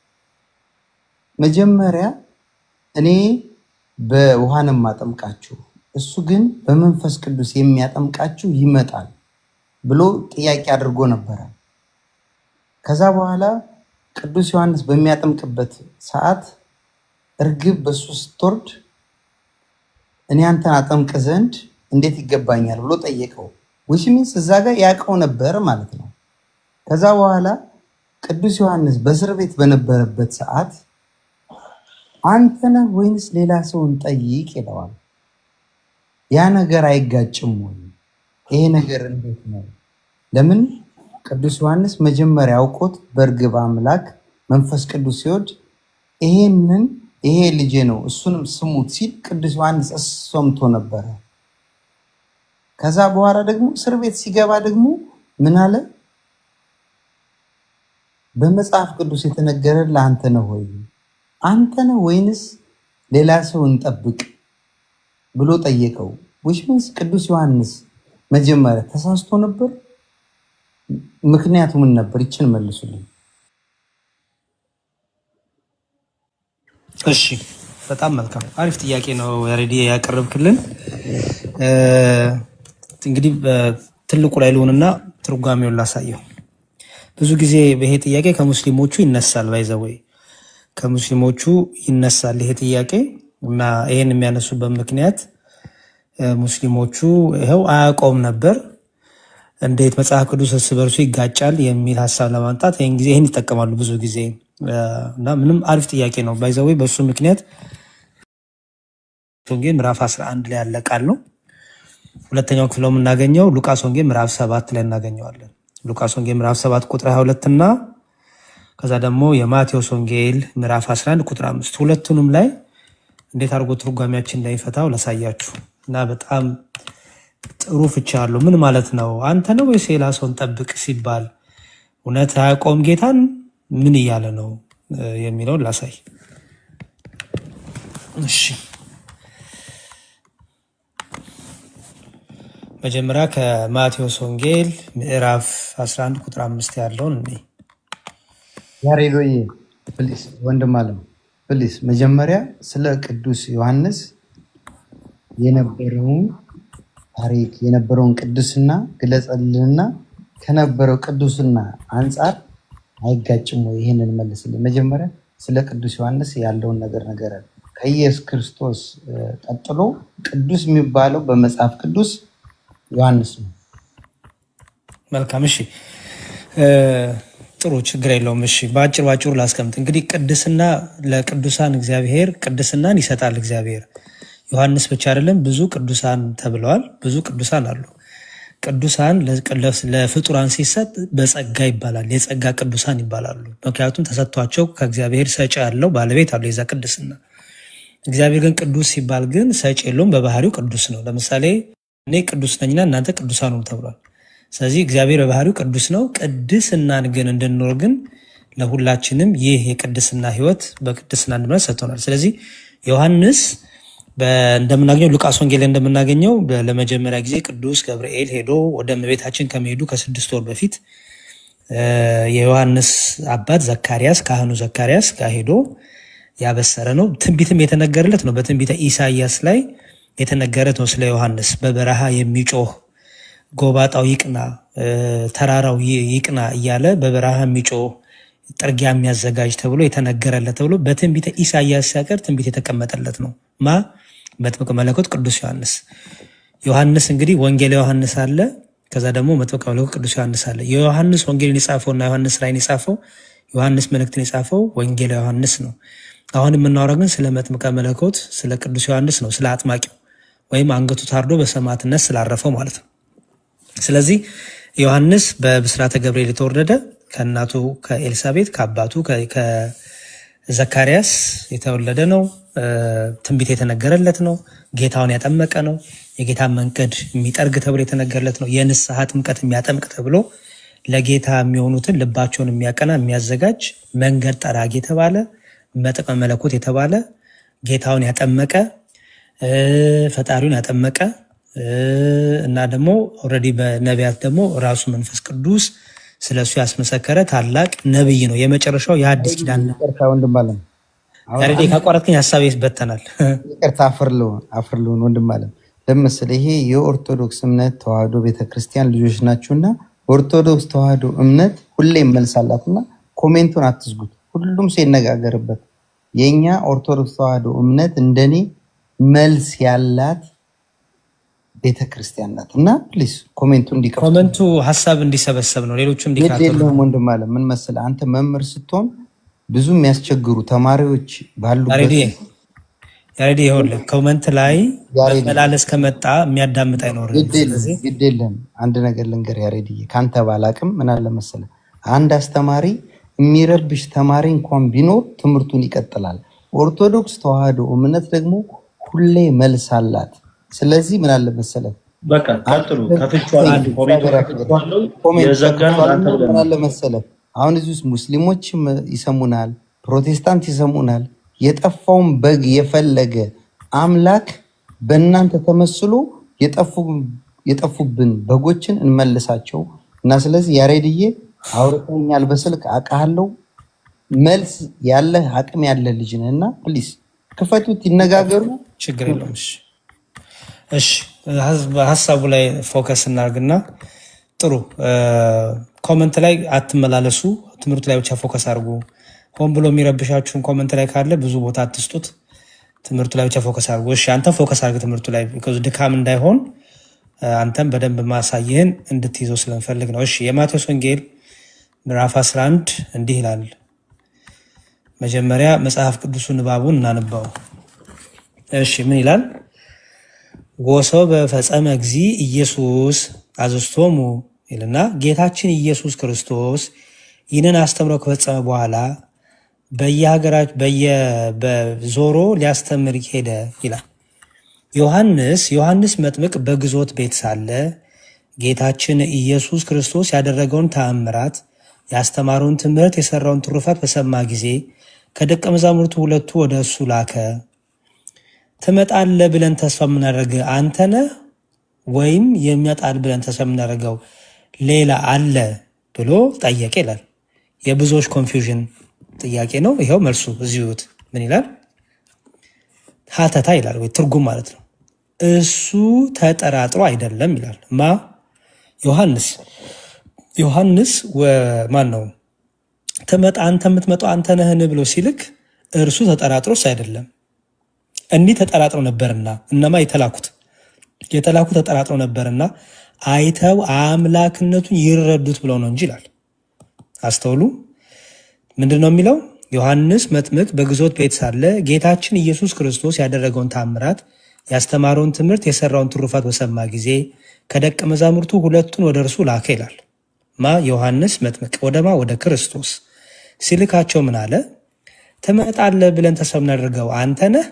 N: መጀመሪያ እኔ በውሃ ነው የማጠምቃችሁ፣ እሱ ግን በመንፈስ ቅዱስ የሚያጠምቃችሁ ይመጣል ብሎ ጥያቄ አድርጎ ነበረ። ከዛ በኋላ ቅዱስ ዮሐንስ በሚያጠምቅበት ሰዓት እርግብ በሱ ስትወርድ እኔ አንተን አጠምቅ ዘንድ እንዴት ይገባኛል ብሎ ጠየቀው። ዊች ሚንስ እዛ ጋር ያውቀው ነበር ማለት ነው። ከዛ በኋላ ቅዱስ ዮሐንስ በእስር ቤት በነበረበት ሰዓት አንተ ነህ ወይንስ ሌላ ሰውን ጠይቅ ይለዋል። ያ ነገር አይጋጭም ወይ? ይሄ ነገር እንዴት ነው? ለምን ቅዱስ ዮሐንስ መጀመሪያ አውቆት በእርግብ አምላክ መንፈስ ቅዱስ ሲወድ ይሄንን ይሄ ልጄ ነው እሱንም ስሙት ሲል ቅዱስ ዮሐንስ ሰምቶ ነበረ። ከዛ በኋላ ደግሞ እስር ቤት ሲገባ ደግሞ ምን አለ? በመጽሐፍ ቅዱስ የተነገረ ለአንተ ነው ወይ? አንተ ነው ወይንስ ሌላ ሰው እንጠብቅ ብሎ ጠየቀው። ዊች ሚንስ ቅዱስ ዮሐንስ መጀመሪያ ተሳስቶ ነበር? ምክንያቱ ምን ነበር? ይችን መልሱልኝ።
C: እሺ በጣም መልካም አሪፍ ጥያቄ ነው ያሬዲ ያቀረብክልን። እ፣ እንግዲህ በትልቁ ላይ ልሆንና ትርጓሜውን ላሳየው። ብዙ ጊዜ ይሄ ጥያቄ ከሙስሊሞቹ ይነሳል። ባይዘወይ ከሙስሊሞቹ ይነሳል ይሄ ጥያቄ እና ይሄን የሚያነሱበት ምክንያት እ፣ ሙስሊሞቹ ይኸው አያውቀውም ነበር እንዴት መጽሐፍ ቅዱስ እርስ በርሱ ይጋጫል የሚል ሀሳብ ለማምጣት ይህን ጊዜ ይህን ይጠቀማሉ ብዙ ጊዜ እ፣ እና ምንም አሪፍ ጥያቄ ነው። ባይዘወይ በእሱ ምክንያት ወንጌል ምዕራፍ 11 ላይ ያለ ቃል ነው። ሁለተኛው ክፍል የምናገኘው ሉቃስ ወንጌል ምዕራፍ ሰባት ላይ እናገኘዋለን። ሉቃስ ወንጌል ምዕራፍ ሰባት ቁጥር 22 እና ከዛ ደግሞ የማቴዎስ ወንጌል ምዕራፍ 11 ቁጥር አምስት ሁለቱንም ላይ እንዴት አድርጎ ትርጓሜያችን እንደሚፈታው ላሳያችሁ እና በጣም ጥሩ ፍቻ አለው። ምን ማለት ነው? አንተ ነው ወይስ ሌላ ሰውን ጠብቅ ሲባል እውነት አያውቀውም ጌታን ምን እያለ ነው እ፣ የሚለውን ላሳይ። እሺ መጀመሪያ ከማቴዎስ ወንጌል ምዕራፍ 11 ቁጥር አምስት ያለውን እኔ
N: ያሬዶዬ ፕሊስ፣ ወንድም አለም ፕሊስ፣ መጀመሪያ ስለ ቅዱስ ዮሐንስ የነበረውን ታሪክ የነበረውን ቅዱስና ግለጸልንና ከነበረው ቅዱስና አንጻር አይጋጭም ወይ? ይህንን መልስልኝ። መጀመሪያ ስለ ቅዱስ ዮሐንስ ያለውን ነገር ነገረን። ከኢየሱስ ክርስቶስ እ፣ ቀጥሎ ቅዱስ የሚባለው በመጽሐፍ ቅዱስ ዮሐንስ ነው።
C: መልካም እሺ እ፣ ጥሩ ችግር የለውም። እሺ በአጭር ባጭሩ ላስቀምጥ። እንግዲህ ቅድስና ለቅዱሳን እግዚአብሔር ቅድስናን ይሰጣል እግዚአብሔር። ዮሐንስ ብቻ አይደለም፣ ብዙ ቅዱሳን ተብለዋል። ብዙ ቅዱሳን አሉ። ቅዱሳን ለቅ- ለስ- ለፍጡራን ሲሰጥ በጸጋ ይባላል። የጸጋ ቅዱሳን ይባላሉ። ምክንያቱም ተሰጥቷቸው ከእግዚአብሔር ሰጪ ያለው ባለቤት አለው የዛ ቅድስና። እግዚአብሔር ግን ቅዱስ ሲባል ግን ሰጪ የለውም፣ በባህሪው ቅዱስ ነው። ለምሳሌ እኔ ቅዱስ ነኝና እናንተ ቅዱሳን ነው ተብሏል። ስለዚህ እግዚአብሔር በባህሪው ቅዱስ ነው። ቅድስናን ግን እንድንኖር ግን ለሁላችንም ይህ የቅድስና ሕይወት በቅድስና እንድንኖር ሰጥቶናል። ስለዚህ ዮሐንስ በ- እንደምናገኘው ሉቃስ ወንጌል ላይ እንደምናገኘው በ- ለመጀመሪያ ጊዜ ቅዱስ ገብርኤል ሄዶ ወደ እመቤታችን ከመሄዱ ከስድስት ወር በፊት እ፣ የዮሐንስ አባት ዘካርያስ ካህኑ ዘካርያስ ጋር ሄዶ ያበሰረ ነው። ትንቢትም የተነገረለት ነው። በትንቢተ ኢሳይያስ ላይ የተነገረት ነው ስለ ዮሐንስ በበረሃ የሚጮህ ጎባጣው ይቅና፣ እ፣ ተራራው ይ- ይቅና እያለ በበረሃ የሚጮህ ጥርጊያ የሚያዘጋጅ ተብሎ የተነገረለት ተብሎ በትንቢተ ኢሳይያስ ሲያቀር ትንቢት የተቀመጠለት ነው። ማ መጥምቀ መለኮት ቅዱስ ዮሐንስ። ዮሐንስ እንግዲህ ወንጌል ዮሐንስ አለ፣ ከዛ ደግሞ መጥምቀ መለኮት ቅዱስ ዮሐንስ አለ። የዮሐንስ ወንጌልን የጻፈው እና ዮሐንስ ራእይን የጻፈው ዮሐንስ መልእክትን የጻፈው ወንጌል ዮሐንስ ነው። አሁን የምናወራው ግን ስለ መጥምቀ መለኮት ስለ ቅዱስ ዮሐንስ ነው፣ ስለ አጥማቂው ወይም አንገቱ ታርዶ በሰማዕትነት ስላረፈው ማለት ነው። ስለዚህ ዮሐንስ በብስራተ ገብርኤል የተወለደ ከእናቱ ከኤልሳቤጥ ከአባቱ ከ- ከዘካርያስ የተወለደ ነው። እ፣ ትንቢት የተነገረለት ነው። ጌታውን ያጠመቀ ነው። የጌታን መንገድ የሚጠርግ ተብሎ የተነገረለት ነው። የንስሐ ጥምቀት የሚያጠምቅ ተብሎ ለጌታ የሚሆኑትን ልባቸውን የሚያቀና የሚያዘጋጅ መንገድ ጠራጊ የተባለ መጥምቀ መለኮት የተባለ ጌታውን ያጠመቀ እ፣ ፈጣሪውን ያጠመቀ እ፣ እና ደግሞ ኦልሬዲ በነቢያት ደግሞ ራሱ መንፈስ ቅዱስ ስለሱ ያስመሰከረ ታላቅ ነብይ ነው። የመጨረሻው የአዲስ ኪዳን ነው።
N: ይቅርታ ወንድም አለም አሁን
C: ያሬድ
N: አንድ
C: ካቋረጥከኝ ሀሳቤ ይበተናል።
N: ይቅርታ አፍር ልሁን አፍር ልሁን ወንድም አለም ለምሳሌ ይሄ የኦርቶዶክስ እምነት ተዋህዶ ቤተክርስቲያን ልጆች ናችሁና ኦርቶዶክስ ተዋህዶ እምነት ሁሌም መልስ አላትና ኮሜንቱን አትዝጉት። ሁሉም ሰው ይነጋገርበት። የእኛ ኦርቶዶክስ ተዋህዶ እምነት እንደኔ መልስ ያላት ቤተክርስቲያን ናት እና ፕሊዝ ኮሜንቱ እንዲከፍቱ
C: ኮመንቱ ሀሳብ እንዲሰበሰብ ነው፣ ሌሎችም
N: ግድ
C: እንዲካተሉ
N: የለውም ወንድም አለም ምን መሰለህ አንተ መምህር ስትሆን ብዙ የሚያስቸግሩ ተማሪዎች ባሉበት
C: ያሬድ ያሬድ ይኸውልህ ኮመንት ላይ
N: ያሬድ
C: መመላለስ ከመጣ የሚያዳምጥ አይኖርም።
N: ግድ የለም
C: ስለዚህ
N: ግድ የለም። አንድ ነገር ልንገር ያሬድዬ፣ ከአንተ ባላቅም ምን አለ መሰለህ፣ አንድ አስተማሪ የሚረብሽ ተማሪ እንኳን ቢኖር ትምህርቱን ይቀጥላል። ኦርቶዶክስ ተዋህዶ እምነት ደግሞ ሁሌ መልስ አላት። ስለዚህ ምን አለ መሰለህ
D: በቃ ቀጥሉ። ከፍቼዋለሁ። ኮሜንቱን ከፍቼዋለሁ።
N: ኮሜንት
D: የዘጋነው ለአንተ
N: ከፍቷልና
D: ብለን
N: ምን
D: ነው።
N: አለ መሰለህ አሁን እዚህ ውስጥ ሙስሊሞችም ይሰሙናል፣ ፕሮቴስታንት ይሰሙናል። የጠፋውን በግ የፈለገ አምላክ በእናንተ ተመስሎ የጠፉ- የጠፉብን በጎችን እንመልሳቸው እና ስለዚህ ያሬድዬ አውርተኛል፣ በስልክ አውቃለሁ። መልስ ያለህ አቅም ያለ ልጅ ነህ እና ፕሊዝ ክፈቱት፣ ይነጋገሩ።
C: ችግር የለውም። እሺ እሺ፣ ሀዝ- ሀሳቡ ላይ ፎከስ እናርግና ጥሩ እ፣ ኮመንት ላይ አትመላለሱ። ትምህርቱ ላይ ብቻ ፎከስ አድርጉ። ሆን ብሎ የሚረብሻችሁን ኮመንት ላይ ካለ ብዙ ቦታ አትስጡት። ትምህርቱ ላይ ብቻ ፎከስ አድርጉ። እሺ፣ አንተም ፎከስ አድርግ ትምህርቱ ላይ ቢኮዝ ድካም እንዳይሆን እ፣ አንተም በደንብ ማሳየህን እንድትይዘው ስለምፈልግ ነው። እሺ፣ የማቴዎስ ወንጌል ምዕራፍ 11 እንዲህ ይላል። መጀመሪያ መጽሐፍ ቅዱሱ ንባቡን እናንባው። እሺ፣ ምን ይላል? ወሰው በፈጸመ ጊዜ ኢየሱስ አዘዝቶሙ ይልና ጌታችን ኢየሱስ ክርስቶስ ይህንን አስተምሮ ከፈጸመ በኋላ በየሀገራች በዞሮ ሊያስተምር ሄደ ይላል። ዮሐንስ ዮሐንስ መጥምቅ በግዞት ቤት ሳለ ጌታችን ኢየሱስ ክርስቶስ ያደረገውን ተአምራት ያስተማረውን ትምህርት የሰራውን ትሩፋት በሰማ ጊዜ ከደቀ መዛሙርቱ ሁለቱ ወደ እሱ ላከ። ትመጣለህ ብለን ተስፋ የምናደርግ አንተ ነህ ወይም የሚመጣል ብለን ተስፋ የምናደርገው ሌላ አለ ብሎ ጠየቀ ይላል። የብዙዎች ኮንፊውዥን ጥያቄ ነው። ይኸው መልሱ እዚሁ እዩት። ምን ይላል? ሀተታ ይላል ወይ ትርጉም ማለት ነው። እሱ ተጠራጥሮ አይደለም ይላል። ማ ዮሐንስ ዮሐንስ ወ- ማን ነው ትመጣ አንተ የምትመጣው አንተ ነህን ብሎ ሲልክ እርሱ ተጠራጥሮስ አይደለም። እኒህ ተጠራጥረው ነበርና እነማ የተላኩት የተላኩ ተጠራጥረው ነበርና አይተው አምላክነቱን ይረዱት ብለው ነው እንጂ ይላል። አስተውሉ። ምንድን ነው የሚለው? ዮሐንስ መጥምቅ በግዞት ቤት ሳለ ጌታችን ኢየሱስ ክርስቶስ ያደረገውን ታምራት ያስተማረውን ትምህርት የሰራውን ትሩፋት በሰማ ጊዜ ከደቀ መዛሙርቱ ሁለቱን ወደ እርሱ ላከ ይላል። ማ ዮሐንስ መጥምቅ ወደማ ወደ ክርስቶስ ሲልካቸው ምን አለ? ትመጣለህ ብለን ተስፋ የምናደርገው አንተ ነህ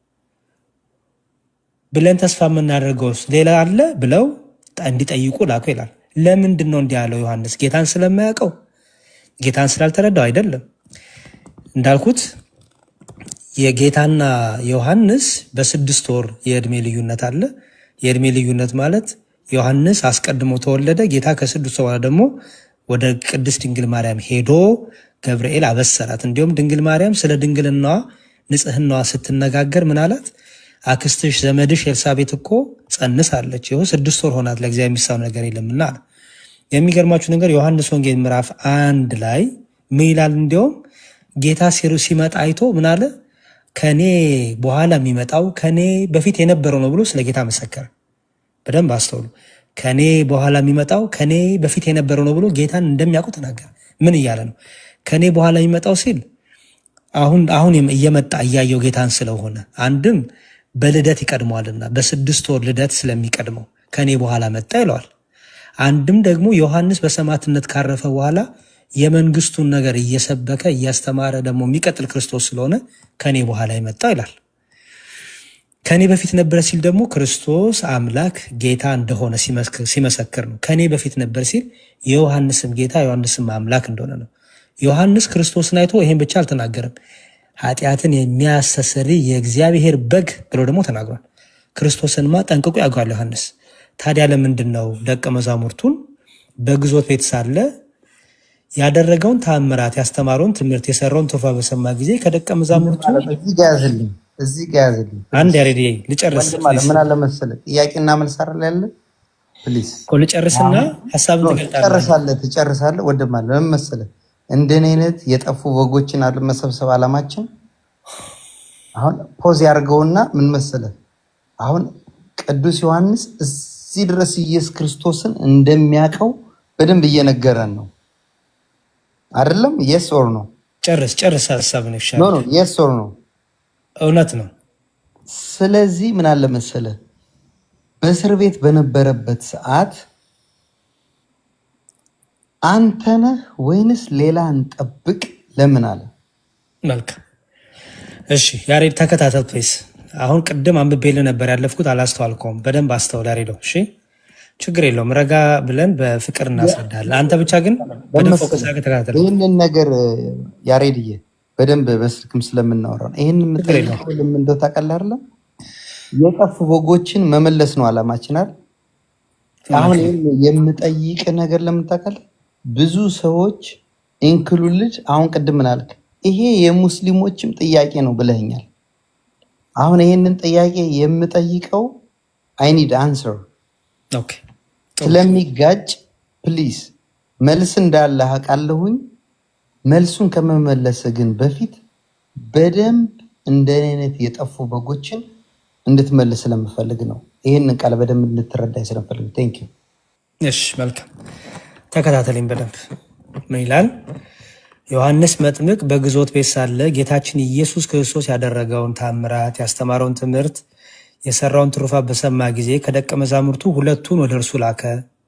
C: ብለን ተስፋ የምናደርገው ሌላ አለ ብለው እንዲጠይቁ ላኩ ይላል። ለምንድን ነው እንዲህ ያለው ዮሐንስ? ጌታን ስለማያውቀው ጌታን ስላልተረዳው አይደለም። እንዳልኩት የጌታና ዮሐንስ በስድስት ወር የእድሜ ልዩነት አለ። የእድሜ ልዩነት ማለት ዮሐንስ አስቀድሞ ተወለደ። ጌታ ከስድስት ወር በኋላ ደግሞ ወደ ቅድስት ድንግል ማርያም ሄዶ ገብርኤል አበሰራት። እንዲሁም ድንግል ማርያም ስለ ድንግልናዋ ንጽህናዋ ስትነጋገር ምን አላት? አክስትሽ ዘመድሽ ኤልሳቤጥ እኮ ጸንሳለች፣ ይኸው ስድስት ወር ሆናት፣ ለእግዚአብሔር የሚሳነው ነገር የለምና አለ። የሚገርማችሁ ነገር ዮሐንስ ወንጌል ምዕራፍ አንድ ላይ ምን ይላል? እንዲያውም ጌታ ሲሩ- ሲመጣ አይቶ ምን አለ? ከኔ በኋላ የሚመጣው ከኔ በፊት የነበረው ነው ብሎ ስለ ጌታ መሰከረ። በደንብ አስተውሉ። ከኔ በኋላ የሚመጣው ከኔ በፊት የነበረው ነው ብሎ ጌታን እንደሚያውቁ ተናገረ። ምን እያለ ነው? ከኔ በኋላ የሚመጣው ሲል አሁን አሁን እየመጣ እያየው ጌታን ስለሆነ አንድም በልደት ይቀድመዋልና በስድስት ወር ልደት ስለሚቀድመው ከኔ በኋላ መጣ ይለዋል። አንድም ደግሞ ዮሐንስ በሰማዕትነት ካረፈ በኋላ የመንግስቱን ነገር እየሰበከ እያስተማረ ደግሞ የሚቀጥል ክርስቶስ ስለሆነ ከኔ በኋላ የመጣ ይላል። ከኔ በፊት ነበረ ሲል ደግሞ ክርስቶስ አምላክ ጌታ እንደሆነ ሲመስክ- ሲመሰክር ነው። ከኔ በፊት ነበር ሲል የዮሐንስም ጌታ ዮሐንስም አምላክ እንደሆነ ነው። ዮሐንስ ክርስቶስን አይቶ ይሄን ብቻ አልተናገረም። ኃጢአትን የሚያስተሰርይ የእግዚአብሔር በግ ብሎ ደግሞ ተናግሯል። ክርስቶስንማ ጠንቅቆ ያውቃል ዮሐንስ። ታዲያ ለምንድን ነው ደቀ መዛሙርቱን በግዞት ቤት ሳለ ያደረገውን ተአምራት ያስተማረውን ትምህርት የሰራውን ትሩፋት በሰማ ጊዜ ከደቀ መዛሙርቱ
N: እዚህ ጋ ያዝልኝ፣ እዚህ ጋ ያዝልኝ።
C: አንድ ያሬድ ልጨርስ
N: ወንድም አለ ምን አለ መሰለህ፣ ጥያቄና መልስ አይደል ያለ ፕሊዝ
C: እኮ ልጨርስና ሀሳብን ትገልጣለህ።
N: ትጨርሳለህ ትጨርሳለህ። ወንድም አለ ምን መሰለህ፣ እንደኔ አይነት የጠፉ በጎችን አለ መሰብሰብ አላማችን። አሁን ፖዝ ያድርገውና ምን መሰለህ፣ አሁን ቅዱስ ዮሐንስ እዚህ ድረስ ኢየሱስ ክርስቶስን እንደሚያውቀው በደንብ እየነገረን ነው አይደለም? የስ ኦር ነው?
C: ጨርስ ጨርስ ሀሳብን
N: ኖ
C: ይሻላል።
N: ኖ የስ ኦር ነው?
C: እውነት ነው።
N: ስለዚህ ምን አለ መሰለ በእስር ቤት በነበረበት ሰዓት አንተ ነህ ወይንስ ሌላ እንጠብቅ ለምን አለ?
C: መልካም እሺ፣ ያሬድ ተከታተል ፕሌስ። አሁን ቅድም አንብቤልህ ነበር ያለፍኩት፣ አላስተዋልከውም። በደንብ አስተውል ያሬደው። እሺ፣ ችግር የለውም። ረጋ ብለን በፍቅር እናስረዳለን። አንተ ብቻ ግን በደንብ ፎከስ አድርገህ ተከታተል።
N: ይህንን ነገር ያሬድዬ በደንብ በስልክም ስለምናወራ ነው። ይህን
C: ችግር የለውም።
N: የምጠይቀው ለምን እንደው ታውቃለህ አይደለም? የጠፉ በጎችን መመለስ ነው አላማችን አይደል? አሁን ይህን የምጠይቅ ነገር ለምን ታውቃለህ? ብዙ ሰዎች ኢንክሉልድ አሁን ቅድም ምን አልክ? ይሄ የሙስሊሞችም ጥያቄ ነው ብለኸኛል። አሁን ይህንን ጥያቄ የምጠይቀው አይኒድ አንሰር
C: ኦኬ
N: ስለሚጋጭ ፕሊዝ መልስ እንዳለ አውቃለሁኝ። መልሱን ከመመለስ ግን በፊት በደንብ እንደኔ አይነት የጠፉ በጎችን እንድትመልስ ስለምፈልግ ነው። ይህንን ቃል በደንብ እንድትረዳኝ ስለምፈልግ ቴንክ ዩ።
C: እሺ መልካም ተከታተለኝ በደንብ ምን ይላል ዮሐንስ መጥምቅ በግዞት ቤት ሳለ ጌታችን ኢየሱስ ክርስቶስ ያደረገውን ታምራት ያስተማረውን ትምህርት የሰራውን ትሩፋት በሰማ ጊዜ ከደቀ መዛሙርቱ ሁለቱን ወደ እርሱ ላከ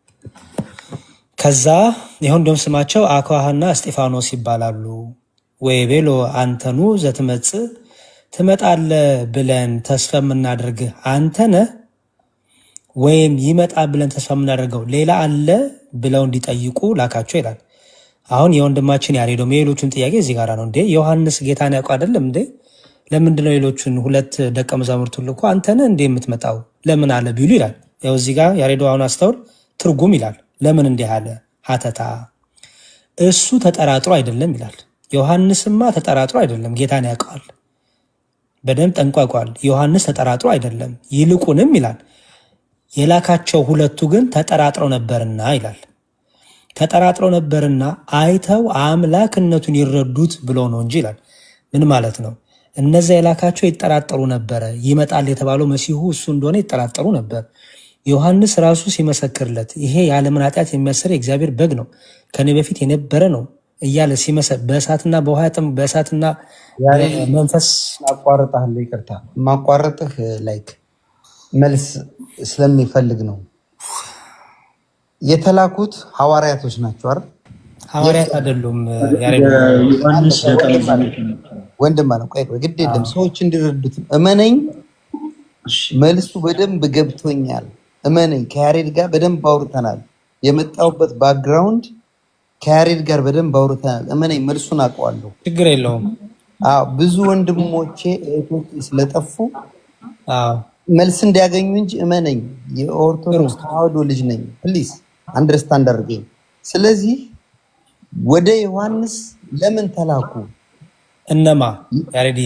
C: ከዛ ይኸው እንደውም ስማቸው አኳሃና እስጢፋኖስ ይባላሉ ወይ ቤሎ አንተኑ ዘትመጽእ ትመጣለህ ብለን ተስፋ የምናደርግ አንተ ነህ ወይም ይመጣ ብለን ተስፋ የምናደርገው ሌላ አለ ብለው እንዲጠይቁ ላካቸው ይላል። አሁን የወንድማችን ያሬዶም የሌሎቹን ጥያቄ እዚህ ጋር ነው። እንዴ ዮሐንስ ጌታን ያውቁ አይደለም እንዴ? ለምንድን ነው ሌሎቹን ሁለት ደቀ መዛሙርቱን ልኮ አንተ ነህ እንዴ የምትመጣው ለምን አለ ቢሉ ይላል። ያው እዚህ ጋር ያሬዶ አሁን አስተውል፣ ትርጉም ይላል። ለምን እንዲህ አለ? ሀተታ እሱ ተጠራጥሮ አይደለም ይላል። ዮሐንስማ ተጠራጥሮ አይደለም፣ ጌታን ያውቀዋል፣ በደንብ ጠንቋቋል። ዮሐንስ ተጠራጥሮ አይደለም፣ ይልቁንም ይላል የላካቸው ሁለቱ ግን ተጠራጥረው ነበርና ይላል። ተጠራጥረው ነበርና አይተው አምላክነቱን ይረዱት ብሎ ነው እንጂ ይላል። ምን ማለት ነው? እነዚያ የላካቸው ይጠራጠሩ ነበረ። ይመጣል የተባለው መሲሁ እሱ እንደሆነ ይጠራጠሩ ነበር። ዮሐንስ ራሱ ሲመሰክርለት ይሄ የዓለምን ኃጢአት የሚያስር የእግዚአብሔር በግ ነው፣ ከኔ በፊት የነበረ ነው እያለ ሲመሰ በእሳትና በውሃ ጥም- በእሳትና መንፈስ
N: ማቋረጥህ ይቅርታ፣ ማቋረጥህ ላይክ መልስ ስለሚፈልግ ነው። የተላኩት ሐዋርያቶች ናቸው አይደል?
C: ሐዋርያት አይደሉም። ያሬድ
D: ዮሐንስ ደቀ መዛሙርት ናቸው።
N: ወንድም አለ ቆይ ቆይ፣ ግድ የለም ሰዎች እንዲረዱት እመነኝ። መልሱ በደንብ ገብቶኛል። እመነኝ። ከያሬድ ጋር በደንብ አውርተናል። የመጣሁበት ባክግራውንድ ከያሬድ ጋር በደንብ አውርተናል። እመነኝ፣ መልሱን አውቀዋለሁ።
C: ችግር የለውም።
N: አዎ ብዙ ወንድሞቼ እህቶቼ ስለጠፉ
C: አዎ
N: መልስ እንዲያገኙ እንጂ እመነኝ፣ የኦርቶዶክስ ተዋህዶ ልጅ ነኝ። ፕሊዝ አንደርስታንድ አድርገኝ። ስለዚህ ወደ ዮሐንስ ለምን ተላኩ?
C: እነማ ያሬድዬ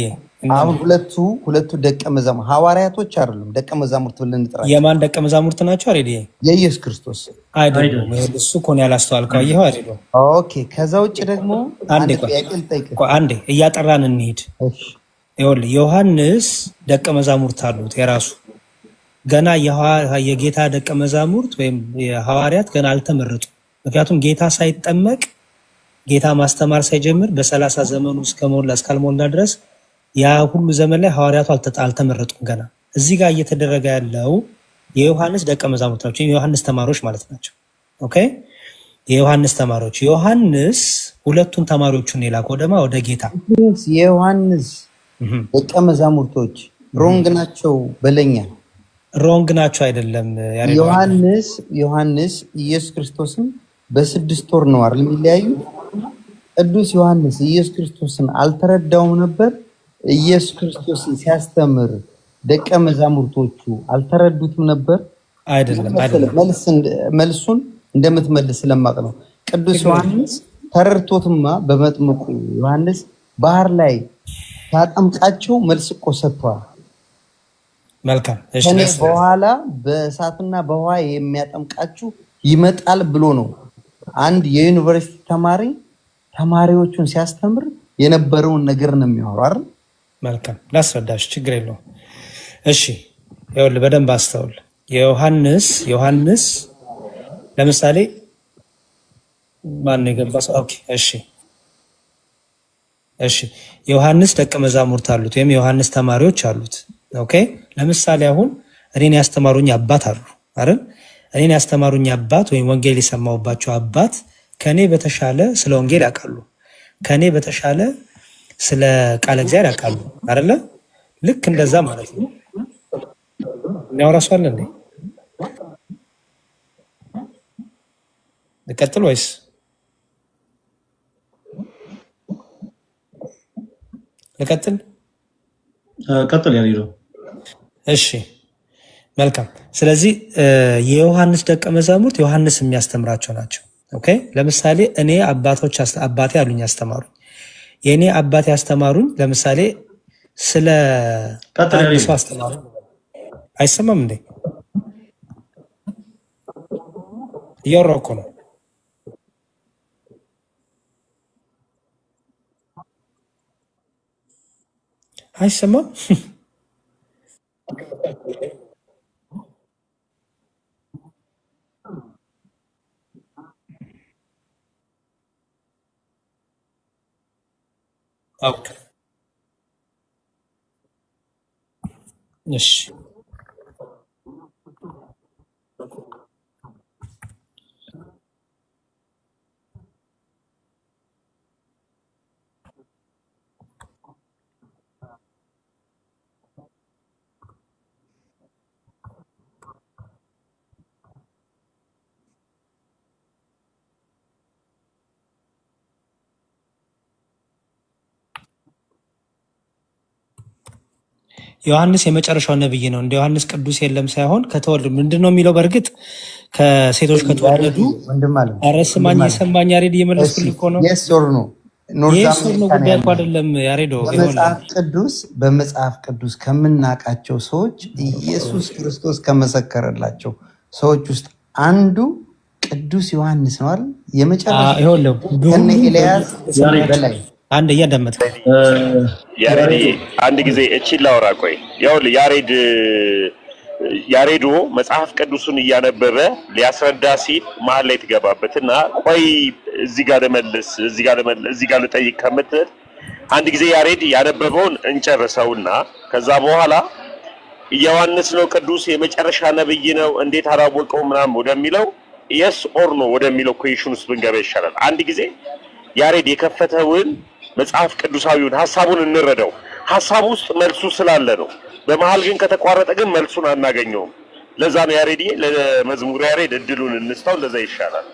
N: አሁን ሁለቱ ሁለቱ ደቀ መዛሙርት ሐዋርያቶች አይደሉም፣ ደቀ መዛሙርት ብለን እንጥራቸው።
C: የማን ደቀ መዛሙርት ናቸው? አሬዲ
N: የኢየሱስ ክርስቶስ
C: አይደሉም። ይኸውልህ፣ እሱ እኮ ነው ያላስተዋልከው። አየኸው አይደሉም።
N: ኦኬ። ከዛ ውጭ ደግሞ
C: አንዴ
N: አንድ
C: ቆይ
N: ጥያቄ ልጠይቅህ።
C: ቆይ አንዴ እያጠራን እንሂድ። ይኸውልህ ዮሐንስ ደቀ መዛሙርት አሉት የራሱ ገና የሐዋ- የጌታ ደቀ መዛሙርት ወይም የሐዋርያት ገና አልተመረጡም። ምክንያቱም ጌታ ሳይጠመቅ ጌታ ማስተማር ሳይጀምር በሰላሳ ዘመኑ እስከሞላ እስካልሞላ ድረስ ያ ሁሉ ዘመን ላይ ሐዋርያቱ አልተ- አልተመረጡም ገና። እዚህ ጋር እየተደረገ ያለው የዮሐንስ ደቀ መዛሙርት ናቸው፣ የዮሐንስ ተማሪዎች ማለት ናቸው። ኦኬ የዮሐንስ ተማሪዎች ዮሐንስ ሁለቱን ተማሪዎቹን የላከው ደግሞ ወደ ጌታ
N: የዮሐንስ ደቀ መዛሙርቶች ሮንግ ናቸው በለኛ።
C: ሮንግ ናቸው አይደለም ያሬድ?
N: ዮሐንስ ዮሐንስ ኢየሱስ ክርስቶስን በስድስት ወር ነው አይደል የሚለያዩ? ቅዱስ ዮሐንስ ኢየሱስ ክርስቶስን አልተረዳውም ነበር። ኢየሱስ ክርስቶስን ሲያስተምር ደቀ መዛሙርቶቹ አልተረዱትም ነበር።
C: አይደለም አይደለም
N: መልስ እንደ- መልሱን እንደምትመልስ ስለማቅ ነው። ቅዱስ ዮሐንስ ተረድቶትማ በመጥምቁ ዮሐንስ ባህር ላይ ሲያጠምቃቸው መልስ እኮ ሰጥቷል።
C: መልካም እሺ
N: ከኔ
C: ደስ ይላል።
N: በኋላ በእሳትና በውሃ የሚያጠምቃችሁ ይመጣል ብሎ ነው አንድ የዩኒቨርሲቲ ተማሪ ተማሪዎቹን ሲያስተምር የነበረውን ነገር ነው የሚያወራው አይደል?
C: መልካም ላስረዳሽ፣ ችግር የለውም። እሺ ይኸውልህ በደንብ አስተውል። የዮሐንስ ዮሐንስ ለምሳሌ ማን ነው የገባ ሰው? ኦኬ እሺ እሺ የዮሐንስ ደቀ መዛሙርት አሉት ወይም የዮሐንስ ተማሪዎች አሉት። ኦኬ ለምሳሌ አሁን እኔን ያስተማሩኝ አባት አሉ አይደል? እኔን ያስተማሩኝ አባት ወይም ወንጌል የሰማሁባቸው አባት ከኔ በተሻለ ስለ ወንጌል ያውቃሉ። ከኔ በተሻለ ስለ ቃለ እግዚአብሔር ያውቃሉ አይደለ? ልክ እንደዛ ማለት ነው። የሚያወራ ሰው አለ እንዴ? ልቀጥል ወይስ ልቀጥል?
D: ቀጥል ያሬዶ።
C: እሺ መልካም። ስለዚህ እ፣ የዮሐንስ ደቀ መዛሙርት ዮሐንስ የሚያስተምራቸው ናቸው። ኦኬ ለምሳሌ እኔ አባቶች አስ- አባቴ አሉኝ ያስተማሩኝ። የእኔ አባቴ ያስተማሩኝ ለምሳሌ ስለ
D: ቀጥል
C: አንድ
D: ያሬዶ።
C: ሰው አስተማሩ። አይሰማም እንዴ? እያወራሁ እኮ ነው። አይሰማም? ኦኬ እሺ ዮሐንስ የመጨረሻው ነብይ ነው። እንደ ዮሐንስ ቅዱስ የለም ሳይሆን ከተወለዱ ምንድን ነው የሚለው? በእርግጥ ከሴቶች ከተወለዱ
N: ወንድም አለ
C: ኧረ ስማኝ የሰማኝ ያሬድ እየመለስኩልህ እኮ ነው።
N: የስ ኦር ኖ ኖርዝ
C: ይህ ሱር ነው
N: አሜሪካ ነው
C: ጉዳይ እኮ
N: ያለው።
C: አይደለም ያሬዶ። ይኸውልህ
N: በመጽሐፍ ቅዱስ በመጽሐፍ ቅዱስ ከምናውቃቸው ሰዎች ኢየሱስ ክርስቶስ ከመሰከረላቸው ሰዎች ውስጥ አንዱ ቅዱስ ዮሐንስ ነው አይደል? የመጨረሻ
C: አ- ይኸውልህ
N: ከነ
C: በሁሉም
N: ኤልያስ
C: ያሬድ፣
N: በላይ
C: አንድ እያዳመጥክ
G: ያሬድ አንድ ጊዜ እቺን ላውራ። ቆይ ይኸውልህ ያሬድ ያሬዶ መጽሐፍ ቅዱሱን እያነበበ ሊያስረዳ ሲል መሀል ላይ ትገባበት እና ቆይ እዚህ ጋር ልመልስ እዚህ ጋር ልመልስ እዚህ ጋር ልጠይቅ ከምትል አንድ ጊዜ ያሬድ ያነበበውን እንጨርሰውና ከዛ በኋላ ዮሐንስ ነው ቅዱስ የመጨረሻ ነብይ ነው እንዴት አላወቀው ምናምን ወደሚለው የስ ኦር ኖ ወደሚለው ኩዌሽን ውስጥ ብንገባ ይሻላል። አንድ ጊዜ ያሬድ የከፈተውን መጽሐፍ ቅዱሳዊውን ሀሳቡን እንረዳው። ሀሳቡ ውስጥ መልሱ ስላለ ነው። በመሀል ግን ከተቋረጠ ግን መልሱን አናገኘውም። ለዛ ነው ያሬድ ለመዝሙር ያሬድ እድሉን እንስታው። ለዛ ይሻላል።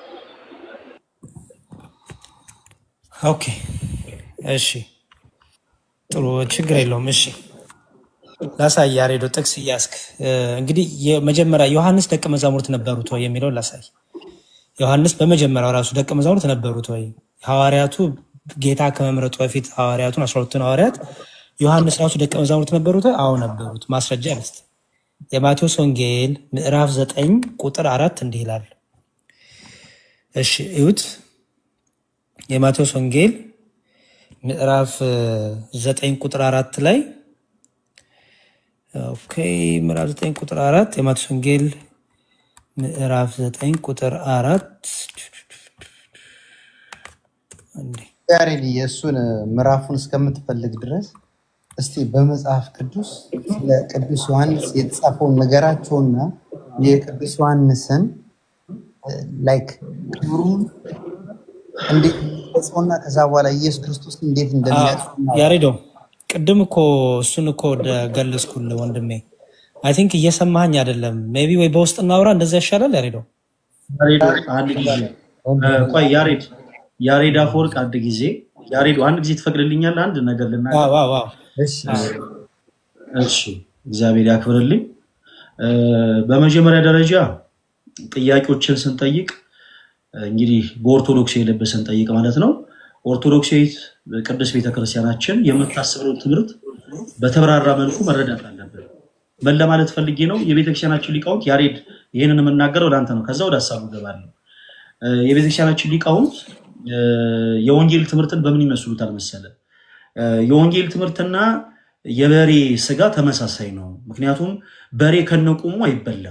C: ኦኬ እሺ፣ ጥሩ ችግር የለውም። እሺ ላሳይ። ያሬዶ ጥቅስ እያስክ እንግዲህ የመጀመሪያ ዮሐንስ ደቀ መዛሙርት ነበሩት ወይ የሚለውን ላሳይ። ዮሐንስ በመጀመሪያው ራሱ ደቀ መዛሙርት ነበሩት ወይ? ሐዋርያቱ ጌታ ከመምረጡ በፊት ሐዋርያቱን አስራ ሁለቱን ሐዋርያት ዮሐንስ ራሱ ደቀ መዛሙርት ነበሩት? አዎ ነበሩት። ማስረጃ ልስጥ። የማቴዎስ ወንጌል ምዕራፍ ዘጠኝ ቁጥር አራት እንዲህ ይላል። እሺ እዩት። የማቴዎስ ወንጌል ምዕራፍ እ, ዘጠኝ ቁጥር አራት ላይ ኦኬ፣ ምዕራፍ ዘጠኝ ቁጥር አራት የማቴዎስ ወንጌል ምዕራፍ ዘጠኝ ቁጥር አራት እንዴ
N: ያሬድ የእሱን ምዕራፉን እስከምትፈልግ ድረስ እስቲ በመጽሐፍ ቅዱስ ስለ ቅዱስ ዮሐንስ የተጻፈውን ነገራቸውና የቅዱስ ዮሐንስን ላይክ ክብሩን እንዴት እንደሚገልጸውና ከዛ በኋላ ኢየሱስ ክርስቶስ እንዴት
C: አ፣
N: እንደሚያውቅ
C: ያሬዶ ቅድም እኮ እሱን እኮ ወደ ገለጽኩልህ ወንድሜ። አይ ቲንክ እየሰማኸኝ አይደለም። ሜቢ ወይ በውስጥ እናውራ፣ እንደዛ ይሻላል። ያሬዶ
D: ያሬድ አንድ ጊዜ እ፣ ቆይ ያሬድ ያሬድ አፈወርቅ አንድ ጊዜ ያሬድ አንድ ጊዜ ትፈቅድልኛለህ? አንድ ነገር ልናገር።
C: ዋው ዋው ዋው።
D: እሺ እግዚአብሔር ያክብርልኝ። እ፣ በመጀመሪያ ደረጃ ጥያቄዎችን ስንጠይቅ እንግዲህ በኦርቶዶክስ ልብ ስንጠይቅ ማለት ነው። ኦርቶዶክሳዊት ቅድስት ቤተክርስቲያናችን የምታስበውን ትምህርት በተብራራ መልኩ መረዳት አለብን። ምን ለማለት ፈልጌ ነው? የቤተክርስቲያናችን ሊቃውንት ያሬድ ይህንን የምናገረው ለአንተ ነው። ከዛ ወደ ሀሳቡ እገባለሁ። እ፣ የቤተክርስቲያናችን ሊቃውንት እ፣ የወንጌል ትምህርትን በምን ይመስሉታል መሰለ? እ፣ የወንጌል ትምህርትና የበሬ ስጋ ተመሳሳይ ነው። ምክንያቱም በሬ ከነቁሙ አይበላም።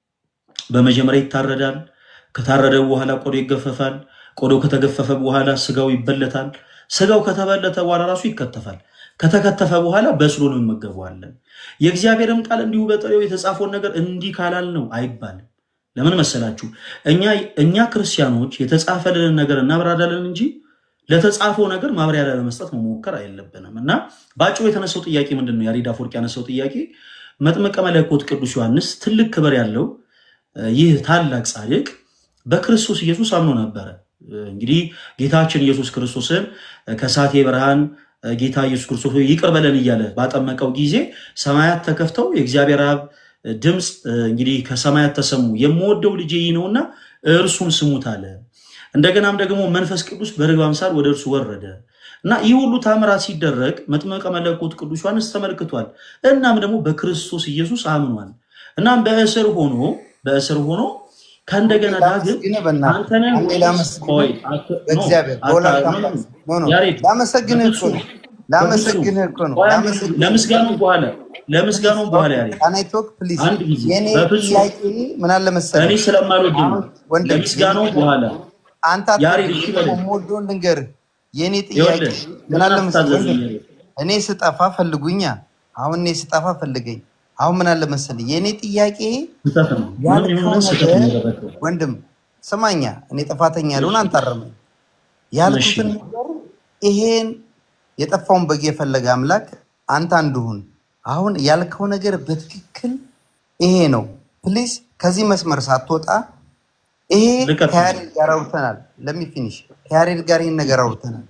D: በመጀመሪያ ይታረዳል። ከታረደ በኋላ ቆዶ ይገፈፋል። ቆዶ ከተገፈፈ በኋላ ስጋው ይበለታል። ስጋው ከተበለተ በኋላ ራሱ ይከተፋል። ከተከተፈ በኋላ በስሎ ነው እንመገበዋለን። የእግዚአብሔርም ቃል እንዲሁ በጥሬው የተጻፈውን ነገር እንዲህ ካላል ነው አይባልም። ለምን መሰላችሁ? እኛ እኛ ክርስቲያኖች የተጻፈልንን ነገር እናብራራለን እንጂ ለተጻፈው ነገር ማብራሪያ ለመስጠት መሞከር አይለብንም። እና በአጭሩ የተነሳው ጥያቄ ምንድን ነው? ያሬድ አፈወርቅ ያነሳው ጥያቄ መጥምቀ መለኮት ቅዱስ ዮሐንስ ትልቅ ክብር ያለው እ፣ ይህ ታላቅ ጻድቅ በክርስቶስ ኢየሱስ አምኖ ነበረ። እ፣ እንግዲህ ጌታችን ኢየሱስ ክርስቶስን እ፣ ከሳቴ ብርሃን እ፣ ጌታ ኢየሱስ ክርስቶስ ሆይ ይቅር በለን እያለ ባጠመቀው ጊዜ ሰማያት ተከፍተው የእግዚአብሔር አብ እ፣ ድምፅ እ፣ እንግዲህ ከሰማያት ተሰሙ፣ የምወደው ልጄ ይህ ነውና እርሱን ስሙት አለ። እንደገናም ደግሞ መንፈስ ቅዱስ በርግብ አምሳል ወደ እርሱ ወረደ እና ይህ ሁሉ ታምራት ሲደረግ መጥምቀ መለኮት ቅዱስ ዮሐንስ ተመልክቷል። እናም ደግሞ በክርስቶስ ኢየሱስ አምኗል። እናም በእስር ሆኖ በእስር ሆኖ ከእንደገና ዳግም
N: ላመሰግንህ በእናትህ
D: አንተንም
N: አንዴ ላመሰግንህ
D: ቆይ አት- ኖ
N: በእግዚአብሔር
D: አታ-
N: በወላዲተ
D: ኖ
N: አምላክ
D: ኖ
N: ኖ ኖ
D: ያሬድ
N: ላመሰግንህ እኮ
D: በፍጹም
N: ነው
D: በፍጹም
N: ላመሰግንህ እኮ ነው
D: ቆይ አንድ ጊዜ
N: ላመሰግንህ
D: ለምስጋናው በኋላ ለምስጋናው በኋላ ያሬድ
N: ካናይቶክ ፕሊዝ
D: አንድ ጊዜ
N: የኔ
D: በፍጹም
N: ጥያቄ ምን አለ
D: እኔ
N: መሰለህ
D: ስለማልወድ ነው
N: አሁን ወንድም
D: ለምስጋናው
N: የኔ
D: በኋላ
N: አንተ
D: ያሬድ
N: አትወድም
D: እሺ
N: እኔ
D: በለኝ
N: ደግሞ የምወደውን ልንገርህ የኔ ጥያቄ
D: ይኸውልህ
N: ምን
D: ለምን
N: አለ መሰለህ
D: አትታዘዝም
N: ወንድም
D: ያሬድ
N: እኔ ስጠፋ ፈልጉኛ አሁን እኔ ስጠፋ ፈልገኝ አሁን ምን አለ መሰለህ የኔ ጥያቄ
D: ስህተት ነው ምንም
N: ያልከው
D: ይሁን ስህተት
N: ነገር
D: ነው ያደረገው
N: ወንድም ስማኛ እኔ ጥፋተኛ ልሆን
D: እሺ
N: አንታረመኝ
D: እሺ
N: ያልኩትን ነገር ይሄን የጠፋውን በግ የፈለገ አምላክ አንተ አንዱሁን አሁን ያልከው ነገር በትክክል ይሄ ነው ፕሊዝ ከዚህ መስመር ሳትወጣ ይሄ
D: ልቀጥል
N: ከያሬድ ጋር አውርተናል ለሚ ፊኒሽ ከያሬድ ጋር ይህን ነገር አውርተናል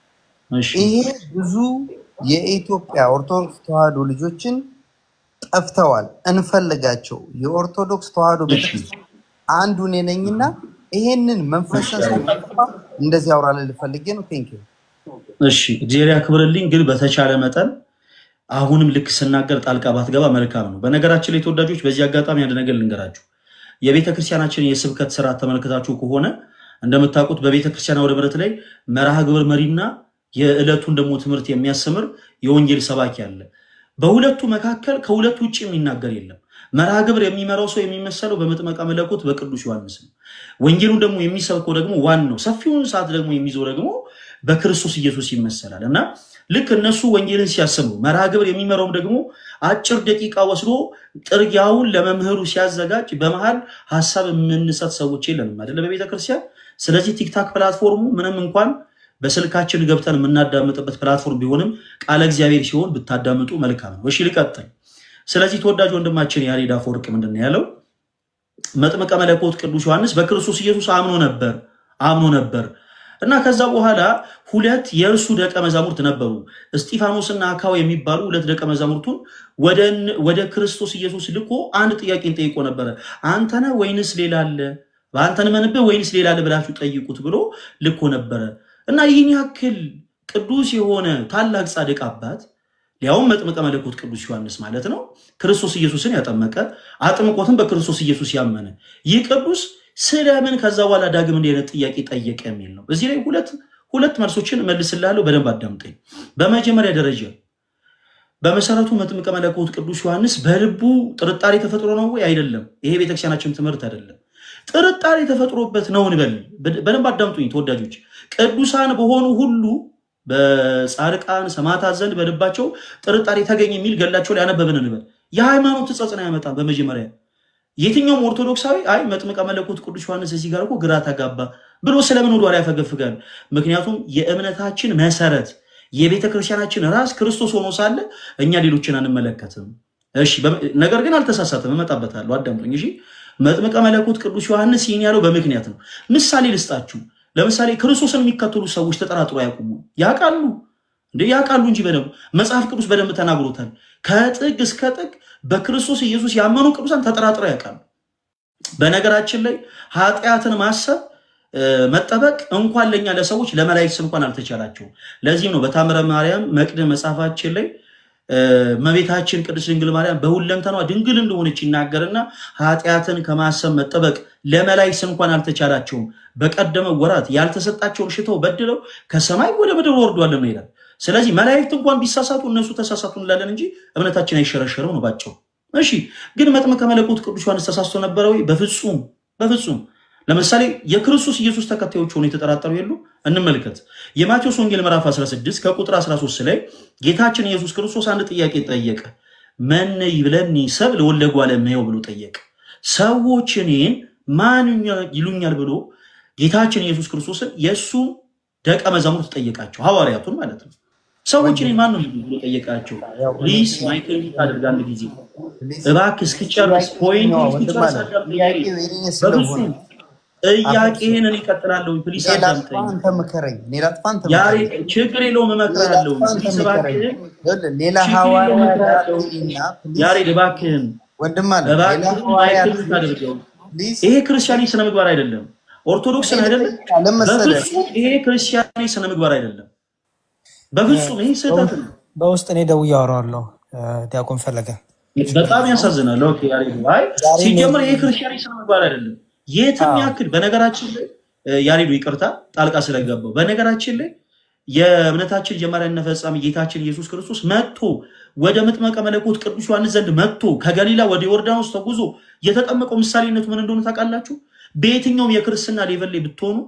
D: እሺ
N: ይሄ ብዙ የኢትዮጵያ ኦርቶዶክስ ተዋህዶ ልጆችን ጠፍተዋል እንፈልጋቸው የኦርቶዶክስ ተዋህዶ
D: እሺ
N: ቤተክርስቲያን አንዱ እኔ ነኝና ይሄንን
D: እሺ
N: መንፈስን
D: ያሬድ
N: ሳጠፋ እንደዚህ አውራለ ልፈልጌ ነው ቴንክ
D: እሺ እግዚአብሔር ያክብርልኝ። ግን በተቻለ መጠን አሁንም ልክ ስናገር ጣልቃ ባትገባ መልካም ነው። በነገራችን ላይ ተወዳጆች፣ በዚህ አጋጣሚ አንድ ነገር ልንገራችሁ። የቤተ ክርስቲያናችን የስብከት ስርዓት ተመልክታችሁ ከሆነ እንደምታውቁት በቤተ ክርስቲያን አውደ ምሕረት ላይ መርሃ ግብር መሪና የዕለቱን ደግሞ ትምህርት የሚያስተምር የወንጌል ሰባኪ አለ። በሁለቱ መካከል ከሁለቱ ውጭ የሚናገር የለም። መርሃ ግብር የሚመራው ሰው የሚመሰለው በመጥመቀ መለኮት በቅዱስ ዮሐንስ ነው። ወንጌሉን ደግሞ የሚሰብከው ደግሞ ዋናው ሰፊውን ሰዓት ደግሞ የሚይዘው ደግሞ በክርስቶስ ኢየሱስ ይመሰላል እና ልክ እነሱ ወንጌልን ሲያስቡ መርሃ ግብር የሚመራውም ደግሞ አጭር ደቂቃ ወስዶ ጥርጊያውን ለመምህሩ ሲያዘጋጅ በመሃል ሀሳብ የምንሰጥ ሰዎች የለንም አይደለ በቤተ ክርስቲያን። ስለዚህ ቲክታክ ፕላትፎርሙ ምንም እንኳን በስልካችን ገብተን የምናዳምጥበት ፕላትፎርም ቢሆንም ቃለ እግዚአብሔር ሲሆን ብታዳምጡ መልካም ነው። እሺ ልቀጥል። ስለዚህ ተወዳጅ ወንድማችን ያሬድ አፈወርቅ ምንድን ነው ያለው? መጥምቀ መለኮት ቅዱስ ዮሐንስ በክርስቶስ ኢየሱስ አምኖ ነበር አምኖ ነበር እና ከዛ በኋላ ሁለት የእርሱ ደቀ መዛሙርት ነበሩ፣ እስጢፋኖስና አካው የሚባሉ ሁለት ደቀ መዛሙርቱን ወደ ወደ ክርስቶስ ኢየሱስ ልኮ አንድ ጥያቄን ጠይቆ ነበረ። አንተነ ወይንስ ሌላ አለ? በአንተን መንብህ ወይንስ ሌላ አለ ብላችሁ ጠይቁት ብሎ ልኮ ነበረ እና ይህን ያክል ቅዱስ የሆነ ታላቅ ጻድቅ አባት ሊያውም መጥምቀ መለኮት ቅዱስ ዮሐንስ ማለት ነው። ክርስቶስ ኢየሱስን ያጠመቀ አጥምቆትን በክርስቶስ ኢየሱስ ያመነ ይህ ቅዱስ ስለምን ከዛ በኋላ ዳግም እንዲህ አይነት ጥያቄ ጠየቀ የሚል ነው። እዚህ ላይ ሁለት ሁለት መልሶችን እመልስልሃለሁ። በደንብ አዳምጠኝ። በመጀመሪያ ደረጃ በመሰረቱ መጥምቀ መለኮት ቅዱስ ዮሐንስ በልቡ ጥርጣሬ ተፈጥሮ ነው ወይ? አይደለም። ይሄ ቤተክርስቲያናችን ትምህርት አይደለም። ጥርጣሬ ተፈጥሮበት ነው እንበል። በደንብ አዳምጡኝ ተወዳጆች። ቅዱሳን በሆኑ ሁሉ በጻድቃን ሰማዕታት ዘንድ በልባቸው ጥርጣሬ ተገኘ የሚል ገላቸው ላይ ያነበብን እንበል። የሃይማኖት ጸጽን አያመጣም። በመጀመሪያ የትኛውም ኦርቶዶክሳዊ አይ መጥምቀ መለኮት ቅዱስ ዮሐንስ እዚህ ጋር እኮ ግራ ተጋባ ብሎ ስለምን ወደ ኋላ ያፈገፍጋል? ምክንያቱም የእምነታችን መሰረት የቤተ ክርስቲያናችን ራስ ክርስቶስ ሆኖ ሳለ እኛ ሌሎችን አንመለከትም። እሺ፣ ነገር ግን አልተሳሳትም። እመጣበታለሁ፣ አዳምጡኝ። እሺ፣ መጥምቀ መለኮት ቅዱስ ዮሐንስ ይህን ያለው በምክንያት ነው። ምሳሌ ልስጣችሁ። ለምሳሌ ክርስቶስን የሚከተሉ ሰዎች ተጠራጥሮ ያቁሙ ያውቃሉ እንዴ? ያውቃሉ እንጂ በደንብ መጽሐፍ ቅዱስ በደንብ ተናግሮታል። ከጥግ እስከ ጥግ በክርስቶስ ኢየሱስ ያመኑ ቅዱሳን ተጠራጥረው ያውቃሉ። በነገራችን ላይ ኃጢአትን ማሰብ መጠበቅ እንኳን ለኛ ለሰዎች ለመላእክት እንኳን አልተቻላቸውም። ለዚህም ነው በታምረ ማርያም መቅድም መጽሐፋችን ላይ እመቤታችን ቅድስት ድንግል ማርያም በሁለንተኗ ድንግል እንደሆነች ይናገርና ኃጢአትን ከማሰብ መጠበቅ ለመላእክት እንኳን አልተቻላቸውም። በቀደመ ወራት ያልተሰጣቸውን ሽተው በድለው ከሰማይ ወደ ምድር ወርዷል ነው ይላል። ስለዚህ መላእክት እንኳን ቢሳሳቱ እነሱ ተሳሳቱ እንላለን እንጂ እምነታችን አይሸረሸርም ነው ባጭሩ። እሺ ግን መጥምቀ መለኮት ቅዱስ ዮሐንስ ተሳስቶ ነበረ ወይ? በፍጹም በፍጹም። ለምሳሌ የክርስቶስ ኢየሱስ ተከታዮች ሆኖ የተጠራጠሩ የሉ? እንመልከት። የማቴዎስ ወንጌል ምዕራፍ 16 ከቁጥር 13 ላይ ጌታችን ኢየሱስ ክርስቶስ አንድ ጥያቄ ጠየቀ። መነ ይብለኒ ሰብ ለወልደ እጓለ እመሕያው ብሎ ጠየቀ። ሰዎች እኔን ማን ይሉኛል ብሎ ጌታችን ኢየሱስ ክርስቶስን የእሱ ደቀ መዛሙርት ጠየቃቸው፣ ሐዋርያቱን ማለት ነው። ሰዎች እኔን ማን ነው ብሎ ጠየቃቸው። ፕሊስ ማይክል አድርግ አንድ ጊዜ እባክህ እስክጨርስ ፖይንት እስክጨርስ አዳምጠኝ። በፍጹም ጥያቄህን እኔ እቀጥላለሁ። ፕሊስ አዳምጠኝ።
N: አንተ ምከረኝ፣ እኔ ላጥፋ፣ አንተ
D: ያሬ
N: ምከረኝ።
D: ችግር የለውም እመክርሃለሁ።
N: ሌላ አንተ
D: ፕሊስ
N: ምከረኝ።
D: እባክህን
N: ይኸውልህ፣ ሌላ
D: ችግር
N: ሐዋርያ
D: የለውም እመክርሃለሁ።
N: ላጥፋና ፕሊዝ
D: ያሬድ እባክህን
N: ወንድም አለ ሌላ
D: እባክህን
N: ሐዋርያ
D: ማይክል ታደርገው። ይሄ ክርስቲያኒ ስነ ምግባር አይደለም። ኦርቶዶክስን አይደለም።
N: ለመሰለህ
D: በፍጹም ይሄ ክርስቲያኒ ስነ ምግባር አይደለም። በፍጹም ይሄ ስህተት ነው።
C: በውስጥ እኔ ደውዬ አወራዋለሁ ዲያቆን ፈለገ።
D: በጣም ያሳዝናል። ኦኬ ያሬድ አይ ሲጀምር ይሄ ክርስቲያኒ ስነ ምግባር አይደለም። የትም ያክል በነገራችን ላይ እ፣ ያሬዱ ይቅርታ ጣልቃ ስለገባው በነገራችን ላይ የእምነታችን ጀማሪያና ፈጻሚ ጌታችን ኢየሱስ ክርስቶስ መጥቶ ወደ መጥመቀ መለኮት ቅዱስ ዮሐንስ ዘንድ መጥቶ ከገሊላ ወደ ዮርዳኖስ ተጉዞ የተጠመቀው ምሳሌነቱ ምን እንደሆነ ታውቃላችሁ? በየትኛውም የክርስትና ሌቨል ላይ ብትሆኑ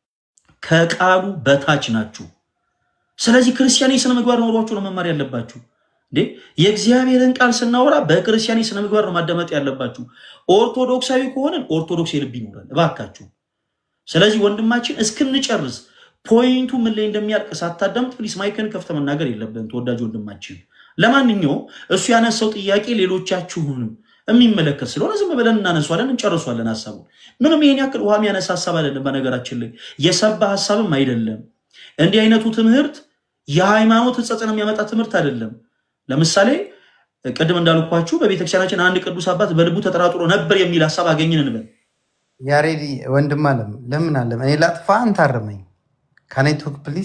D: ከቃሉ በታች ናችሁ። ስለዚህ ክርስቲያኒ ስነ ምግባር ኖሯችሁ ነው መማር ያለባችሁ። እንዴ የእግዚአብሔርን ቃል ስናወራ በክርስቲያኒ ስነ ምግባር ነው ማዳመጥ ያለባችሁ። ኦርቶዶክሳዊ ከሆንን ኦርቶዶክስ የልብ ይኖራል እባካችሁ። ስለዚህ ወንድማችን እስክንጨርስ ፖይንቱ ምን ላይ እንደሚያልቅ ሳታዳምጥ ፕሊስ ማይክን ከፍተ መናገር የለብን ተወዳጅ ወንድማችን። ለማንኛውም እሱ ያነሳው ጥያቄ ሌሎቻችሁንም የሚመለከት ስለሆነ ዝም ብለን እናነሷለን፣ እንጨርሷለን ሀሳቡን። ምንም ይሄን ያክል ውሃ የሚያነሳ ሀሳብ አይደለም። በነገራችን ላይ የሰባ ሀሳብም አይደለም። እንዲህ አይነቱ ትምህርት የሃይማኖት ሕጸጽን የሚያመጣ ትምህርት አይደለም። ለምሳሌ ቅድም እንዳልኳችሁ በቤተክርስቲያናችን አንድ ቅዱስ አባት በልቡ ተጠራጥሮ ነበር የሚል ሀሳብ አገኘን እንበል።
N: ያሬድ ወንድም አለም ለምን አለም እኔ ላጥፋ፣ አንተ አርመኝ። ካኔቶክ ፕሊዝ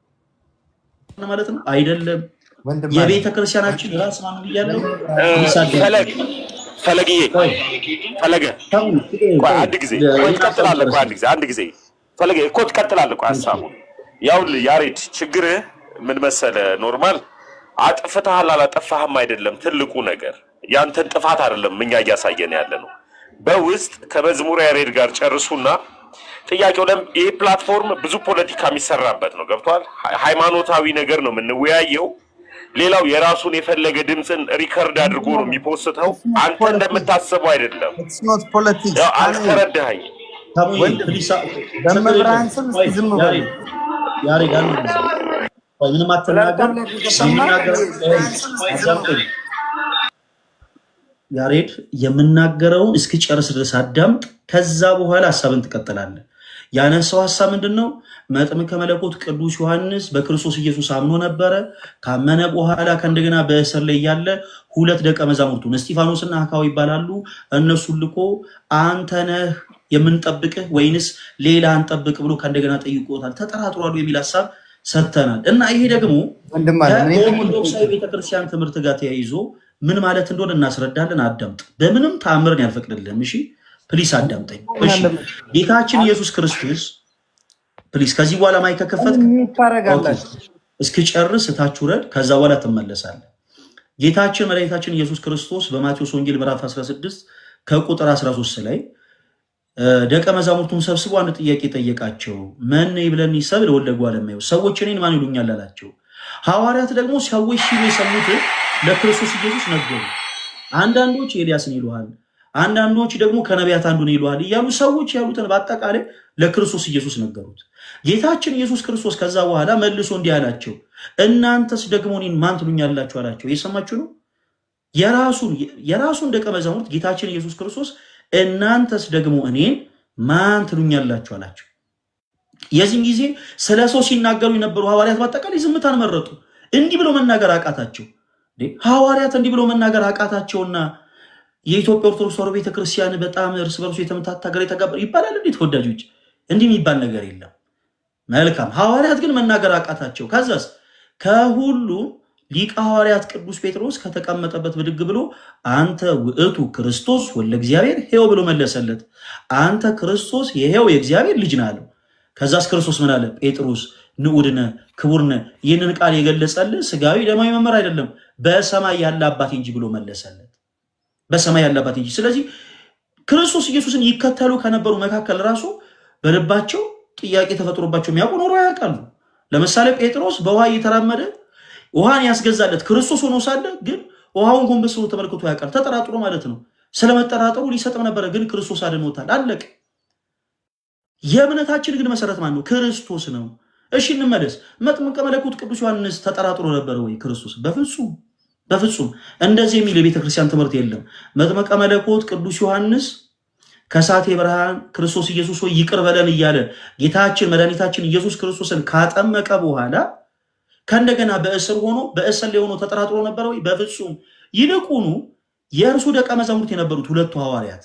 D: ማለት ነው አይደለም።
N: ወንድም
D: የቤተ ክርስቲያናችን ራስ ማን ብያለሁ?
G: ፈለግ ፈለግዬ ፈለገ ቆይ አንድ ጊዜ ቆይ ትቀጥላለህ። ቆይ አንድ ጊዜ አንድ ጊዜ ፈለገ እኮ ትቀጥላለህ። ቆይ ሀሳቡ ያውልህ ያሬድ ችግርህ ምን መሰለህ? ኖርማል አጥፍተሃል አላጠፋህም አይደለም ትልቁ ነገር ያንተን ጥፋት አይደለም እኛ እያሳየን ያለ ነው። በውስጥ ከመዝሙር ያሬድ ጋር ጨርሱና ጥያቄው ለም ይህ ፕላትፎርም ብዙ ፖለቲካ የሚሰራበት ነው። ገብቷል። ሃይማኖታዊ ነገር ነው የምንወያየው። ሌላው የራሱን የፈለገ ድምፅን ሪከርድ አድርጎ ነው የሚፖስተው። አንተ እንደምታስበው አይደለም።
N: ኖት ፖለቲክስ
G: ያው አልተረዳኸኝ።
N: በመብርሃን ስም እስኪ ዝም በሉ።
D: ያሬድ ያሬድ አንድ ጊዜ ቆይ፣ ምንም አትናገር። የምናገረው- አዳምጠኝ። ያሬድ የምናገረውን እስክጨርስ ድረስ አዳምጥ። ከዛ በኋላ ሀሳብን ትቀጥላለህ። ያነሳው ሀሳብ ምንድን ነው? መጥምቀ መለኮት ቅዱስ ዮሐንስ በክርስቶስ ኢየሱስ አምኖ ነበረ። ካመነ በኋላ ከእንደገና በእስር ላይ ያለ ሁለት ደቀ መዛሙርቱን እስጢፋኖስና አካው ይባላሉ። እነሱን ልኮ አንተ ነህ የምንጠብቅህ ወይንስ ሌላ እንጠብቅ ብሎ ከእንደገና ጠይቆታል። ተጠራጥሯሉ የሚል ሀሳብ ሰጥተናል እና ይሄ ደግሞ
N: ወንድም አለ እኔ ደግሞ
D: ከኦርቶዶክሳዊ ቤተክርስቲያን ትምህርት ጋር ተያይዞ ምን ማለት እንደሆነ እናስረዳለን። አዳምጥ። በምንም ተአምርን ያልፈቅድልህም። እሺ ፕሊስ አዳምጠኝ። እሺ ጌታችን ኢየሱስ ክርስቶስ ፕሊስ፣ ከዚህ በኋላ ማይክ ከከፈትክ
N: ታረጋላችሁ።
D: እስክጨርስ እታች ውረድ፣ ከዛ በኋላ ትመለሳለህ። ጌታችን መድኃኒታችን ኢየሱስ ክርስቶስ በማቴዎስ ወንጌል ምዕራፍ 16 ከቁጥር 13 ላይ እ፣ ደቀ መዛሙርቱን ሰብስቦ አንድ ጥያቄ ጠየቃቸው። መን ይብለኒ ሰብእ ለወልደ እጓለ እመሕያው፣ ሰዎች እኔን ማን ይሉኛል አላቸው። ሐዋርያት ደግሞ ሰዎች ሲሉ የሰሙትን ለክርስቶስ ኢየሱስ ነገሩ። አንዳንዶች ኤልያስን ይሉሃል፣ አንዳንዶች ደግሞ ከነቢያት አንዱን ይሉሃል እያሉ ሰዎች ያሉትን በአጠቃላይ ለክርስቶስ ኢየሱስ ነገሩት። ጌታችን ኢየሱስ ክርስቶስ ከዛ በኋላ መልሶ እንዲህ አላቸው፣ እናንተስ ደግሞ እኔን ማን ትሉኛላችሁ አላቸው። እየሰማችሁ ነው። የራሱን የራሱን ደቀ መዛሙርት ጌታችን ኢየሱስ ክርስቶስ እናንተስ ደግሞ እኔን ማን ትሉኛላችሁ አላቸው። የዚህን ጊዜ ስለ ሰው ሲናገሩ የነበሩ ሐዋርያት በአጠቃላይ ዝምታን መረጡ። እንዲህ ብለው መናገር አቃታቸው። እንዴ ሐዋርያት እንዲህ ብለው መናገር አቃታቸውና የኢትዮጵያ ኦርቶዶክስ ተዋሕዶ ቤተክርስቲያን በጣም እርስ በርሱ የተመታታ ሀገር የተጋባ ይባላል እንዴ? ተወዳጆች፣ እንዲህ የሚባል ነገር የለም። መልካም ሐዋርያት ግን መናገር አቃታቸው። ከዛስ ከሁሉ ሊቀ ሐዋርያት ቅዱስ ጴጥሮስ ከተቀመጠበት ብድግ ብሎ አንተ ውእቱ ክርስቶስ ወለ እግዚአብሔር ሕያው ብሎ መለሰለት። አንተ ክርስቶስ የሕያው የእግዚአብሔር ልጅ ነህ አለው። ከዛስ ክርስቶስ ምን አለ? ጴጥሮስ ንዑድነ ክቡርነ ይህንን ቃል የገለጸልህ ስጋዊ ደማዊ መመር አይደለም በሰማይ ያለ አባቴ እንጂ ብሎ መለሰለት። በሰማይ ያለ አባቴ እንጂ። ስለዚህ ክርስቶስ ኢየሱስን ይከተሉ ከነበሩ መካከል ራሱ በልባቸው ጥያቄ ተፈጥሮባቸው የሚያውቁ ኖሮ ያውቃሉ። ለምሳሌ ጴጥሮስ በውሃ እየተራመደ ውሃን ያስገዛለት ክርስቶስ ሆኖ ሳለ ግን ውሃውን ጎንበስ ብሎ ተመልክቶ ያውቃል። ተጠራጥሮ ማለት ነው። ስለመጠራጠሩ ሊሰጥም ነበረ፣ ግን ክርስቶስ አድኖታል። አለቅ የእምነታችን ግን መሰረት ማን ነው? ክርስቶስ ነው። እሺ እንመለስ። መጥምቀ መለኮት ቅዱስ ዮሐንስ ተጠራጥሮ ነበረ ወይ ክርስቶስ? በፍጹም በፍጹም። እንደዚህ የሚል የቤተ ክርስቲያን ትምህርት የለም። መጥምቀ መለኮት ቅዱስ ዮሐንስ ከሳቴ ብርሃን ክርስቶስ ኢየሱስ ሆይ ይቅር በለን እያለ ጌታችን መድኃኒታችን ኢየሱስ ክርስቶስን ካጠመቀ በኋላ ከእንደገና በእስር ሆኖ በእስር ላይ ሆኖ ተጠራጥሮ ነበረ ወይ? በፍጹም። ይልቁኑ የእርሱ ደቀ መዛሙርት የነበሩት ሁለቱ ሐዋርያት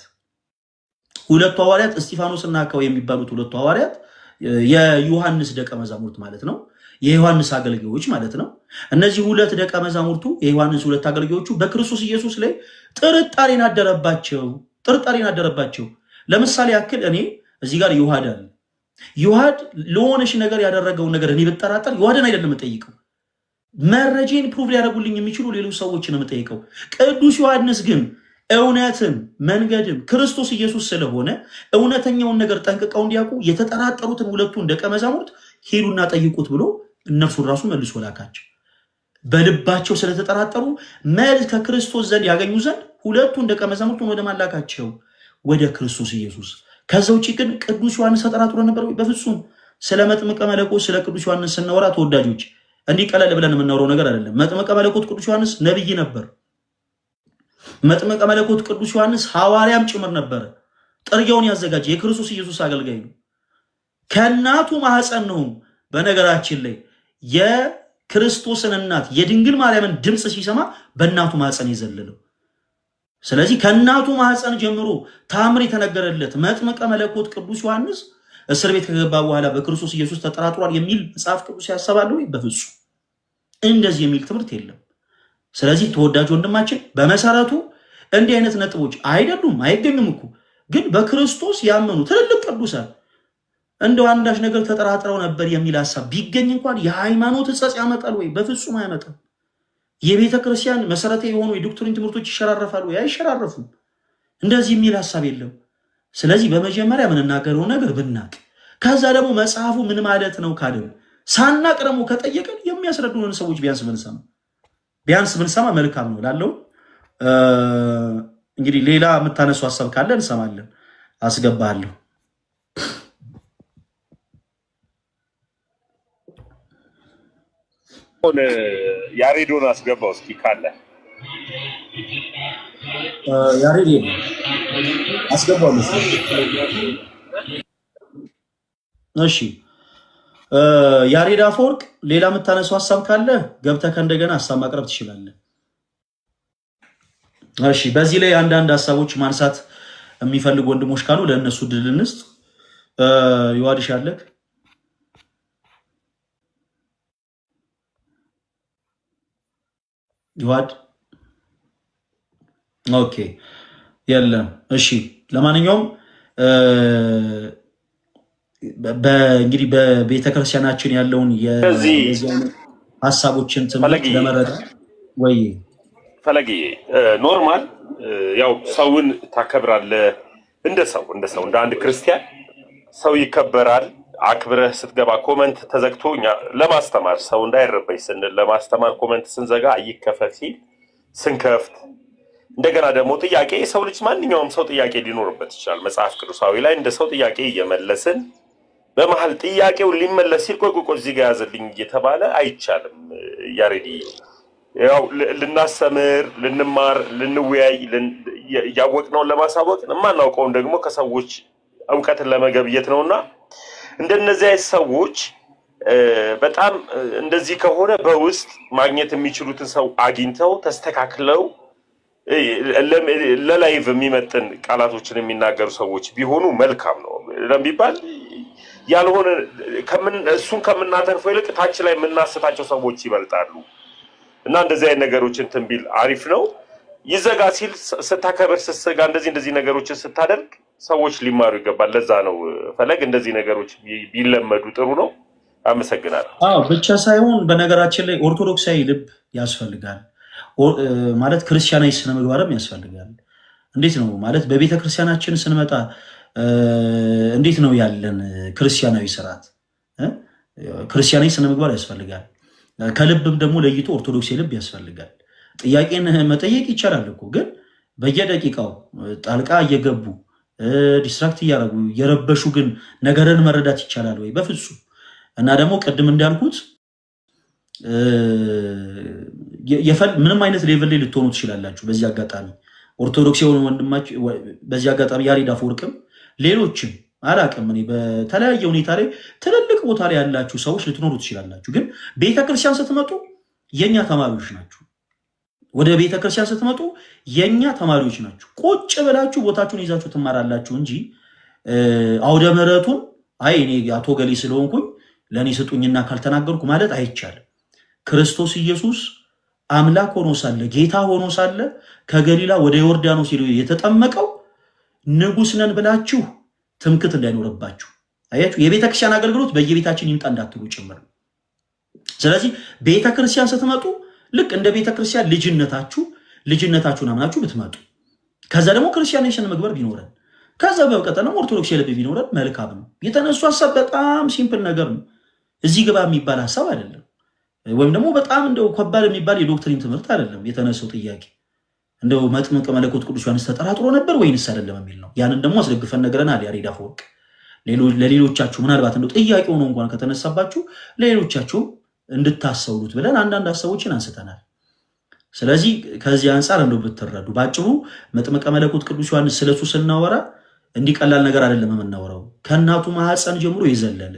D: ሁለቱ ሐዋርያት እስጢፋኖስ እና አካው የሚባሉት ሁለቱ ሐዋርያት የዮሐንስ ደቀ መዛሙርት ማለት ነው። የዮሐንስ አገልጋዮች ማለት ነው። እነዚህ ሁለት ደቀ መዛሙርቱ የዮሐንስ ሁለት አገልጋዮቹ በክርስቶስ ኢየሱስ ላይ ጥርጣሬን አደረባቸው ጥርጣሬን አደረባቸው። ለምሳሌ ያክል እኔ እዚህ ጋር ዮሐድ አለ። ዮሐድ ለሆነሽ ነገር ያደረገውን ነገር እኔ ብጠራጠር ዮሐድን አይደለም የምጠይቀው፣ መረጃን ፕሩቭ ሊያደርጉልኝ የሚችሉ ሌሎች ሰዎችን ነው የምጠይቀው። ቅዱስ ዮሐንስ ግን እውነትን መንገድም ክርስቶስ ኢየሱስ ስለሆነ እውነተኛውን ነገር ጠንቅቀው እንዲያውቁ የተጠራጠሩትን ሁለቱን ደቀ መዛሙርት ሄዱና ጠይቁት ብሎ እነርሱን ራሱ መልሶ ላካቸው። በልባቸው ስለተጠራጠሩ መልስ ከክርስቶስ ዘንድ ያገኙ ዘንድ ሁለቱን ደቀ መዛሙርቱን ወደ ማላካቸው ወደ ክርስቶስ ኢየሱስ። ከዛ ውጭ ግን ቅዱስ ዮሐንስ ተጠራጥሮ ነበር ወይ? በፍጹም። ስለ መጥምቀ መለኮት ስለ ቅዱስ ዮሐንስ ስናወራ ተወዳጆች እንዲህ ቀለል ብለን የምናወራው ነገር አይደለም። መጥምቀ መለኮት ቅዱስ ዮሐንስ ነብይ ነበር። መጥምቀ መለኮት ቅዱስ ዮሐንስ ሐዋርያም ጭምር ነበረ። ጥርጊያውን ያዘጋጀ የክርስቶስ ኢየሱስ አገልጋይ ነው። ከእናቱ ማህፀን ነው። በነገራችን ላይ የክርስቶስን እናት የድንግል ማርያምን ድምፅ ሲሰማ በእናቱ ማህፀን የዘለለው ስለዚህ ከእናቱ ማህፀን ጀምሮ ታምር የተነገረለት መጥምቀ መለኮት ቅዱስ ዮሐንስ እስር ቤት ከገባ በኋላ በክርስቶስ ኢየሱስ ተጠራጥሯል የሚል መጽሐፍ ቅዱስ ያሰባለ ወይ? በፍጹም እንደዚህ የሚል ትምህርት የለም። ስለዚህ ተወዳጅ ወንድማችን በመሰረቱ እንዲህ አይነት ነጥቦች አይደሉም፣ አይገኙም እኮ ግን በክርስቶስ ያመኑ ትልልቅ ቅዱሳን እንደው አንዳች ነገር ተጠራጥረው ነበር የሚል ሀሳብ ቢገኝ እንኳን የሃይማኖት ሕጸጽ ያመጣል ወይ? በፍጹም አያመጣም። የቤተ ክርስቲያን መሰረታዊ የሆኑ የዶክትሪን ትምህርቶች ይሸራረፋሉ ወይ? አይሸራረፉም። እንደዚህ የሚል ሀሳብ የለም። ስለዚህ በመጀመሪያ የምንናገረው ነገር ብናቅ፣ ከዛ ደግሞ መጽሐፉ ምን ማለት ነው ካልን ሳናቅ ደግሞ ከጠየቅን የሚያስረዱንን ሰዎች ቢያንስ ብንሰማ ቢያንስ ብንሰማ መልካም ነው ላለው እንግዲህ ሌላ የምታነሱ ሀሳብ ካለ እንሰማለን። አስገባለሁ።
G: አሁን ያሬዶን አስገባው እስኪ ካለ
D: ያሬድ የለም አስገባለሁ። እሺ ያሬድ አፈወርቅ ሌላ የምታነሳው ሀሳብ ካለ ገብተህ ከእንደገና ሀሳብ ማቅረብ ትችላለህ። እሺ በዚህ ላይ አንዳንድ ሀሳቦች ማንሳት የሚፈልጉ ወንድሞች ካሉ ለእነሱ ድል እንስጥ። ዮሐድሽ አለክ ይዋድ ኦኬ የለም። እሺ ለማንኛውም እ፣ በ- እንግዲህ በቤተክርስቲያናችን ያለውን የ-
G: ከዚህ
D: የዚህ አይነት ሀሳቦችን ትምህርት
G: ፈለግዬ
D: ለመረዳት ወይ
G: ፈለግዬ እ፣ ኖርማል እ፣ ያው ሰውን ታከብራለህ እንደ ሰው እንደ ሰው እንደ አንድ ክርስቲያን ሰው ይከበራል። አክብረህ ስትገባ ኮመንት ተዘግቶ እኛ ለማስተማር ሰው እንዳይረበሽ ስንል ለማስተማር ኮመንት ስንዘጋ ይከፈት ሲል ስንከፍት እንደገና ደግሞ ጥያቄ የሰው ልጅ ማንኛውም ሰው ጥያቄ ሊኖርበት ይችላል። መጽሐፍ ቅዱሳዊ ላይ እንደ ሰው ጥያቄ እየመለስን በመሀል ጥያቄው ሊመለስ ሲል ቆይ ቆይ ቆይ እዚህ ጋር ያዘልኝ እየተባለ አይቻልም። ያሬዲ ያው ል- ልናስተምር፣ ልንማር፣ ልንወያይ ልን- የ- ያወቅነውን ለማሳወቅ የማናውቀውን ደግሞ ከሰዎች እውቀትን ለመገብየት ነውና እንደነዚህ አይነት ሰዎች እ፣ በጣም እ፣ እንደዚህ ከሆነ በውስጥ ማግኘት የሚችሉትን ሰው አግኝተው ተስተካክለው እ፣ ለ- ለላይቭ የሚመጥን ቃላቶችን የሚናገሩ ሰዎች ቢሆኑ መልካም ነው ለሚባል ያልሆነ ከምን እሱን ከምናተርፈው ይልቅ ታች ላይ የምናስታቸው ሰዎች ይበልጣሉ እና እንደዚህ አይነት ነገሮችን እንትን ቢል አሪፍ ነው። ይዘጋ ሲል ስ- ስታከብር ስትዘጋ እንደዚህ እንደዚህ ነገሮችን ስታደርግ ሰዎች ሊማሩ ይገባል። ለዛ ነው እ፣ ፈለግ እንደዚህ ነገሮች ቢ- ቢለመዱ ጥሩ ነው። አመሰግናለሁ።
D: አዎ ብቻ ሳይሆን በነገራችን ላይ ኦርቶዶክሳዊ ልብ ያስፈልጋል። ኦ- እ፣ ማለት ክርስቲያናዊ ስነ ምግባርም ያስፈልጋል። እንዴት ነው ማለት በቤተ ክርስቲያናችን ስንመጣ እ፣ እንዴት ነው ያለን ክርስቲያናዊ ስርዓት እ? ክርስቲያናዊ ስነ ምግባር ያስፈልጋል። ከልብም ደግሞ ለይቶ ኦርቶዶክሳዊ ልብ ያስፈልጋል። ጥያቄን መጠየቅ ይቻላል እኮ ግን በየደቂቃው ጣልቃ እየገቡ ዲስትራክት እያደረጉ እየረበሹ ግን ነገርን መረዳት ይቻላል ወይ? በፍጹም። እና ደግሞ ቅድም እንዳልኩት እ፣ የ- የፈል- ምንም አይነት ሌቭል ላይ ልትሆኑ ትችላላችሁ። በዚህ አጋጣሚ ኦርቶዶክስ የሆኑ ወንድማች- ወ- በዚህ አጋጣሚ ያሬድ አፈወርቅም ሌሎችም አላቅም እኔ በተለያየ ሁኔታ ላይ ትልልቅ ቦታ ላይ ያላችሁ ሰዎች ልትኖሩ ትችላላችሁ። ግን ቤተክርስቲያን ስትመጡ የእኛ ተማሪዎች ናችሁ። ወደ ቤተ ክርስቲያን ስትመጡ የእኛ ተማሪዎች ናችሁ። ቁጭ ብላችሁ ቦታችሁን ይዛችሁ ትማራላችሁ እንጂ እ፣ አውደ ምሕረቱን አይ እኔ አቶ ገሌ ስለሆንኩኝ ለእኔ ስጡኝና ካልተናገርኩ ማለት አይቻልም። ክርስቶስ ኢየሱስ አምላክ ሆኖ ሳለ ጌታ ሆኖ ሳለ ከገሊላ ወደ ዮርዳኖስ ሄዶ የተጠመቀው ንጉሥ ነን ብላችሁ ትምክት እንዳይኖርባችሁ። አያችሁ፣ የቤተ ክርስቲያን አገልግሎት በየቤታችን ይምጣ እንዳትሉ ጭምር ነው። ስለዚህ ቤተ ክርስቲያን ስትመጡ ልክ እንደ ቤተ ክርስቲያን ልጅነታችሁ ልጅነታችሁን አምናችሁ ብትመጡ ከዛ ደግሞ ክርስቲያን ስነ ምግባር ቢኖረን ከዛ በቀጠል ደግሞ ኦርቶዶክስ የልብ ቢኖረን መልካም ነው። የተነሱ ሀሳብ በጣም ሲምፕል ነገር ነው። እዚህ ግባ የሚባል ሀሳብ አይደለም። ወይም ደግሞ በጣም እንደው ከባድ የሚባል የዶክትሪን ትምህርት አይደለም። የተነሳው ጥያቄ እንደው መጥምቀ መለኮት ቅዱስ ዮሐንስ ተጠራጥሮ ነበር ወይንስ አይደለም የሚል ነው። ያንን ደግሞ አስደግፈን ነግረናል። ያሬድ አፈወርቅ ሌሎ- ለሌሎቻችሁ ምናልባት እንደው ጥያቄ ሆኖ እንኳን ከተነሳባችሁ ለሌሎቻችሁም እንድታሰውሉት ብለን አንዳንድ ሀሳቦችን አንስተናል። ስለዚህ ከዚህ አንጻር እንደው ብትረዱ በአጭሩ መጥምቀ መለኮት ቅዱስ ዮሐንስ ስለሱ ስናወራ እንዲህ ቀላል ነገር አይደለም የምናወራው። ከእናቱ ማህፀን ጀምሮ የዘለለ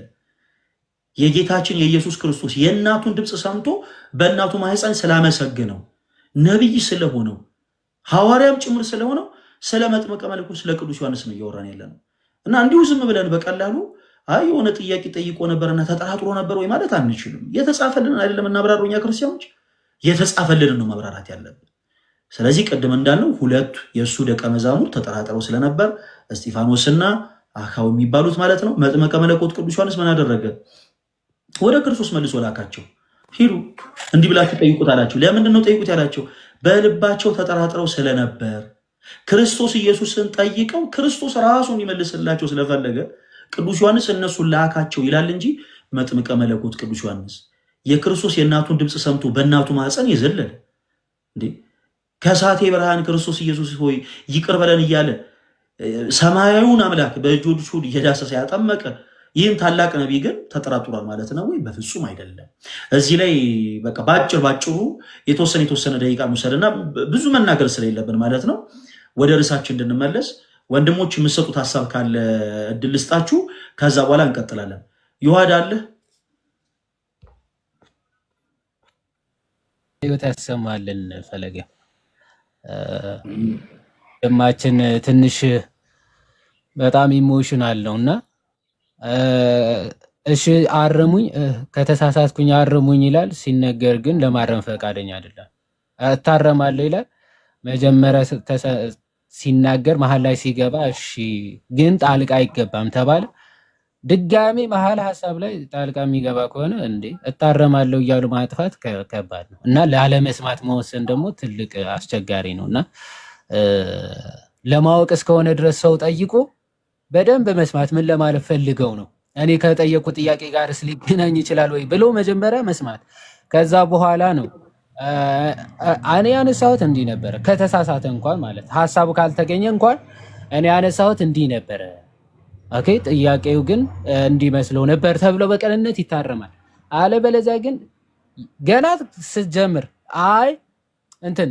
D: የጌታችን የኢየሱስ ክርስቶስ የእናቱን ድምፅ ሰምቶ በእናቱ ማህፀን ስላመሰግነው ነቢይ ስለሆነው ሐዋርያም ጭምር ስለሆነው ስለ መጥምቀ መለኮት ስለ ቅዱስ ዮሐንስ ነው እያወራን ያለ ነው እና እንዲሁ ዝም ብለን በቀላሉ አይ የሆነ ጥያቄ ጠይቆ ነበርና ተጠራጥሮ ነበር ወይ ማለት አንችልም። የተጻፈልንን አይደለም እናብራሩ እኛ ክርስቲያኖች የተጻፈልንን ነው ማብራራት ያለብን። ስለዚህ ቅድም እንዳልነው ሁለቱ የእሱ ደቀ መዛሙርት ተጠራጥረው ስለነበር እስጢፋኖስና አካው የሚባሉት ማለት ነው። መጥምቀ መለኮት ቅዱስ ዮሐንስ ምን አደረገ? ወደ ክርስቶስ መልሶ ላካቸው። ሂዱ እንዲህ ብላችሁ ጠይቁት አላቸው። ለምንድን ነው ጠይቁት ያላቸው? በልባቸው ተጠራጥረው ስለነበር ክርስቶስ ኢየሱስን ጠይቀው ክርስቶስ ራሱ እንዲመልስላቸው ስለፈለገ ቅዱስ ዮሐንስ እነሱን ላካቸው ይላል እንጂ መጥምቀ መለኮት ቅዱስ ዮሐንስ የክርስቶስ የእናቱን ድምፅ ሰምቶ በእናቱ ማፀን የዘለለ እንዴ ከሳቴ ብርሃን ክርስቶስ ኢየሱስ ሆይ ይቅር በለን እያለ እ፣ ሰማያዊውን አምላክ በእጆቹ እየዳሰሰ ያጠመቀ ይህን ታላቅ ነቢይ ግን ተጠራጥሯል ማለት ነው ወይ? በፍጹም አይደለም። እዚህ ላይ በቃ በአጭር ባጭሩ የተወሰነ የተወሰነ ደቂቃ መውሰድና ብዙ መናገር ስለሌለብን ማለት ነው ወደ ርዕሳችን እንድንመለስ ወንድሞች የምሰጡት ሀሳብ ካለ እድል ልስጣችሁ። ከዛ በኋላ እንቀጥላለን። ይዋድ አለ
R: ህይወት ያሰማልን ፈለገ ደማችን ትንሽ በጣም ኢሞሽናል ነው እና እ፣ እሺ አርሙኝ እ፣ ከተሳሳትኩኝ አርሙኝ ይላል። ሲነገር ግን ለማረም ፈቃደኛ አይደለም። እታረማለሁ ይላል። መጀመሪያ ስ- ተሰ- ሲናገር መሀል ላይ ሲገባ እሺ ግን ጣልቃ አይገባም ተባለ። ድጋሜ መሀል ሀሳብ ላይ ጣልቃ የሚገባ ከሆነ እንዴ እታረማለሁ እያሉ ማጥፋት ከ- ከባድ ነው እና ላለመስማት መወሰን ደግሞ ትልቅ አስቸጋሪ ነው እና እ፣ ለማወቅ እስከሆነ ድረስ ሰው ጠይቆ በደንብ መስማት ምን ለማለት ፈልገው ነው እኔ ከጠየቁ ጥያቄ ጋርስ ሊገናኝ ይችላል ወይ ብሎ መጀመሪያ መስማት ከዛ በኋላ ነው እ፣ እ፣ እኔ ያነሳሁት እንዲህ ነበረ ከተሳሳተ እንኳን ማለት ሀሳቡ ካልተገኘ እንኳን እኔ ያነሳሁት እንዲህ ነበረ ኦኬ ጥያቄው ግን እ፣ እንዲመስለው ነበር ተብሎ በቅንነት ይታረማል። አለበለዚያ ግን ገና ስትጀምር አይ እንትን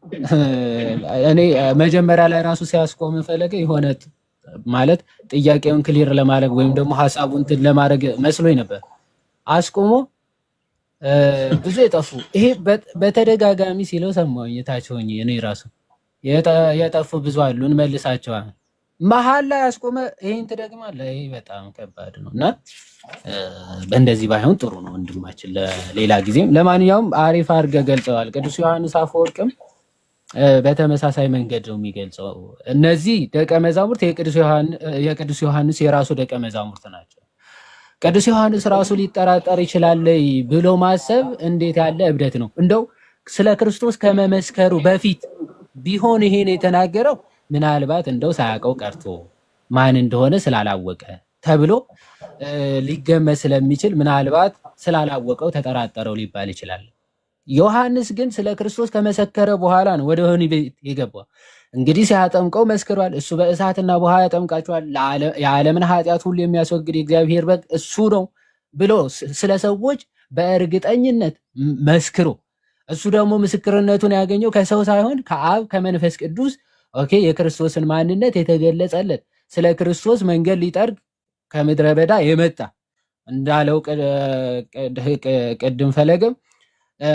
R: እኔ እ፣ መጀመሪያ ላይ ራሱ ሲያስቆም ፈለገ የሆነ ጥ- ማለት ጥያቄውን ክሊር ለማድረግ ወይም ደግሞ ሀሳቡን እንትን ለማድረግ መስሎኝ ነበር። አስቆሞ እ፣ ብዙ የጠፉ ይሄ በ- በተደጋጋሚ ሲለው ሰማሁኝ። የታች ሆኜ እኔ ራሱ የጠ- የጠፉ ብዙ አሉ እንመልሳቸዋለን። መሀል ላይ አስቆመ ይሄን ትደግማለህ። ይሄ በጣም ከባድ ነው እና እ፣ በእንደዚህ ባይሆን ጥሩ ነው ወንድማችን፣ ለሌላ ጊዜም። ለማንኛውም አሪፍ አድርገህ ገልጸዋል። ቅዱስ ዮሐንስ አፈወርቅም እ፣ በተመሳሳይ መንገድ ነው የሚገልጸው። እነዚህ ደቀ መዛሙርት የቅዱስ ዮሐን- የቅዱስ ዮሐንስ የራሱ ደቀ መዛሙርት ናቸው። ቅዱስ ዮሐንስ ራሱ ሊጠራጠር ይችላል ብሎ ማሰብ እንዴት ያለ እብደት ነው! እንደው ስለ ክርስቶስ ከመመስከሩ በፊት ቢሆን ይሄን የተናገረው ምናልባት እንደው ሳያውቀው ቀርቶ ማን እንደሆነ ስላላወቀ ተብሎ እ፣ ሊገመት ስለሚችል ምናልባት ስላላወቀው ተጠራጠረው ሊባል ይችላል። ዮሐንስ ግን ስለ ክርስቶስ ከመሰከረ በኋላ ነው ወደ ወህኒ ቤት የገባው። እንግዲህ ሲያጠምቀው መስክሯል። እሱ በእሳትና በውሃ ያጠምቃቸዋል፣ ለዓለ- የዓለምን ኃጢአት ሁሉ የሚያስወግድ የእግዚአብሔር በግ እሱ ነው ብሎ ስ- ስለ ሰዎች በእርግጠኝነት ም- መስክሮ እሱ ደግሞ ምስክርነቱን ያገኘው ከሰው ሳይሆን ከአብ ከመንፈስ ቅዱስ ኦኬ የክርስቶስን ማንነት የተገለጸለት ስለ ክርስቶስ መንገድ ሊጠርግ ከምድረ በዳ የመጣ እንዳለው ቅድ- ቅድ- ቅድም ፈለግም እ፣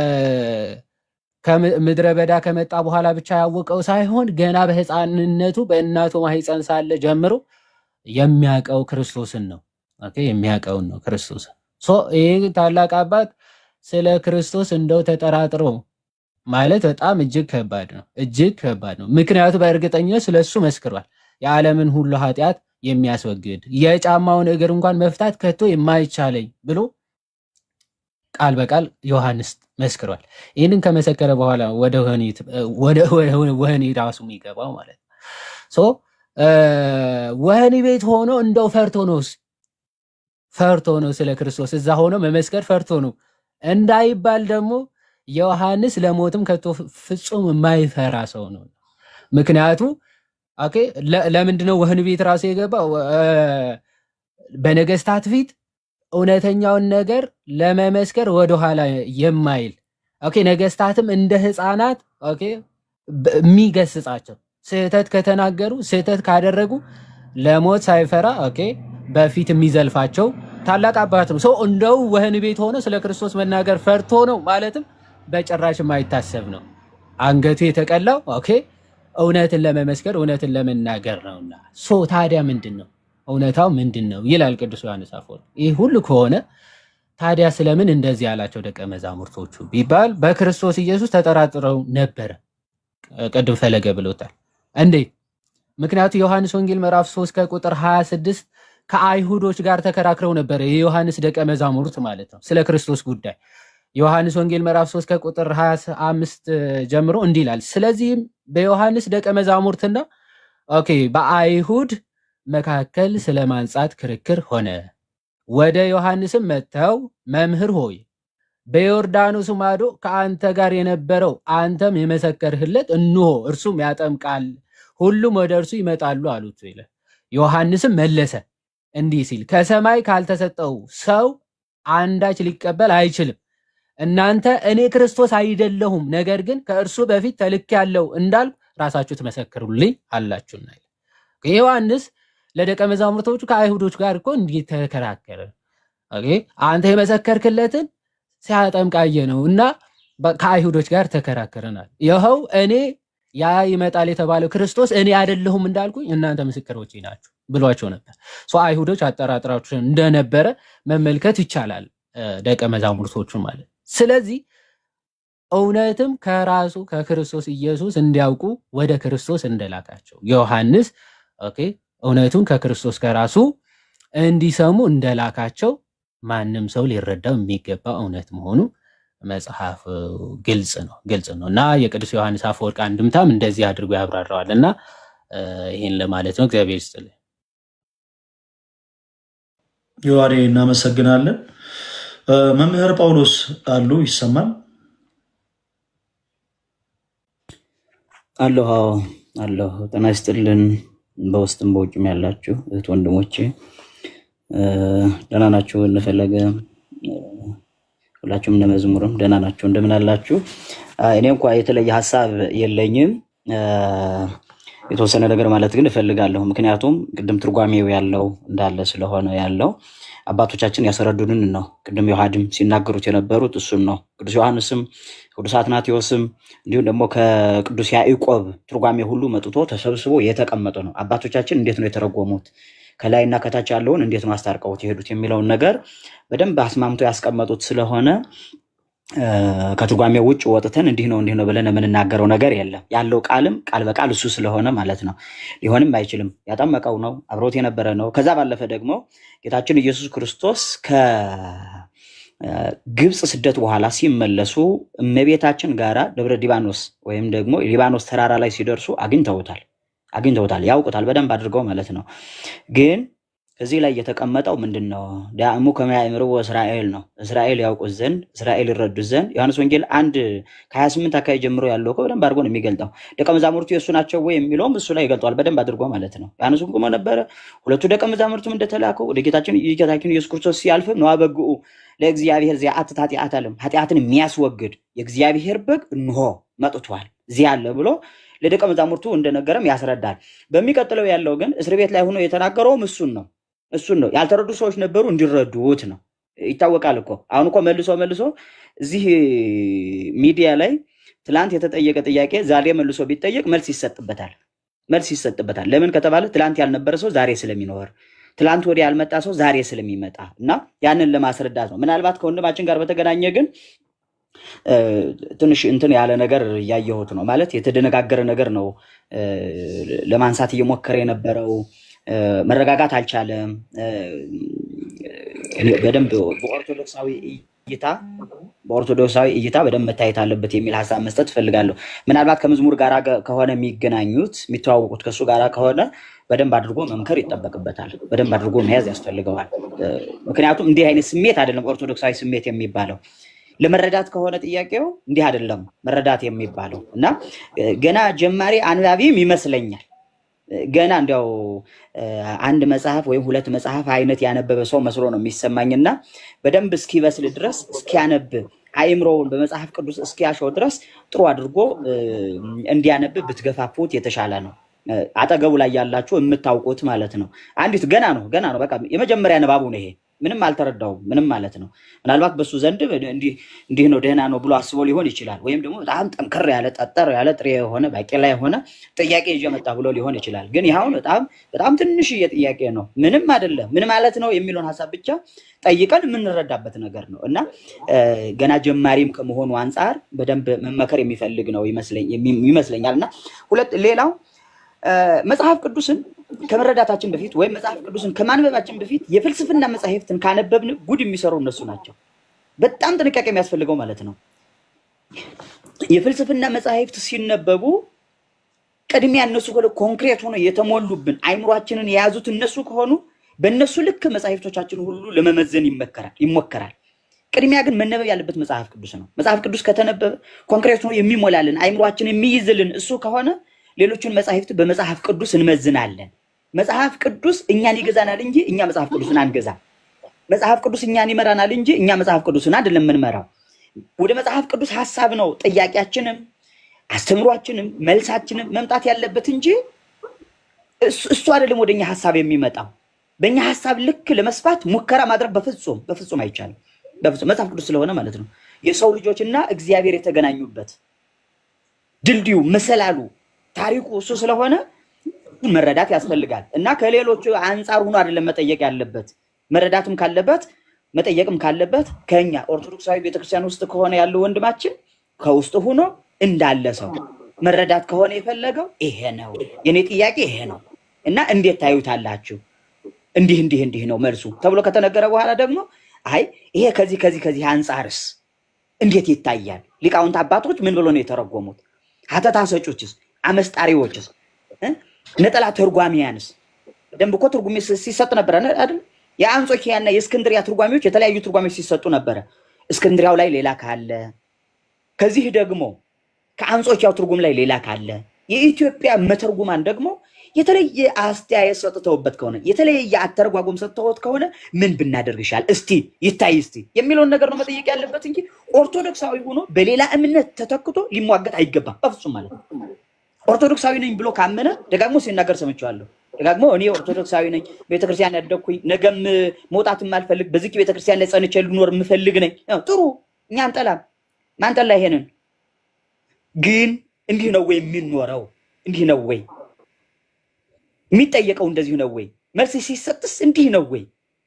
R: ከምድረ በዳ ከመጣ በኋላ ብቻ ያወቀው ሳይሆን ገና በሕፃንነቱ በእናቱ ማህፀን ሳለ ጀምሮ የሚያውቀው ክርስቶስን ነው። ኦኬ የሚያውቀውን ነው ክርስቶስን። ሶ ይህ ታላቅ አባት ስለ ክርስቶስ እንደው ተጠራጥሮ ማለት በጣም እጅግ ከባድ ነው፣ እጅግ ከባድ ነው። ምክንያቱ በእርግጠኝነት ስለ እሱ መስክሯል። የዓለምን ሁሉ ኃጢአት የሚያስወግድ የጫማውን እግር እንኳን መፍታት ከቶ የማይቻለኝ ብሎ ቃል በቃል ዮሐንስ መስክሯል። ይህንን ከመሰከረ በኋላ ወደ ወህኒ ወደ ወደ ወህኒ ራሱ የሚገባው ማለት ነው። ሶ እ፣ ወህኒ ቤት ሆኖ እንደው ፈርቶ ነው ፈርቶ ነው ስለ ክርስቶስ እዛ ሆኖ መመስከር ፈርቶ ነው እንዳይባል ደግሞ ዮሐንስ ለሞትም ከቶ ፍጹም የማይፈራ ሰው ነው። ምክንያቱ ኦኬ ለ- ለምንድን ነው ወህኒ ቤት ራሱ የገባው? እ፣ በነገስታት ፊት እውነተኛውን ነገር ለመመስከር ወደኋላ የማይል ኦኬ፣ ነገስታትም እንደ ህፃናት ኦኬ በ- የሚገስጻቸው ስህተት ከተናገሩ ስህተት ካደረጉ ለሞት ሳይፈራ ኦኬ በፊት የሚዘልፋቸው ታላቅ አባት ነው። ሰው እንደው ወህኒ ቤት ሆኖ ስለ ክርስቶስ መናገር ፈርቶ ነው ማለትም በጭራሽ የማይታሰብ ነው። አንገቱ የተቀላው ኦኬ እውነትን ለመመስከር እውነትን ለመናገር ነውና። ሶ ታዲያ ምንድን ነው እውነታው ምንድን ነው ይላል ቅዱስ ዮሐንስ አፈወርቅ። ይህ ሁሉ ከሆነ ታዲያ ስለምን እንደዚህ ያላቸው ደቀ መዛሙርቶቹ ቢባል በክርስቶስ ኢየሱስ ተጠራጥረው ነበረ። ቅድም ፈለገ ብሎታል። እንዴት? ምክንያቱ ዮሐንስ ወንጌል ምዕራፍ 3 ከቁጥር 26 ከአይሁዶች ጋር ተከራክረው ነበረ። የዮሐንስ ደቀ መዛሙርት ማለት ነው ስለ ክርስቶስ ጉዳይ ዮሐንስ ወንጌል ምዕራፍ 3 ከቁጥር 25 ጀምሮ እንዲህ ይላል። ስለዚህም በዮሐንስ ደቀ መዛሙርትና ኦኬ በአይሁድ መካከል ስለ ማንጻት ክርክር ሆነ። ወደ ዮሐንስም መጥተው መምህር ሆይ በዮርዳኖስ ማዶ ከአንተ ጋር የነበረው አንተም የመሰከርህለት እንሆ እርሱም ያጠምቃል፣ ሁሉም ወደ እርሱ ይመጣሉ አሉት ይላል። ዮሐንስም መለሰ እንዲህ ሲል ከሰማይ ካልተሰጠው ሰው አንዳች ሊቀበል አይችልም። እናንተ እኔ ክርስቶስ አይደለሁም፣ ነገር ግን ከእርሱ በፊት ተልኬአለሁ እንዳልኩ ራሳችሁ ትመሰክሩልኝ አላችሁና ይላል። ዮሐንስ ለደቀ መዛሙርቶቹ ከአይሁዶች ጋር እኮ እንዲህ ተከራከረ። ኦኬ፣ አንተ የመሰከርክለትን ሲያጠምቃየ ነው እና በ- ከአይሁዶች ጋር ተከራከረናል። ይኸው እኔ ያ ይመጣል የተባለው ክርስቶስ እኔ አይደለሁም እንዳልኩኝ እናንተ ምስክሮቼ ናችሁ ብሏቸው ነበር። ሶ አይሁዶች አጠራጥራችሁ እንደነበረ መመልከት ይቻላል፣ እ፣ ደቀ መዛሙርቶቹ ማለት። ስለዚህ እውነትም ከራሱ ከክርስቶስ ኢየሱስ እንዲያውቁ ወደ ክርስቶስ እንደላካቸው ዮሐንስ ኦኬ እውነቱን ከክርስቶስ ከራሱ እንዲሰሙ እንደላካቸው ማንም ሰው ሊረዳው የሚገባ እውነት መሆኑ መጽሐፍ ግልጽ ነው ግልጽ ነው እና የቅዱስ ዮሐንስ አፈወርቅ አንድምታም እንደዚህ አድርጎ ያብራራዋል እና እ፣ ይህን ለማለት ነው። እግዚአብሔር ይስጥልኝ።
D: ዮሐኔ እናመሰግናለን። እ፣ መምህር ጳውሎስ አሉ ይሰማል?
S: አለሁ አዎ አለሁ። ጤና ይስጥልን። በውስጥም በውጭም ያላችሁ እህት ወንድሞቼ እ፣ ደህና ናችሁ? እንፈለገ እ፣ ሁላችሁም እነ መዝሙርም ደህና ናችሁ? እንደምን አላችሁ? አ፣ እኔ እንኳ የተለየ ሀሳብ የለኝም። እ፣ የተወሰነ ነገር ማለት ግን እፈልጋለሁ። ምክንያቱም ቅድም ትርጓሜው ያለው እንዳለ ስለሆነ ያለው አባቶቻችን ያስረዱንን ነው። ቅድም ዮሐድም ሲናገሩት የነበሩት እሱን ነው። ቅዱስ ዮሐንስም ቅዱስ አትናቴዎስም እንዲሁም ደግሞ ከቅዱስ ያዕቆብ ትርጓሜ ሁሉ መጥቶ ተሰብስቦ የተቀመጠ ነው። አባቶቻችን እንዴት ነው የተረጎሙት፣ ከላይና ከታች ያለውን እንዴት ነው አስታርቀውት የሄዱት የሚለውን ነገር በደንብ አስማምቶ ያስቀመጡት ስለሆነ እ፣ ከትርጓሜ ውጭ ወጥተን እንዲህ ነው እንዲህ ነው ብለን የምንናገረው ነገር የለም። ያለው ቃልም ቃል በቃል እሱ ስለሆነ ማለት ነው። ሊሆንም አይችልም። ያጠመቀው ነው፣ አብሮት የነበረ ነው። ከዛ ባለፈ ደግሞ ጌታችን ኢየሱስ ክርስቶስ ከግብፅ ስደት በኋላ ሲመለሱ እመቤታችን ጋራ ደብረ ሊባኖስ ወይም ደግሞ ሊባኖስ ተራራ ላይ ሲደርሱ አግኝተውታል አግኝተውታል፣ ያውቁታል በደንብ አድርገው ማለት ነው። ግን ከዚህ ላይ የተቀመጠው ምንድን ነው? ዳእሙ ከመያእምርዎ እስራኤል ነው። እስራኤል ያውቁት ዘንድ እስራኤል ይረዱት ዘንድ ዮሐንስ ወንጌል አንድ ከ28 አካባቢ ጀምሮ ያለው እኮ በደንብ አድርጎ ነው የሚገልጠው። ደቀ መዛሙርቱ የእሱ ናቸው ወይ የሚለውም እሱ ላይ ይገልጠዋል በደንብ አድርጎ ማለት ነው። ዮሐንስም ቁሞ ነበረ። ሁለቱ ደቀ መዛሙርቱም እንደተላከው ወደ ጌታችን የጌታችን ኢየሱስ ክርስቶስ ሲያልፍም ነዋ በግኡ ለእግዚአብሔር ዚአትት ኃጢአት አለም ኃጢአትን የሚያስወግድ የእግዚአብሔር በግ እንሆ መጥቷል እዚህ አለ ብሎ ለደቀ መዛሙርቱ እንደነገረም ያስረዳል። በሚቀጥለው ያለው ግን እስር ቤት ላይ ሆኖ የተናገረውም እሱን ነው እሱን ነው። ያልተረዱ ሰዎች ነበሩ እንዲረዱት ነው። ይታወቃል እኮ አሁን እኮ መልሶ መልሶ እዚህ ሚዲያ ላይ ትላንት የተጠየቀ ጥያቄ ዛሬ መልሶ ቢጠየቅ መልስ ይሰጥበታል። መልስ ይሰጥበታል። ለምን ከተባለ ትላንት ያልነበረ ሰው ዛሬ ስለሚኖር፣ ትላንት ወዲያ ያልመጣ ሰው ዛሬ ስለሚመጣ እና ያንን ለማስረዳት ነው። ምናልባት ከወንድማችን ጋር በተገናኘ ግን እ፣ ትንሽ እንትን ያለ ነገር እያየሁት ነው። ማለት የተደነጋገረ ነገር ነው እ፣ ለማንሳት እየሞከረ የነበረው እ፣ መረጋጋት አልቻለም። እ፣ በደንብ በኦርቶዶክሳዊ እይታ በኦርቶዶክሳዊ እይታ በደንብ መታየት አለበት የሚል ሀሳብ መስጠት እፈልጋለሁ። ምናልባት ከመዝሙር ጋር ከሆነ የሚገናኙት የሚተዋወቁት ከእሱ ጋር ከሆነ በደንብ አድርጎ መምከር ይጠበቅበታል። በደንብ አድርጎ መያዝ ያስፈልገዋል። እ፣ ምክንያቱም እንዲህ አይነት ስሜት አይደለም ኦርቶዶክሳዊ ስሜት የሚባለው ለመረዳት ከሆነ ጥያቄው እንዲህ አይደለም መረዳት የሚባለው እና እ፣ ገና ጀማሪ አንባቢም ይመስለኛል እ፣ ገና እንዲያው እ፣ አንድ መጽሐፍ ወይም ሁለት መጽሐፍ አይነት ያነበበ ሰው መስሎ ነው የሚሰማኝና በደንብ እስኪበስል ድረስ እስኪያነብ አእምሮውን በመጽሐፍ ቅዱስ እስኪያሸው ድረስ ጥሩ አድርጎ እ፣ እንዲያነብ ብትገፋፉት የተሻለ ነው። እ፣ አጠገቡ ላይ ያላችሁ የምታውቁት ማለት ነው። አንዲት ገና ነው ገና ነው በቃ የመጀመሪያ ንባቡ ነው ይሄ። ምንም አልተረዳውም ምንም ማለት ነው። ምናልባት በሱ ዘንድ እንዲህ እንዲህ ነው ደህና ነው ብሎ አስቦ ሊሆን ይችላል። ወይም ደግሞ በጣም ጠንከር ያለ ጠጠር ያለ ጥሬ የሆነ ባቄላ የሆነ ጥያቄ ይዤ መጣ ብሎ ሊሆን ይችላል። ግን ይኸውን በጣም በጣም ትንሽዬ ጥያቄ ነው። ምንም አይደለም ምን ማለት ነው የሚለውን ሀሳብ ብቻ ጠይቀን የምንረዳበት ነገር ነው እና እ፣ ገና ጀማሪም ከመሆኑ አንጻር በደንብ መመከር የሚፈልግ ነው ይመስለኝ- የሚ- ይመስለኛል እና ሁለት ሌላው እ፣ መጽሐፍ ቅዱስን ከመረዳታችን በፊት ወይም መጽሐፍ ቅዱስን ከማንበባችን በፊት የፍልስፍና መጽሐፍትን ካነበብን ጉድ የሚሰሩ እነሱ ናቸው። በጣም ጥንቃቄ የሚያስፈልገው ማለት ነው። የፍልስፍና መጽሐፍት ሲነበቡ ቅድሚያ እነሱ ከሆነ ኮንክሬት ሆኖ የተሞሉብን አይምሯችንን የያዙት እነሱ ከሆኑ በእነሱ ልክ መጽሐፍቶቻችን ሁሉ ለመመዘን ይመከራል ይሞከራል። ቅድሚያ ግን መነበብ ያለበት መጽሐፍ ቅዱስ ነው። መጽሐፍ ቅዱስ ከተነበበ ኮንክሬት ሆኖ የሚሞላልን አይምሯችን የሚይዝልን እሱ ከሆነ ሌሎቹን መጽሐፍት በመጽሐፍ ቅዱስ እንመዝናለን። መጽሐፍ ቅዱስ እኛን ይገዛናል እንጂ እኛ መጽሐፍ ቅዱስን አንገዛም። መጽሐፍ ቅዱስ እኛን ይመራናል እንጂ እኛ መጽሐፍ ቅዱስን አይደለም የምንመራው። ወደ መጽሐፍ ቅዱስ ሀሳብ ነው ጥያቄያችንም አስተምሯችንም መልሳችንም መምጣት ያለበት እንጂ እሱ እሱ አይደለም ወደ እኛ ሀሳብ የሚመጣው። በእኛ ሀሳብ ልክ ለመስፋት ሙከራ ማድረግ በፍጹም በፍጹም አይቻልም። በፍጹም መጽሐፍ ቅዱስ ስለሆነ ማለት ነው የሰው ልጆችና እግዚአብሔር የተገናኙበት ድልድዩ መሰላሉ ታሪኩ እሱ ስለሆነ እሱን መረዳት ያስፈልጋል እና ከሌሎቹ አንጻር ሆኖ አይደለም መጠየቅ ያለበት። መረዳትም ካለበት መጠየቅም ካለበት ከኛ ኦርቶዶክሳዊ ቤተክርስቲያን ውስጥ ከሆነ ያለው ወንድማችን ከውስጥ ሆኖ እንዳለ ሰው መረዳት ከሆነ የፈለገው ይሄ ነው። የኔ ጥያቄ ይሄ ነው እና እንዴት ታዩታላችሁ? እንዲህ እንዲህ እንዲህ ነው መልሱ ተብሎ ከተነገረ በኋላ ደግሞ አይ ይሄ ከዚህ ከዚህ ከዚህ አንጻርስ እንዴት ይታያል? ሊቃውንት አባቶች ምን ብሎ ነው የተረጎሙት? ሀተታ ሰጮችስ፣ አመስጣሪዎችስ፣ እ? ነጠላ ተርጓሚያንስ ደንብ እኮ ትርጉሜ ሲ- ሲሰጥ ነበረ ነ- አይደል? የአንጾኪያና የእስክንድሪያ ትርጓሚዎች የተለያዩ ትርጓሚዎች ሲሰጡ ነበረ። እስክንድሪያው ላይ ሌላ ካለ ከዚህ ደግሞ ከአንጾኪያው ትርጉም ላይ ሌላ ካለ የኢትዮጵያ መተርጉማን ደግሞ የተለየ አስተያየት ሰጥተውበት ከሆነ የተለየ አተረጓጎም ሰጥተውት ከሆነ ምን ብናደርግ ይሻል እስቲ ይታይ እስቲ የሚለውን ነገር ነው መጠየቅ ያለበት እንጂ ኦርቶዶክሳዊ ሆኖ በሌላ እምነት ተተክቶ ሊሟገት አይገባም በፍጹም ማለት ነው። ኦርቶዶክሳዊ ነኝ ብሎ ካመነ ደጋግሞ ሲናገር ሰምቼዋለሁ። ደጋግሞ እኔ ኦርቶዶክሳዊ ነኝ፣ ቤተክርስቲያን ያደግኩኝ፣ ነገም መውጣት የማልፈልግ በዚህ ቤተክርስቲያን ላይ ጸንቼ ልኖር የምፈልግ ነኝ። ያው ጥሩ፣ እኛ አንጠላም፣ ማንጠላ ይሄንን ግን እንዲህ ነው ወይ የሚኖረው? እንዲህ ነው ወይ የሚጠየቀው? እንደዚሁ ነው ወይ መልስ ሲሰጥስ እንዲህ ነው ወይ?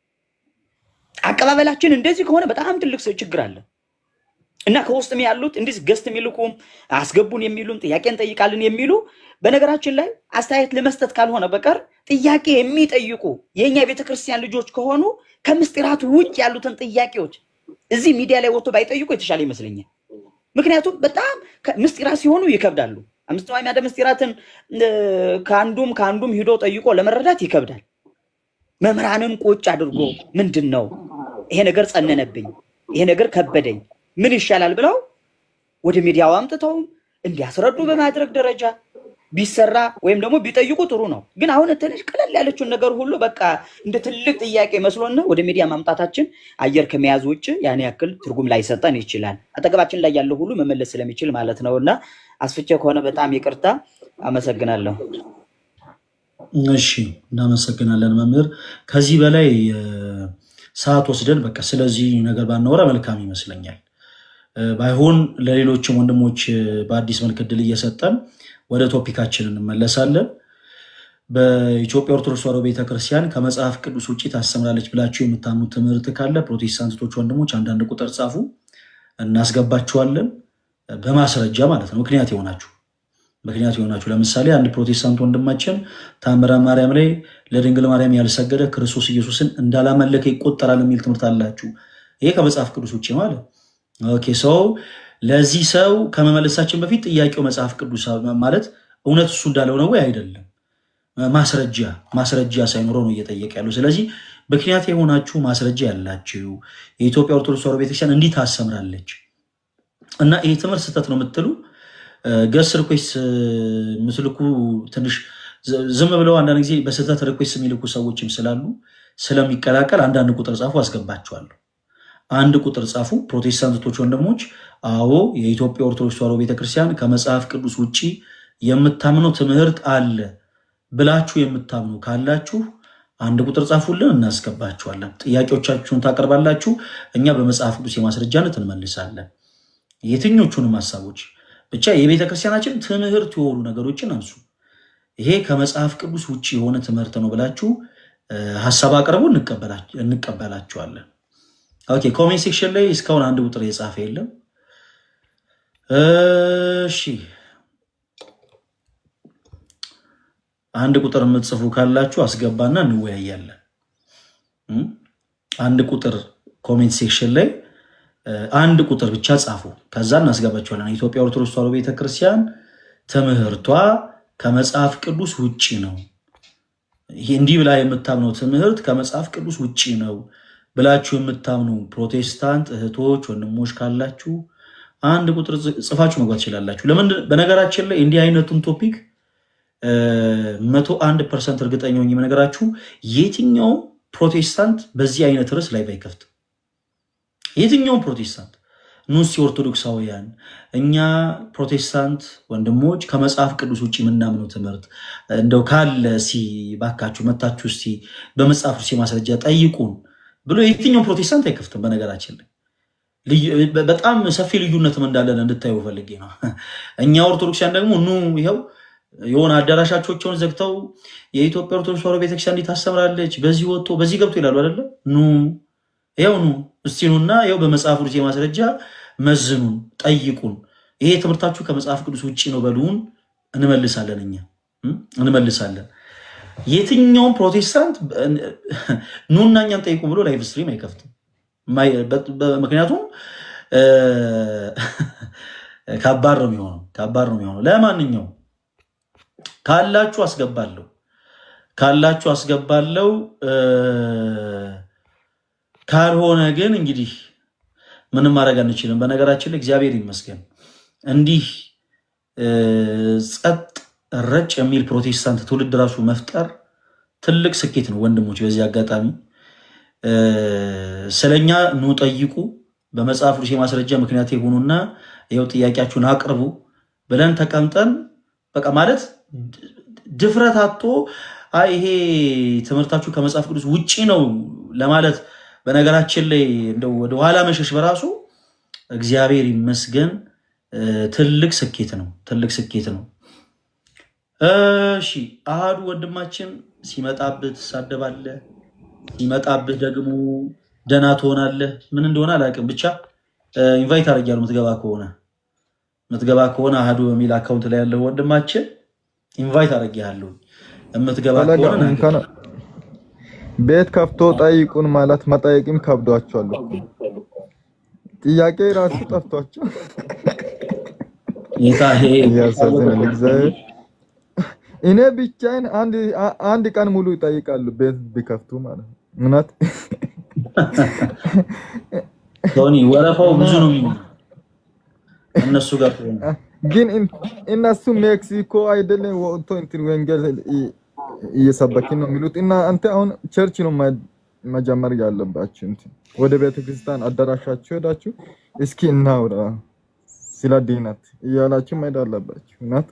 S: አቀባበላችን እንደዚህ ከሆነ በጣም ትልቅ ችግር አለ። እና ከውስጥም ያሉት እንዲህ ገስት የሚልኩም አስገቡን የሚሉም ጥያቄ እንጠይቃለን የሚሉ በነገራችን ላይ አስተያየት ለመስጠት ካልሆነ በቀር ጥያቄ የሚጠይቁ የእኛ የቤተክርስቲያን ልጆች ከሆኑ ከምስጢራቱ ውጭ ያሉትን ጥያቄዎች እዚህ ሚዲያ ላይ ወጥቶ ባይጠይቁ የተሻለ ይመስለኛል። ምክንያቱም በጣም ከ- ምስጢራት ሲሆኑ ይከብዳሉ። አምስት አዕማደ ምስጢራትን እ፣ ከአንዱም ከአንዱም ሂዶ ጠይቆ ለመረዳት ይከብዳል። መምህራንን ቁጭ አድርጎ ምንድን ነው ይሄ ነገር ጸነነብኝ፣ ይሄ ነገር ከበደኝ፣ ምን ይሻላል ብለው ወደ ሚዲያው አምጥተው እንዲያስረዱ በማድረግ ደረጃ ቢሰራ ወይም ደግሞ ቢጠይቁ ጥሩ ነው። ግን አሁን ትንሽ ቀለል ያለችውን ነገር ሁሉ በቃ እንደ ትልቅ ጥያቄ መስሎና ወደ ሚዲያ ማምጣታችን አየር ከመያዝ ውጭ ያን ያክል ትርጉም ላይሰጠን ይችላል። አጠገባችን ላይ ያለው ሁሉ መመለስ ስለሚችል ማለት ነው። እና አስፍቼ ከሆነ በጣም ይቅርታ። አመሰግናለሁ።
D: እሺ እናመሰግናለን መምህር። ከዚህ በላይ እ፣ ሰዓት ወስደን በቃ ስለዚህ ነገር ባናወራ መልካም ይመስለኛል። እ፣ ባይሆን ለሌሎችም ወንድሞች እ፣ በአዲስ መልክ እድል እየሰጠን ወደ ቶፒካችን እንመለሳለን። በኢትዮጵያ ኦርቶዶክስ ተዋሕዶ ቤተክርስቲያን ከመጽሐፍ ቅዱስ ውጭ ታስተምራለች ብላችሁ የምታምኑት ትምህርት ካለ ፕሮቴስታንቶች ወንድሞች አንዳንድ ቁጥር ጻፉ፣ እናስገባችኋለን። በማስረጃ ማለት ነው። ምክንያት የሆናችሁ ምክንያት የሆናችሁ ለምሳሌ አንድ ፕሮቴስታንት ወንድማችን ታምረ ማርያም ላይ ለድንግል ማርያም ያልሰገደ ክርስቶስ ኢየሱስን እንዳላመለከ ይቆጠራል የሚል ትምህርት አላችሁ። ይሄ ከመጽሐፍ ቅዱስ ውጭ ማለት ኦኬ። ሰው ለዚህ ሰው ከመመለሳችን በፊት ጥያቄው መጽሐፍ ቅዱስ ማለት እውነት እሱ እንዳለው ነው ወይ አይደለም? ማስረጃ ማስረጃ ሳይኖረው ነው እየጠየቀ ያለው። ስለዚህ ምክንያት የሆናችሁ ማስረጃ ያላችሁ የኢትዮጵያ ኦርቶዶክስ ተዋሕዶ ቤተክርስቲያን እንዲህ ታሰምራለች እና ይሄ ትምህርት ስህተት ነው የምትሉ ገስ ሪኩዌስት የምትልኩ ትንሽ ዝ- ዝም ብለው አንዳንድ ጊዜ በስህተት ሪኩዌስት የሚልኩ ሰዎችም ስላሉ ስለሚቀላቀል አንዳንድ ቁጥር ጻፉ፣ አስገባችኋለሁ። አንድ ቁጥር ጻፉ። ፕሮቴስታንቶች ወንድሞች፣ አዎ የኢትዮጵያ ኦርቶዶክስ ተዋሕዶ ቤተክርስቲያን ከመጽሐፍ ቅዱስ ውጭ የምታምነው ትምህርት አለ ብላችሁ የምታምኑ ካላችሁ አንድ ቁጥር ጻፉልን፣ እናስገባችኋለን። ጥያቄዎቻችሁን ታቀርባላችሁ፣ እኛ በመጽሐፍ ቅዱስ የማስረጃነት እንመልሳለን። የትኞቹንም ሀሳቦች ብቻ የቤተ ክርስቲያናችን ትምህርት የሆኑ ነገሮችን አንሱ። ይሄ ከመጽሐፍ ቅዱስ ውጭ የሆነ ትምህርት ነው ብላችሁ እ፣ ሀሳብ አቅርቡ፣ እንቀበላ- እንቀበላችኋለን። ኦኬ፣ ኮሜንት ሴክሽን ላይ እስካሁን አንድ ቁጥር የጻፈ የለም። እሺ፣ አንድ ቁጥር የምትጽፉ ካላችሁ አስገባና እንወያያለን። እም፣ አንድ ቁጥር ኮሜንት ሴክሽን ላይ እ፣ አንድ ቁጥር ብቻ ጻፉ፣ ከዛ እናስገባችኋለን። የኢትዮጵያ ኦርቶዶክስ ተዋሕዶ ቤተክርስቲያን ትምህርቷ ከመጽሐፍ ቅዱስ ውጭ ነው። ይሄ እንዲህ ብላ የምታምነው ትምህርት ከመጽሐፍ ቅዱስ ውጭ ነው ብላችሁ የምታምኑ ፕሮቴስታንት እህቶች ወንድሞች ካላችሁ አንድ ቁጥር ጽ- ጽፋችሁ መግባት ትችላላችሁ። ለምን በነገራችን ላይ እንዲህ አይነቱን ቶፒክ መቶ አንድ ፐርሰንት እርግጠኛ ሆኜ የምነግራችሁ የትኛውም ፕሮቴስታንት በዚህ አይነት ርዕስ ላይ ባይከፍት የትኛውም ፕሮቴስታንት ኑስ ኦርቶዶክሳውያን እኛ ፕሮቴስታንት ወንድሞች ከመጽሐፍ ቅዱስ ውጭ የምናምነው ትምህርት እንደው ካለ እስኪ ባካችሁ መታችሁ እስኪ በመጽሐፍ ቅዱስ ማስረጃ ጠይቁን ብሎ የትኛውም ፕሮቴስታንት አይከፍትም። በነገራችን ላይ ልዩ- በ- በጣም ሰፊ ልዩነትም እንዳለን እንድታዩ ፈልጌ ነው። እኛ ኦርቶዶክሲያን ደግሞ ኑ ይኸው የሆነ አዳራሻቸውን ዘግተው የኢትዮጵያ ኦርቶዶክስ ተዋሕዶ ቤተክርስቲያን እንዲህ ታስተምራለች፣ በዚህ ወጥቶ በዚህ ገብቶ ይላሉ አይደለ? ኑ ይኸው ኑ እስቲ ኑና ይኸው በመጽሐፍ ቅዱስ ማስረጃ መዝኑን፣ ጠይቁን ይሄ ትምህርታችሁ ከመጽሐፍ ቅዱስ ውጭ ነው በሉን፣ እንመልሳለን እኛ እም፣ እንመልሳለን። የትኛውም ፕሮቴስታንት ኑና እኛን ጠይቁ ብሎ ላይቭ ስትሪም አይከፍትም። ማይ- በ- በ- ምክንያቱም እ፣ ከባድ ነው የሚሆነው ከባድ ነው የሚሆነው። ለማንኛውም ካላችሁ አስገባለሁ ካላችሁ አስገባለሁ እ፣ ካልሆነ ግን እንግዲህ ምንም ማድረግ አንችልም። በነገራችን ላይ እግዚአብሔር ይመስገን እንዲህ እ፣ ጸጥ ረጭ የሚል ፕሮቴስታንት ትውልድ ራሱ መፍጠር ትልቅ ስኬት ነው ወንድሞች። በዚህ አጋጣሚ እ፣ ስለኛ ኑ ጠይቁ፣ በመጽሐፍ ቅዱስ የማስረጃ ምክንያት የሆኑና ይኸው ጥያቄያችሁን አቅርቡ ብለን ተቀምጠን በቃ ማለት ድ- ድፍረት አጥቶ አይ ይሄ ትምህርታችሁ ከመጽሐፍ ቅዱስ ውጪ ነው ለማለት በነገራችን ላይ እንደው ወደ ኋላ መሸሽ በራሱ እግዚአብሔር ይመስገን እ፣ ትልቅ ስኬት ነው። ትልቅ ስኬት ነው። እሺ አሃዱ ወንድማችን ሲመጣብህ ትሳደባለህ፣ ሲመጣብህ ደግሞ ደህና ትሆናለህ። ምን እንደሆነ አላውቅም። ብቻ ኢንቫይት አድርጊያለሁ። የምትገባ ከሆነ የምትገባ ከሆነ አሃዱ በሚል አካውንት ላይ ያለው ወንድማችን ኢንቫይት አድርጊያለሁ። የምትገባ
T: ፈለገ
D: ከሆነ ና
T: እንኳን ቤት ከፍቶ ጠይቁን ማለት መጠየቅም ከብዷቸዋል እኮ። ጥያቄ ራሱ ጠፍቷቸው
D: ጌታ ይሄ
T: እያሳዝናል። እግዚአብሔር እኔ ብቻዬን አንድ አ- አንድ ቀን ሙሉ ይጠይቃሉ ቤት ቢከፍቱ ማለት ነው። እውነት
D: ቶኒ ወረፋው ብዙ ነው የሚሆነው እነሱ ጋር ከሆነ
T: ግን እን- እነሱ ሜክሲኮ አይደለም ወጥቶ እንትን ወንጌል እ- እየሰበክን ነው የሚሉት እና አንተ አሁን ቸርች ነው ማ- መጀመር ያለባችሁ። እንትን ወደ ቤተ ክርስቲያን አዳራሻችሁ ሄዳችሁ እስኪ እናውራ ስለ ድነት እያላችሁ መሄድ አለባችሁ። እውነት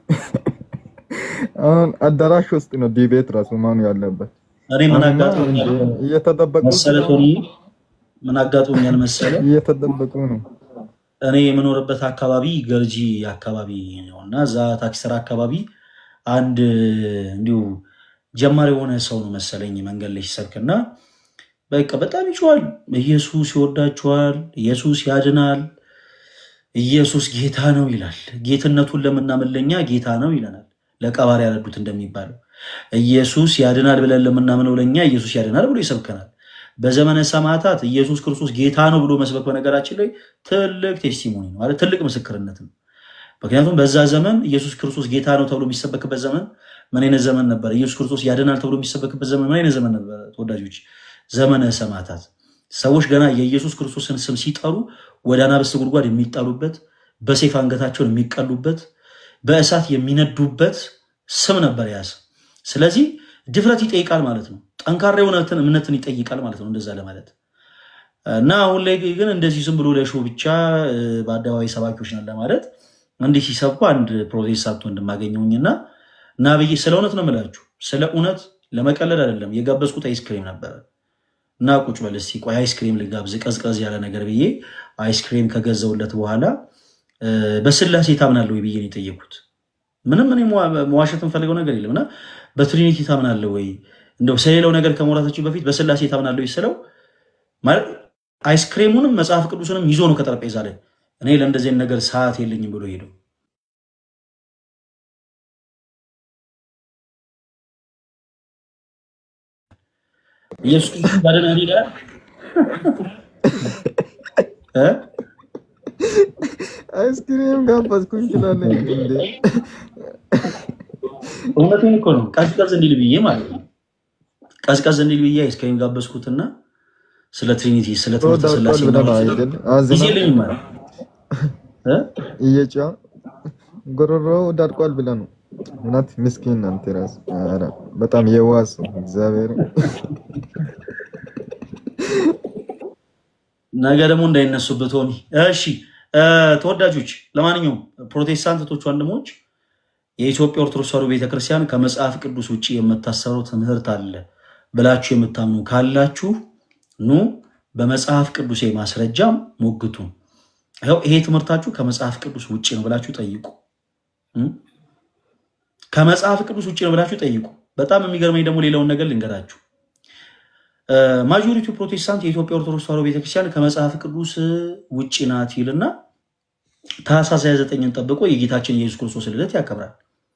T: አሁን አዳራሽ ውስጥ ነው ዲቤት ራሱ መሆኑ ያለበት።
D: እኔ ምን
T: አሁንማ
D: አጋጥሞኛል
T: እንደ እየተደበቁ
D: መሰለ
T: ስለሆነ
D: ቶኒ ምን አጋጥሞኛል መሰለ
T: እየተደበቁ ነው።
D: እኔ የምኖርበት አካባቢ ገርጂ አካባቢ ነው እና እዛ ታክሲ ተራ አካባቢ አንድ እንዲሁ ጀማሪ የሆነ ሰው ነው መሰለኝ መንገድ ላይ ሲሰብክና በቃ በጣም ይጮሃል። ኢየሱስ ይወዳችኋል፣ ኢየሱስ ያድናል፣ ኢየሱስ ጌታ ነው ይላል። ጌትነቱን ለምናምን ለኛ ጌታ ነው ይለናል። ለቀባሪ ያረዱት እንደሚባለው ኢየሱስ ያድናል ብለን ለምናምነው ለኛ ኢየሱስ ያድናል ብሎ ይሰብከናል። በዘመነ ሰማዕታት ኢየሱስ ክርስቶስ ጌታ ነው ብሎ መስበክ በነገራችን ላይ ትልቅ ቴስቲሞኒ ነው ማለት ትልቅ ምስክርነት ነው። ምክንያቱም በዛ ዘመን ኢየሱስ ክርስቶስ ጌታ ነው ተብሎ የሚሰበክበት ዘመን ምን አይነት ዘመን ነበር? ኢየሱስ ክርስቶስ ያድናል ተብሎ የሚሰበክበት ዘመን ምን አይነት ዘመን ነበር? ተወዳጆች፣ ዘመነ ሰማዕታት። ሰዎች ገና የኢየሱስ ክርስቶስን ስም ሲጠሩ ወደ አናብስት ጉድጓድ የሚጣሉበት፣ በሰይፍ አንገታቸውን የሚቀሉበት፣ በእሳት የሚነዱበት ስም ነበር ያ ስም። ስለዚህ ድፍረት ይጠይቃል ማለት ነው። ጠንካራ የሆነትን እምነትን ይጠይቃል ማለት ነው። እንደዛ ለማለት እና አሁን ላይ ግን እንደዚህ ዝም ብሎ ለሾ ብቻ እ፣ በአደባባይ ሰባኪዎች ነን ለማለት እንዲህ ሲሰብኩ አንድ ፕሮቴስታንት ወንድም አገኘሁኝና እና ብዬ ስለ እውነት ነው የምላችሁ፣ ስለ እውነት ለመቀለድ አይደለም። የጋበዝኩት አይስክሬም ነበረ እና ቁጭ በል እስኪ ቆይ አይስክሬም ልጋብዝ ቀዝቀዝ ያለ ነገር ብዬ አይስክሬም ከገዘውለት በኋላ እ፣ በስላሴ ታምናለህ ወይ ብዬ ነው የጠየኩት። ምንም እኔ መዋ- መዋሸት የምፈልገው ነገር የለም እና በትሪኒቲ ታምናለህ ወይ እንደው ስለሌላው ነገር ከመውራታችን በፊት በስላሴ ታምናለህ ወይ ስለው ማለት አይስክሬሙንም መጽሐፍ ቅዱስንም ይዞ ነው ከጠረጴዛ ላይ እኔ ለእንደዚህ አይነት ነገር ሰዓት የለኝም ብሎ ሄደው ኢየሱስ ክርስቶስ ያድናል ይላል እ?
T: አይስክሪም ጋበዝኩኝ ትላለህ እንዴ?
D: እውነቴን እኮ ነው። ቀዝቀዝ እንዲል ብዬ ማለት ነው። ቀዝቀዝ እንዲል ብዬ አይስክሬም ጋበዝኩትና ስለ ትሪኒቲ ስለ ትምህርተ
T: ተወዳድቋል
D: ስላሴ
T: ብለህ ነው
D: እናወራ
T: አይደል?
D: ጊዜ
T: አዝናል
D: የለኝም ማለት እ?
T: እየጫ ጎሮሮ ዳድቋል ብለህ ነው። እውነት ምስኪን አንተ ራስ ኧረ በጣም የዋህ ሰው እግዚአብሔር
D: ነገ ደግሞ እንዳይነሱበት ሆኒ። እሺ እ፣ ተወዳጆች፣ ለማንኛውም ፕሮቴስታንቶች ወንድሞች የኢትዮጵያ ኦርቶዶክስ ተዋሕዶ ቤተክርስቲያን ከመጽሐፍ ቅዱስ ውጭ የምታሰረው ትምህርት አለ ብላችሁ የምታምኑ ካላችሁ ኑ በመጽሐፍ ቅዱስ ማስረጃም ሞግቱ። ይኸው ይሄ ትምህርታችሁ ከመጽሐፍ ቅዱስ ውጭ ነው ብላችሁ ጠይቁ። እ? ከመጽሐፍ ቅዱስ ውጭ ነው ብላችሁ ጠይቁ። በጣም የሚገርመኝ ደግሞ ሌላውን ነገር ልንገራችሁ። ማጆሪቲው ፕሮቴስታንት የኢትዮጵያ ኦርቶዶክስ ተዋሕዶ ቤተክርስቲያን ከመጽሐፍ ቅዱስ ውጭ ናት ይልና ታኅሳስ 29ን ጠብቆ የጌታችን የኢየሱስ ክርስቶስ ልደት ያከብራል።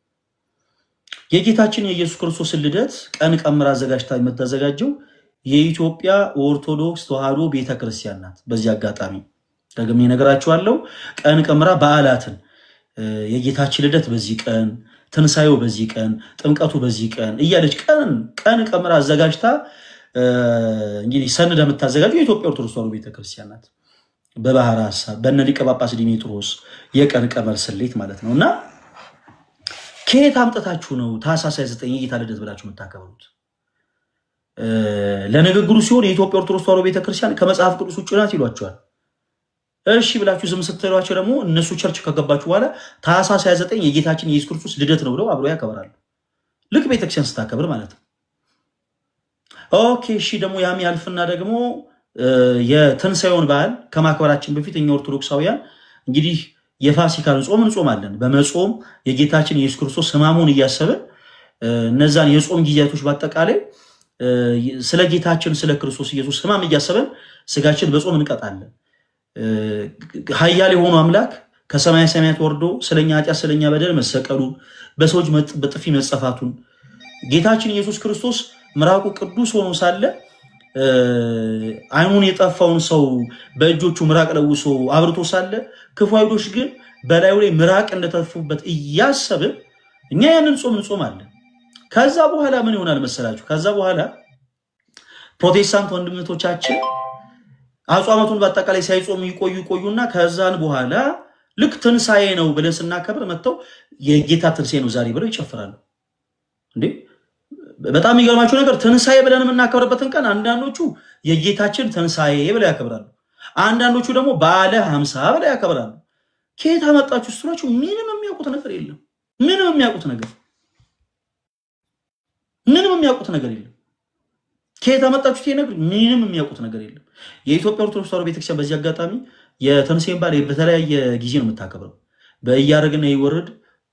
D: የጌታችን የኢየሱስ ክርስቶስን ልደት ቀን ቀምራ አዘጋጅታ የምታዘጋጀው የኢትዮጵያ ኦርቶዶክስ ተዋሕዶ ቤተክርስቲያን ናት። በዚህ አጋጣሚ ደግሜ እነግራችኋለሁ። ቀን ቀምራ በዓላትን እ፣ የጌታችን ልደት በዚህ ቀን፣ ትንሣኤው በዚህ ቀን፣ ጥምቀቱ በዚህ ቀን እያለች ቀን ቀን ቀምራ አዘጋጅታ እ፣ እንግዲህ ሰንዳ የምታዘጋጀው የኢትዮጵያ ኦርቶዶክስ ተዋሕዶ ቤተክርስቲያን ናት። በባህር ሀሳብ በነ ሊቀ ጳጳስ ዲሜጥሮስ የቀን ቀመር ስሌት ማለት ነው። እና ከየት አምጥታችሁ ነው ታኅሳስ 29 የጌታ ልደት ብላችሁ የምታከብሩት? እ፣ ለንግግሩ ሲሆን የኢትዮጵያ ኦርቶዶክስ ተዋሕዶ ቤተክርስቲያን ከመጽሐፍ ቅዱስ ውጭ ናት ይሏቸዋል። እሺ ብላችሁ ዝም ስትሏቸው ደግሞ እነሱ ቸርች ከገባችሁ በኋላ ታኅሳስ 29 የጌታችን የኢየሱስ ክርስቶስ ልደት ነው ብለው አብረው ያከብራሉ። ልክ ቤተክርስቲያን ስታከብር ማለት ነው። ኦኬ እሺ ደግሞ ያም ያልፍና ደግሞ እ፣ የትንሣኤውን በዓል ከማክበራችን በፊት እኛ ኦርቶዶክሳውያን እንግዲህ የፋሲካን ጾም እንጾማለን። በመጾም የጌታችን የኢየሱስ ክርስቶስ ሕማሙን እያሰብን እ፣ እነዛን የጾም ጊዜያቶች በአጠቃላይ እ፣ ስለ ጌታችን ስለ ክርስቶስ ኢየሱስ ሕማም እያሰብን ስጋችን በጾም እንቀጣለን። እ፣ ኃያል የሆኑ አምላክ ከሰማይ ሰማያት ወርዶ ስለኛ ኃጢአት ስለኛ በደል መሰቀሉን በሰዎች መጥ- በጥፊ መጸፋቱን ጌታችን ኢየሱስ ክርስቶስ ምራቁ ቅዱስ ሆኖ ሳለ እ፣ ዓይኑን የጠፋውን ሰው በእጆቹ ምራቅ ለውሶ አብርቶ ሳለ ክፉ አይሁዶች ግን በላዩ ላይ ምራቅ እንደተፉበት እያሰብን እኛ ያንን ጾም እንጾማለን። ከዛ በኋላ ምን ይሆናል መሰላችሁ? ከዛ በኋላ ፕሮቴስታንት ወንድምቶቻችን አጽዋማቱን በአጠቃላይ ሳይጾሙ ይቆዩ ይቆዩና ከዛን በኋላ ልክ ትንሣኤ ነው ብለን ስናከብር መጥተው የጌታ ትንሣኤ ነው ዛሬ ብለው ይጨፍራሉ። እንዴ በጣም የሚገርማቸው ነገር ትንሣኤ ብለን የምናከብርበትን ቀን አንዳንዶቹ የጌታችን ትንሣኤ ብለው ያከብራሉ። አንዳንዶቹ ደግሞ በዓለ ሀምሳ ብለው ያከብራሉ። ከየት አመጣችሁ ስትሏቸው ምንም የሚያውቁት ነገር የለም። ምንም የሚያውቁት ነገር ምንም የሚያውቁት ነገር የለም። ከየት አመጣችሁት ይሄ ነገር? ምንም የሚያውቁት ነገር የለም። የኢትዮጵያ ኦርቶዶክስ ተዋሕዶ ቤተክርስቲያን በዚህ አጋጣሚ የትንሣኤን በዓል በተለያየ ጊዜ ነው የምታከብረው። በእያደረግና ይወርድ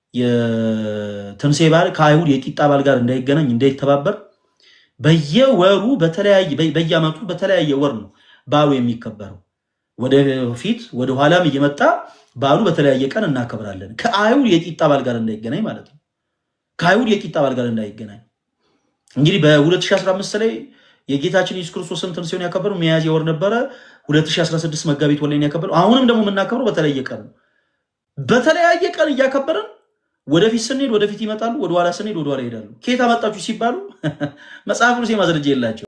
D: የትንሣኤ በዓል ከአይሁድ የቂጣ በዓል ጋር እንዳይገናኝ እንዳይተባበር በየወሩ በተለያየ በየዓመቱ በተለያየ ወር ነው በዓሉ የሚከበረው። ወደፊት ወደ ኋላም እየመጣ በዓሉ በተለያየ ቀን እናከብራለን። ከአይሁድ የቂጣ በዓል ጋር እንዳይገናኝ ማለት ነው። ከአይሁድ የቂጣ በዓል ጋር እንዳይገናኝ እንግዲህ በ2015 ላይ የጌታችን ኢየሱስ ክርስቶስን ትንሣኤውን ያከበረው ሚያዝያ ወር ነበረ። 2016 መጋቢት ወር ላይ ነው ያከበረው። አሁንም ደግሞ የምናከብረው በተለያየ ቀን ነው። በተለያየ ቀን እያከበረን ወደፊት ስንሄድ ወደፊት ይመጣሉ፣ ወደኋላ ስንሄድ ወደኋላ ይሄዳሉ። ከየት አመጣችሁ ሲባሉ መጽሐፍ ቅዱስ ማስረጃ የላቸው